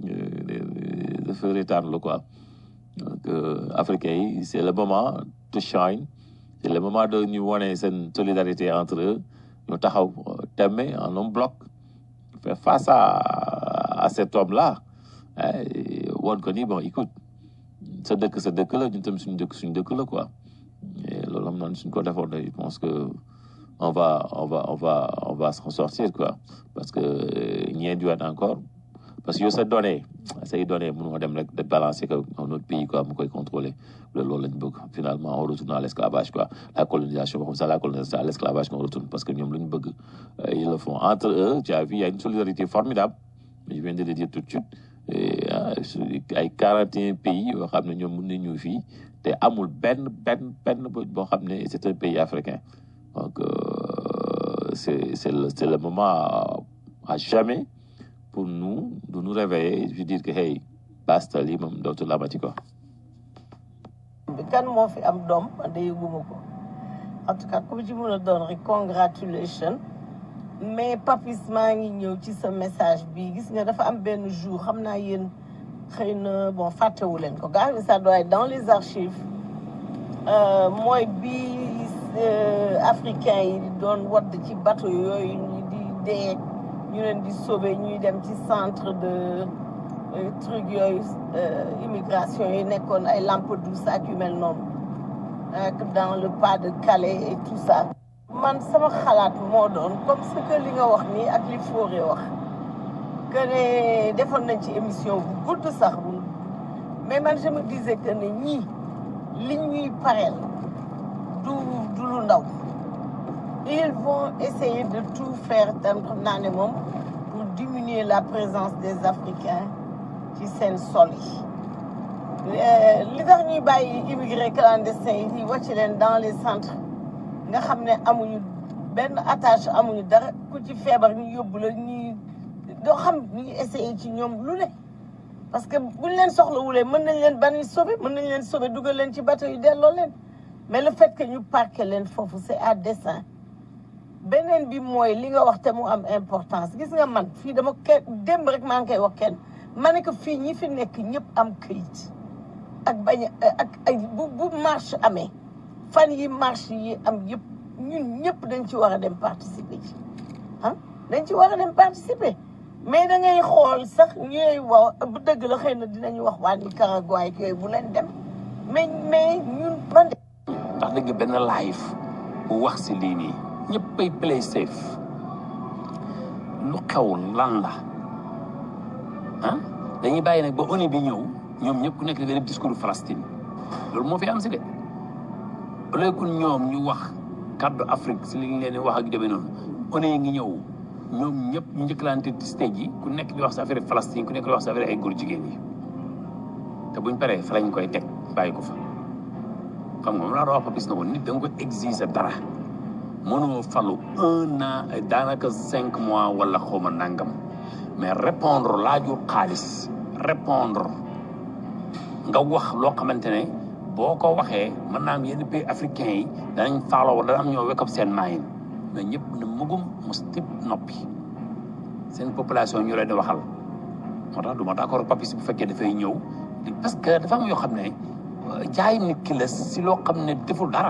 S12: dafa reetaan la quoi donc euh, africains yi c'est le moment to shine c'est le moment de ñu wane seen solidarité entre eux ñu taxaw euh, temme en un bloc faire face à à cet homme là woon ko ni bon écoute sa dëkk sa dëkk la ñun tamit suñu dëkk suñu dëkk la quoi et loolu am na suñ ko defoon je pense que on va on va on va on va s'en sortir quoi parce que ñeen diwaat encore parce que yow sa données say données mënoo dem rek de balancer ko un autre pays quoi mu koy contrôler loolu lañ bëgg finalement on retourne à l'esclavage quoi la colonisation comme ça la colonisation à l'esclavage qu'on retourne parce que ñoom lu ñu bëgg euh, ils le font entre eux tu as vu il y a une solidarité formidable je viens de le dire tout de suite Et, ah, su- ay quarante et un pays yoo xam ne ñoom mën nañ ñëw fii te amul benn benn benn bo- boo xam ne c'est un pays africain donc euh, c'est c'est le c'est le moment à, à jamais pour nous de nous réveiller et de dire que hey basta lii moom dootul amati quoi.
S13: bi kan moo fi am doom man de yëguma ko en tout cas comme ci mën a doon rek congratulation mais papis maa ngi ñëw ci sa message bi gis nga dafa am benn jour xam naa yéen xëy na bon fàttewu leen ko gars ça doit être dans les archives euh, mooy bi euh, africain yi di doon wadd ci bateau yooyu ñu di dee ñu leen di sauver ñuy dem ci centre de euh, truc yooyu euh, immigration yi nekkoon ay Lampedusa ak yu mel noonu ak dans le pas de Calais et tout ça man sama xalaat moo doon comme ce que li nga wax nii ak li Fauré wax que ne defoon nañ ci émission bu gudd sax bu mais man je me disais que ne ñii li ñuy pareel du du lu ndaw ils vont essayer de tout faire tam xam naa ne moom pour diminuer la présence des Africains ci seen sol yi Euh, li tax ñuy bàyyi immigré clandestin yi di wàcc leen dans les centres nga xam ne amuñu benn attache amuñu dara ku ci feebar ñu yóbbu la ñuy doo xam ñu essayé ci ñoom lu ne parce que buñ leen soxlawulee mën nañ leen bani sauver mën nañ leen sauver dugal leen ci bateau yi delloo leen mais le fait que ñu parqué leen foofu c'est à dessein beneen bi mooy li nga wax te mu am importance gis nga man fii dama kenn démb rek maa ngi koy wax kenn ma ne que fii ñi fi nekk ñëpp am këyit ak bañ a ak ay bu bu marche amee fan yi marche yi am yëpp ñun ñëpp dañ ci war a dem participer ci ah dañ ci war a dem participer mais da ngay xool sax ñooy wax bu dëgg la xëy na dinañu wax waa Nicaragua ak yooyu bu leen dem mais mais ñun man de
S5: ndax dëgg benn live bu wax si lii nii ñëppay play safe lu xew lan la ah dañuy bàyyi nag ba ONU bi ñëw ñoom ñëpp ku nekk di def discours Palestine loolu moo fi am si de au lieu que ñoom ñu wax kaddu Afrique si li ñu leen di wax ak demee noonu ONU yi ngi ñëw ñoom ñëpp ñu njëkkalante ci stage yi ku nekk di wax sa affaire Palestine ku nekk di wax sa affaire ay góor jigéen yi te buñ paree fa lañ koy teg bàyyi ko fa xam nga moom laa doon wax Papis na ko nit da nga ko exiger dara mënoo falu un an daanaka cinq mois wala xawma nangam mais répondre laajul xaalis répondre nga wax loo xamante ne boo ko waxee mën naa am yenn pays africains yi danañ faaloo dana am ñoo wake up seen maayin mais ñëpp ne mugum mos tip noppi seen population ñu leen di waxal moo tax du ma d'accord ak Papis bu fekkee dafay ñëw di- parce que dafa am yoo xam ne euh, jaay nit ki la si loo xam ne deful dara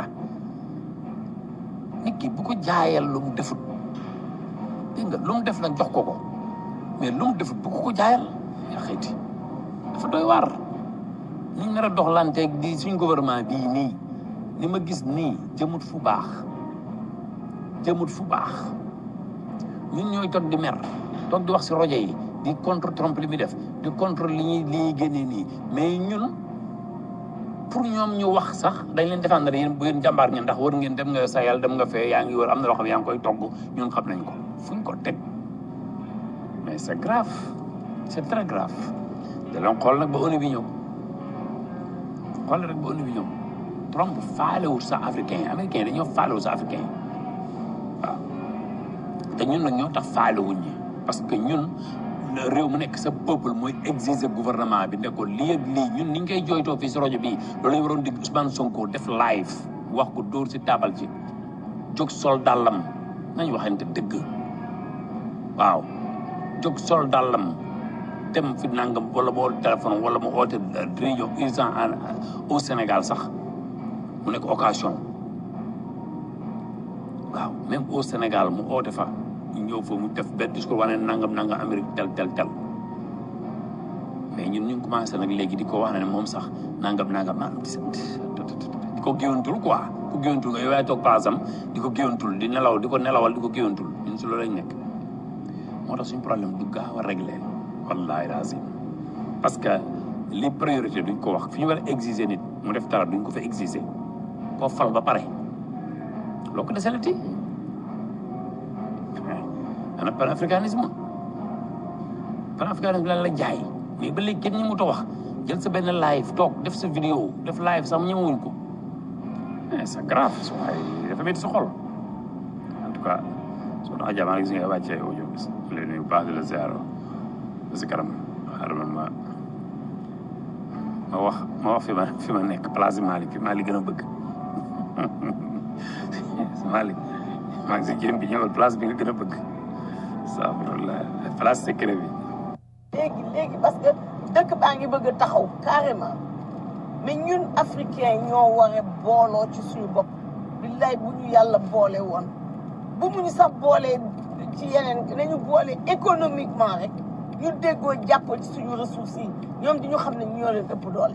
S5: nit ki bu ko jaayal lu mu defut dégg nga lu mu def nag jox ko ko mais lu mu defut bu ko ko jaayal yaa xëyti dafa doy waar ñu nar a doxlanteeg di suñ gouvernement bii nii li ma gis nii jëmut fu baax jëmut fu baax ñun ñooy toog di mer toog di wax si rajo yi di contre Trump li muy def di contre li ñuy li ñuy génnee nii mais ñun pour ñoom ñu wax sax dañ leen défendre yéen bu yéen jàmbaar ngeen ndax war ngeen dem nga sayal dem nga fee yaa ngi wër am na loo xam ne yaa ngi koy togg ñun xam nañ ko fuñ ko teg mais c'est grave c'est très grave da leen xool nag ba ONU bi ñëw xool rek ba ONU bi ñëw Trump faalewul sa africain yi américain yi dañoo faalewul sa africain yi waaw te ñun nag ñoo tax faalewuñ ñi parce que ñun réew mu nekk sa peuple mooy exiger gouvernement bi ne ko lii ak lii ñun ni ñu koy jooytoo fii si rajo bii loolu la ñu waroon dig Ousmane Sonko def live wax ko dóor si taabal ji jóg sol dàllam nañ waxante dëgg waaw jóg sol dàllam dem fi nangam wala mu oote téléphone wala mu oote réunion urgent au Sénégal sax mu nekk occasion waaw même au Sénégal mu oote fa ñu ñëw fa mu def benn discours wane nangam nangam Amérique tel tel tel mais ñun ñu ngi commencé nag léegi di ko wax ne moom sax nangam nangam nangam di ko géwantul quoi ku géwantul nga yow yaay toog paasam di ko géwantul di nelaw di ko nelawal di ko géwantul ñun si loolu lañ nekk moo tax suñu problème du gaaw a réglé wallahi lazim parce que li priorité duñ ko wax fi ñu war a exiger nit mu def dara duñ ko fa exiger koo fal ba pare loo ko deselati ana panafricanisme panafricanisme lan la jaay mais ba léegi kenn ñëmut a wax jël sa benn live toog def sa vidéo def live sax ñëmewuñ ko mais c'est grave su waay dafa métti sa xol en tout cas soo tax jamaa gis nga wàccee audio bis leen nuyu baax di la ziar ba si kanam xaaral ma ma wax ma wax fi ma fi ma nekk place Malick fi Malick gën a bëgg Malick maa ngi si jéem bi ñëwal place bi nga gën a bëgg astafirullah place secret bi
S13: léegi léegi parce que dëkk baa ngi bëgg a taxaw carrément mais ñun africain ñoo war a booloo ci suñu bopp billaay bu ñu yàlla boole woon bu mu ñu sax boolee ci yeneen nañu boole économiquement rek ñu déggoo jàpp ci suñu ressources yi ñoom di ñu xam ne ñoo leen ëpp doole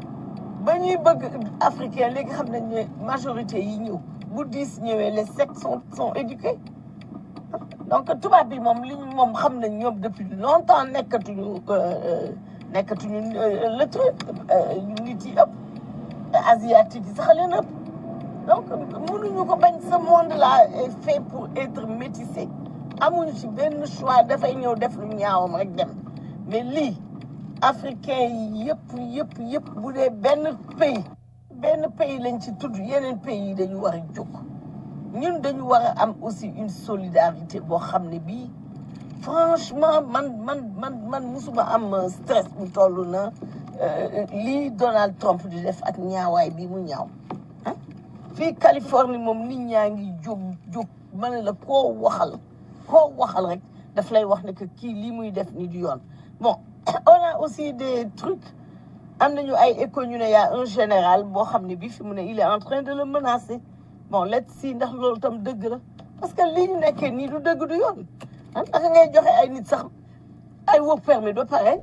S13: ba ñuy bëgg africain léegi xam nañ ne majorité yi ñëw bu dix ñëwee les sept sont sont éduqués donc tubaab bi moom li ñu moom xam nañ ñoom depuis longtemps nekkatuñu nekkatuñu le truc nit yi ëpp asiatique yi sax leen ëpp donc mënuñu ko bañ ce monde là est fait pour être métissé amuñu ci benn choix dafay ñëw def lu ñaawam rek dem mais lii africain yi yëpp yëpp yëpp bu dee benn pays benn pays lañ ci tudd yeneen pays yi dañu war a jóg ñun dañu war a am aussi une solidarité boo xam ne bii franchement man man man man musuma am stress bu toll na lii Donald Trump di def ak ñaawaay bi mu ñaaw fii Californie moom nit ñaa ngi jóg jóg ma ne la koo waxal koo waxal rek daf lay wax ne que kii lii muy def ni du yoon bon on a aussi des trucs am nañu ay écho ñu ne y a un général boo xam ne bi fi mu ne il est en train de le menacer bon let's see ndax loolu tam dëgg la parce que lii ñu nekkee nii du dëgg du yoon ah naka ngay joxe ay nit sax ay work permit ba pare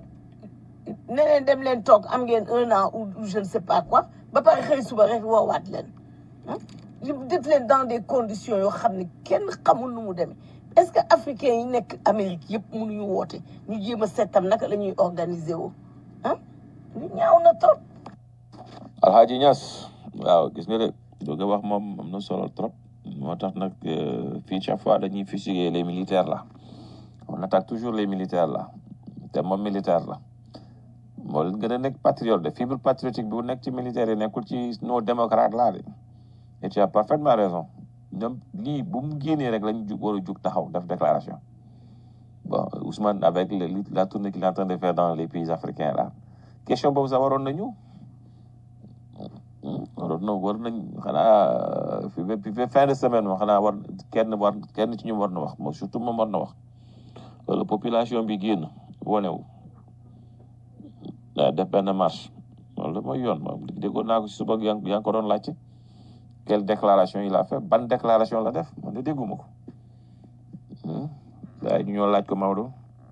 S13: ne leen dem leen toog am ngeen un an ou je ne sais pas quoi ba pare xëy suba rek woowaat leen ah def leen dans des conditions yoo xam ne kenn xamul nu mu demee est-ce que africains yi nekk Amérique yëpp mënuñu woote ñu jéem a seetam naka la ñuy organiser woo ah ñu ñaaw na trop.
S12: Alhaji Niass waaw gis nga de doo nga wax moom am na solo trop moo tax nag fii chaque fois dañuy fusiller les militaires là on attaque toujours les militaires là te moom militaire la moo leen gën a nekk patriote de fibre patriotique bi bu nekk ci militaire yi nekkul ci nos démocrates là de et tu as parfaitement raison ñoom lii bu mu génnee rek lañu jug war a jug taxaw def déclaration bon Ousmane avec le, la tournée qu'il est en train de faire dans les pays africains là question boobu sax waroon nañu waroon na war nañ xanaa fi fi fin de semaine moom xanaa war kenn war kenn ci ñu war na wax moom surtout moom war na wax loolu population bi génn wonewu def benn marche loolu mooy yoon moom déggoon naa ko si suba yaa ngi ko doon laajte quelle déclaration il a fait ban déclaration la def man de dégguma ko waaye ñu ñoo laaj ko Maodo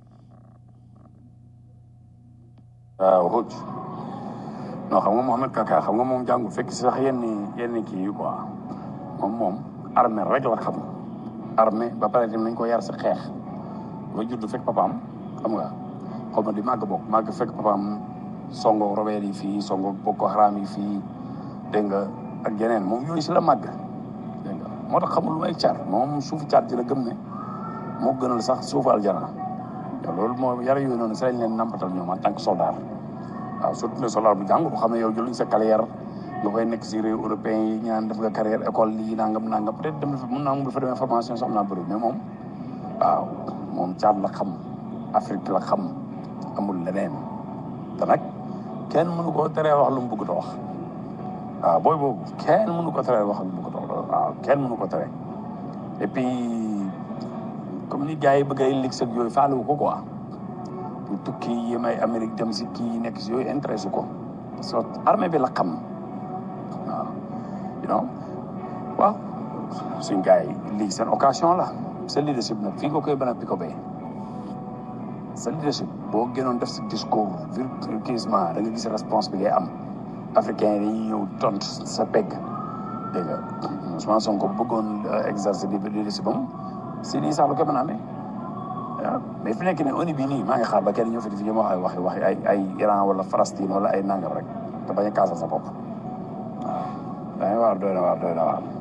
S14: waaw Houth non xam nga Mohamed Kaka xam nga moom jàngu fekk si sax yenn yenn kii yi quoi moom moom armée rek la xam armée ba pare dem nañ ko yar sa xeex ba judd fekk papaam xam nga xaw ma di màgg bokk màgg fekk papaam songo robert yi fii songo Boko Haram yi fii dégg nga ak yeneen moom yooyu si la màgg dégg nga moo tax xamul lu may car moom suufu car ci la gëm ne moo gënal sax suufu aljana te loolu moo yar yooyu noonu si lañ leen nampatal ñoom en tant que soldat waaw surtout ne soldat bu jàng bu xam ne yow jëluñ sa carrière nga koy nekk si réew européen yi ñaan def nga carrière école lii nangam nangam peut être dem na fa mën naa mu fa demee formation sax naa bëri mais moom waaw moom caat la xam Afrique la xam amul leneen te nag kenn mënu koo teree wax lu mu bëgg a wax waaw booy boobu kenn mënu ko teree wax lu mu bëgg a wax waaw kenn mënu ko teree et puis comme ni gars yi bëgg ay lig ak yooyu faalewu ko quoi bu tukki yi may Amérique dem si kii nekk si yooyu intéressé ko parce que armée bi la xam waaw you know waaw suñ gars yi lii seen occasion la sa leadership nag fii nga koy mën a piko bee sa leadership boo gënoon def si discours virtueusement da nga gis réponse bi ngay am africain yi dañuy ñëw tont sa pegg dégg nga Ousmane Sonko bëggoon exercer leadership am si lii sax lu ko mën a amee waaw mais fi nekk ne ONU bii nii maa ngi xaar ba kenn ñëw fi di fi wax ay waxi waxi ay ay Iran wala Palestine wala ay nangam rek te bañ a kaasal sa bopp waaw da waar doy na waar doy na waar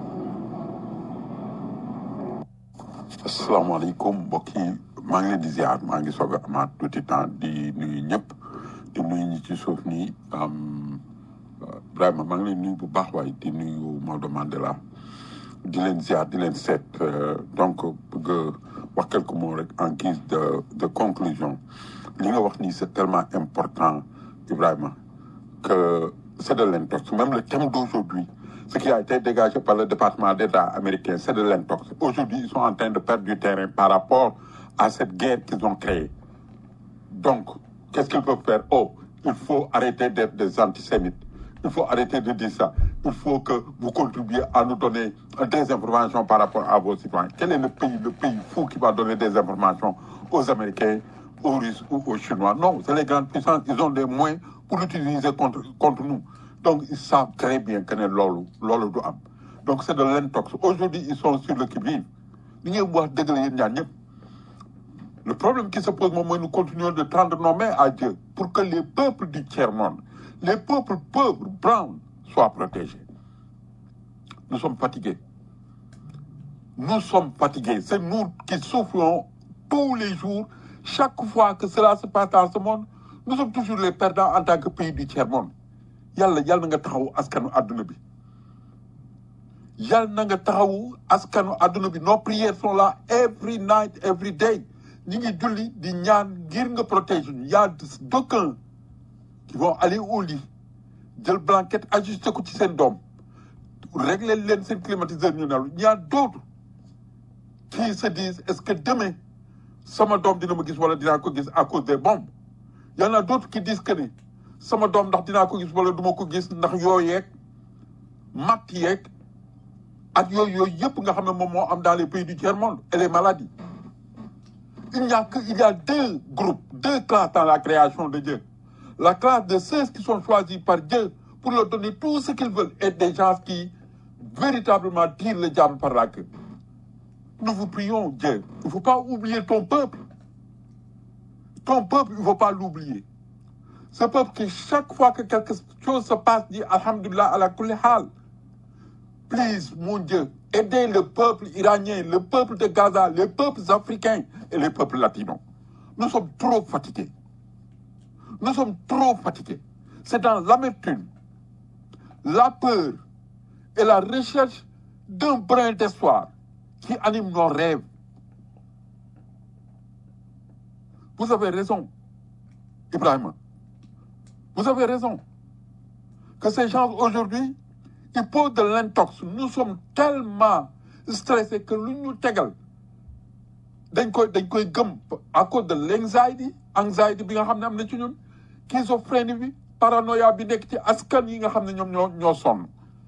S6: asalaamaaleykum mbokk yi maa ngi leen di ziar maa ngi soog a amaat tuuti temps di nuyu ñëpp di nuyu ñi ci suuf nii am vraiment maa ngi leen nuyu bu baax waaye di nuyu Maodo Mandela di leen ziar di leen seet euh, donc bëgg a wax quelques mots rek en guise de de conclusion li nga wax nii c'est tellement important Ibrahima que c'est de l'intox même le thème d'aujourd'hui ce qui a été dégagé par le département d'État américain c'est de l'intox aujourd'hui ils sont en train de perdre du terrain par rapport à cette guerre qu'ils ont créée donc qu'est-ce qu'ils peuvent faire oh il faut arrêter d'être des antisémites il faut arrêter de dire ça. Il faut que vous contribuiez à nous donner des informations par rapport à vos citoyens. Quel est le pays, le pays fou qui va donner des informations aux Américains, aux Russes ou aux Chinois Non, c'est les grandes puissances. Ils ont des moyens pour l'utiliser contre, contre nous. Donc, ils savent très bien que c'est lolo, lolo du am. Donc, c'est de l'intox. Aujourd'hui, ils sont sur le qui-vive. Ni ngeen wax dëgg la yéen ñaar ñëpp. Le problème qui se pose, moi, nous continuons de tendre nos mains à Dieu pour que les peuples du tiers-monde, les peuples pauvres, browns, soient protégés. Nous sommes fatigués. Nous sommes fatigués. C'est nous qui souffrons tous les jours. Chaque fois que cela se passe dans ce monde, nous sommes toujours les perdants en tant que pays du tiers-monde. Yàlla yàlla na nga taxaw askanu àdduna bi. Yàlla na nga taxaw askanu àdduna bi. Nos prières sont là every night, every day. ñi ngi julli di ñaan ngir nga protéger ñu. Y a d'aucuns qui vont aller au lit jël blanquette ajusté ko ci seen doom régler leen seen climatiseur ñu nelu il y a d'autres qui se disent est-ce que demain sama doom dina ma gis wala dinaa ko gis à cause des bombes il y en a d'autres qui disent que ni sama doom ndax dinaa ko gis wala duma ko gis ndax yooyeeg matt yeeg ak yooyu yooyu yëpp nga xam ne moom moo am dans les pays du tiers-monde et les maladies il n'y a que il y a deux groupes deux classes dans la création de Dieu la classe de ceux qui sont choisis par Dieu pour leur donner tout ce qu'ils veulent et des gens qui véritablement tirent le diable par la queue. Nous vous prions, Dieu. Il ne faut pas oublier ton peuple. Ton peuple, il ne faut pas l'oublier. Ce peuple qui, chaque fois que quelque chose se passe, dit Alhamdulillah ala kulli hal. Please, mon Dieu, aidez le peuple iranien, le peuple de Gaza, les peuples africains et les peuples latinos. Nous sommes trop fatigués. Nous sommes trop fatigués. C'est dans l'amertume, la peur et la recherche d'un brin d'espoir qui anime nos rêves. Vous avez raison, Ibrahim. Vous avez raison. Que ces gens aujourd'hui, ils posent de l'intox. Nous sommes tellement stressés que l'union tegal dañ koy dañ koy gëm à cause de l'anxiety anxiety bi nga xam ne am na ci ñun schizophrénie bi paranoïa bi nekk ci askan yi nga xam ne ñoom ñoo ñoo sonn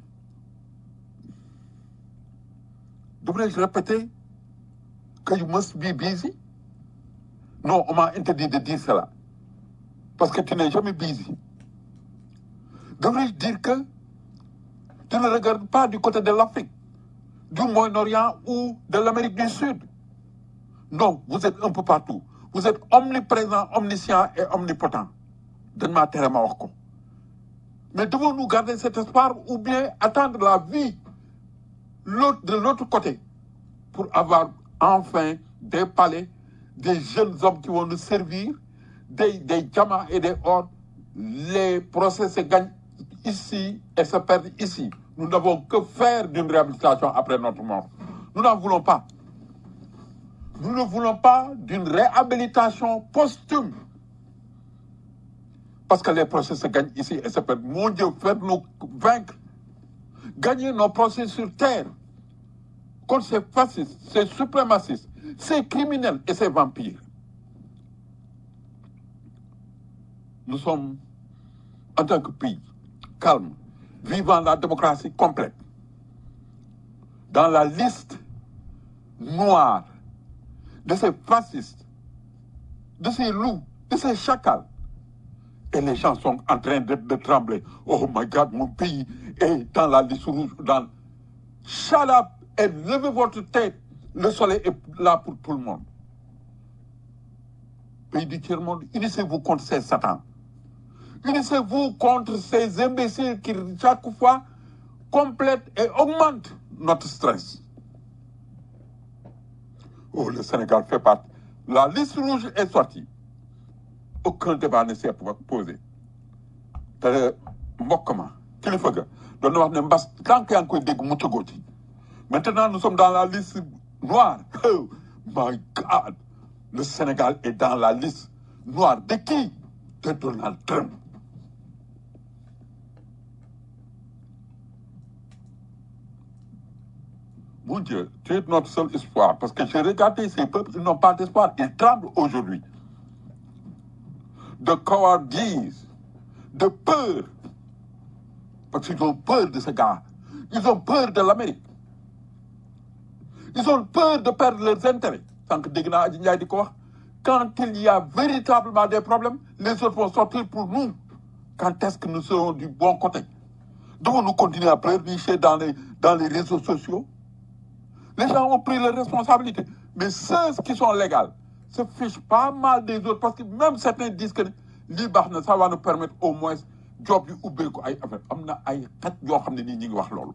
S6: devrais-je répéter que you must be busy non on m'a interdit de dire cela parce que tu n'es jamais busy devrais-je dire que tu ne regardes pas du côté de l'Afrique du Moyen-Orient ou de l'Amérique du Sud non vous êtes un peu partout vous êtes omniprésent omniscient et omnipotent dañ maa tere ma wax ko mais devons-nous garder cet espoir ou bien attendre la vie l'autre de l'autre côté pour avoir enfin des palais des jeunes hommes qui vont nous servir des des diamants et des or les procès se gagnent ici et se perdent ici nous n'avons que faire d'une réhabilitation après notre mort nous n'en voulons pas nous ne voulons pas d'une réhabilitation posthume parce que les procès se gagnent ici et se perdent. Mon Dieu, faites-nous vaincre. Gagner nos procès sur terre contre ces fascistes, ces suprémacistes, ces criminels et ces vampires. Nous sommes, en tant que pays, calme, vivant la démocratie complète. Dans la liste noire de ces fascistes, de ces loups, de ces chacals, et les gens sont en train de, de trembler. Oh my God, mon pays est dans la liste rouge. Dans... Shut up et levez votre tête. Le soleil est là pour tout le monde. Pays du tiers-monde, unissez-vous contre ces satans. Unissez-vous contre ces imbéciles qui, chaque fois, complètent et augmentent notre stress. Oh, le Sénégal fait partie. La liste rouge est sortie. aucun débat ne s'est posé te mbokk ma kilifa ga doon na wax ne mbas tant que yaa ngi koy dégg mu tëggoo ci maintenant nous sommes dans la liste noire oh my God le Sénégal est dans la liste noire de qui de Donald Trump Mon Dieu, tu es notre seul espoir. Parce que j'ai regardé ces peuples, ils n'ont pas d'espoir. Ils tremblent aujourd'hui. De cowardice, de peur. Parce qu'ils ont peur de ce gars. Ils ont peur de l'Amérique. Ils ont peur de perdre leurs intérêts. Tant que Degna Adji Ndiaye di ko wax, Quand il y a véritablement des problèmes, les autres vont sortir pour nous. Quand est-ce que nous serons du bon côté Devons-nous continuer à pleurnicher dans les, dans les réseaux sociaux Les gens ont pris leurs responsabilités. Mais ceux qui sont légaux se fichent pas mal des autres parce que même certains disent que lii baax na ça va nous permettre au moins job yu ubbeeku ay affaire am na ay xaj yoo xam ne nii ñi ngi wax loolu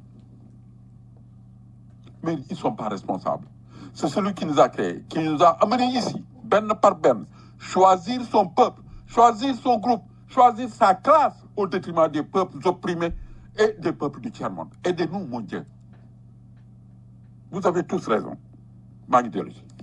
S6: mais ils sont pas responsables c'est celui qui nous a créés qui nous a amenés ici benn par benn choisir son peuple choisir son groupe choisir sa classe au détriment des peuples opprimés et des peuples du tiers-monde aidez-nous mon Dieu vous avez tous raison maa ngi dellu si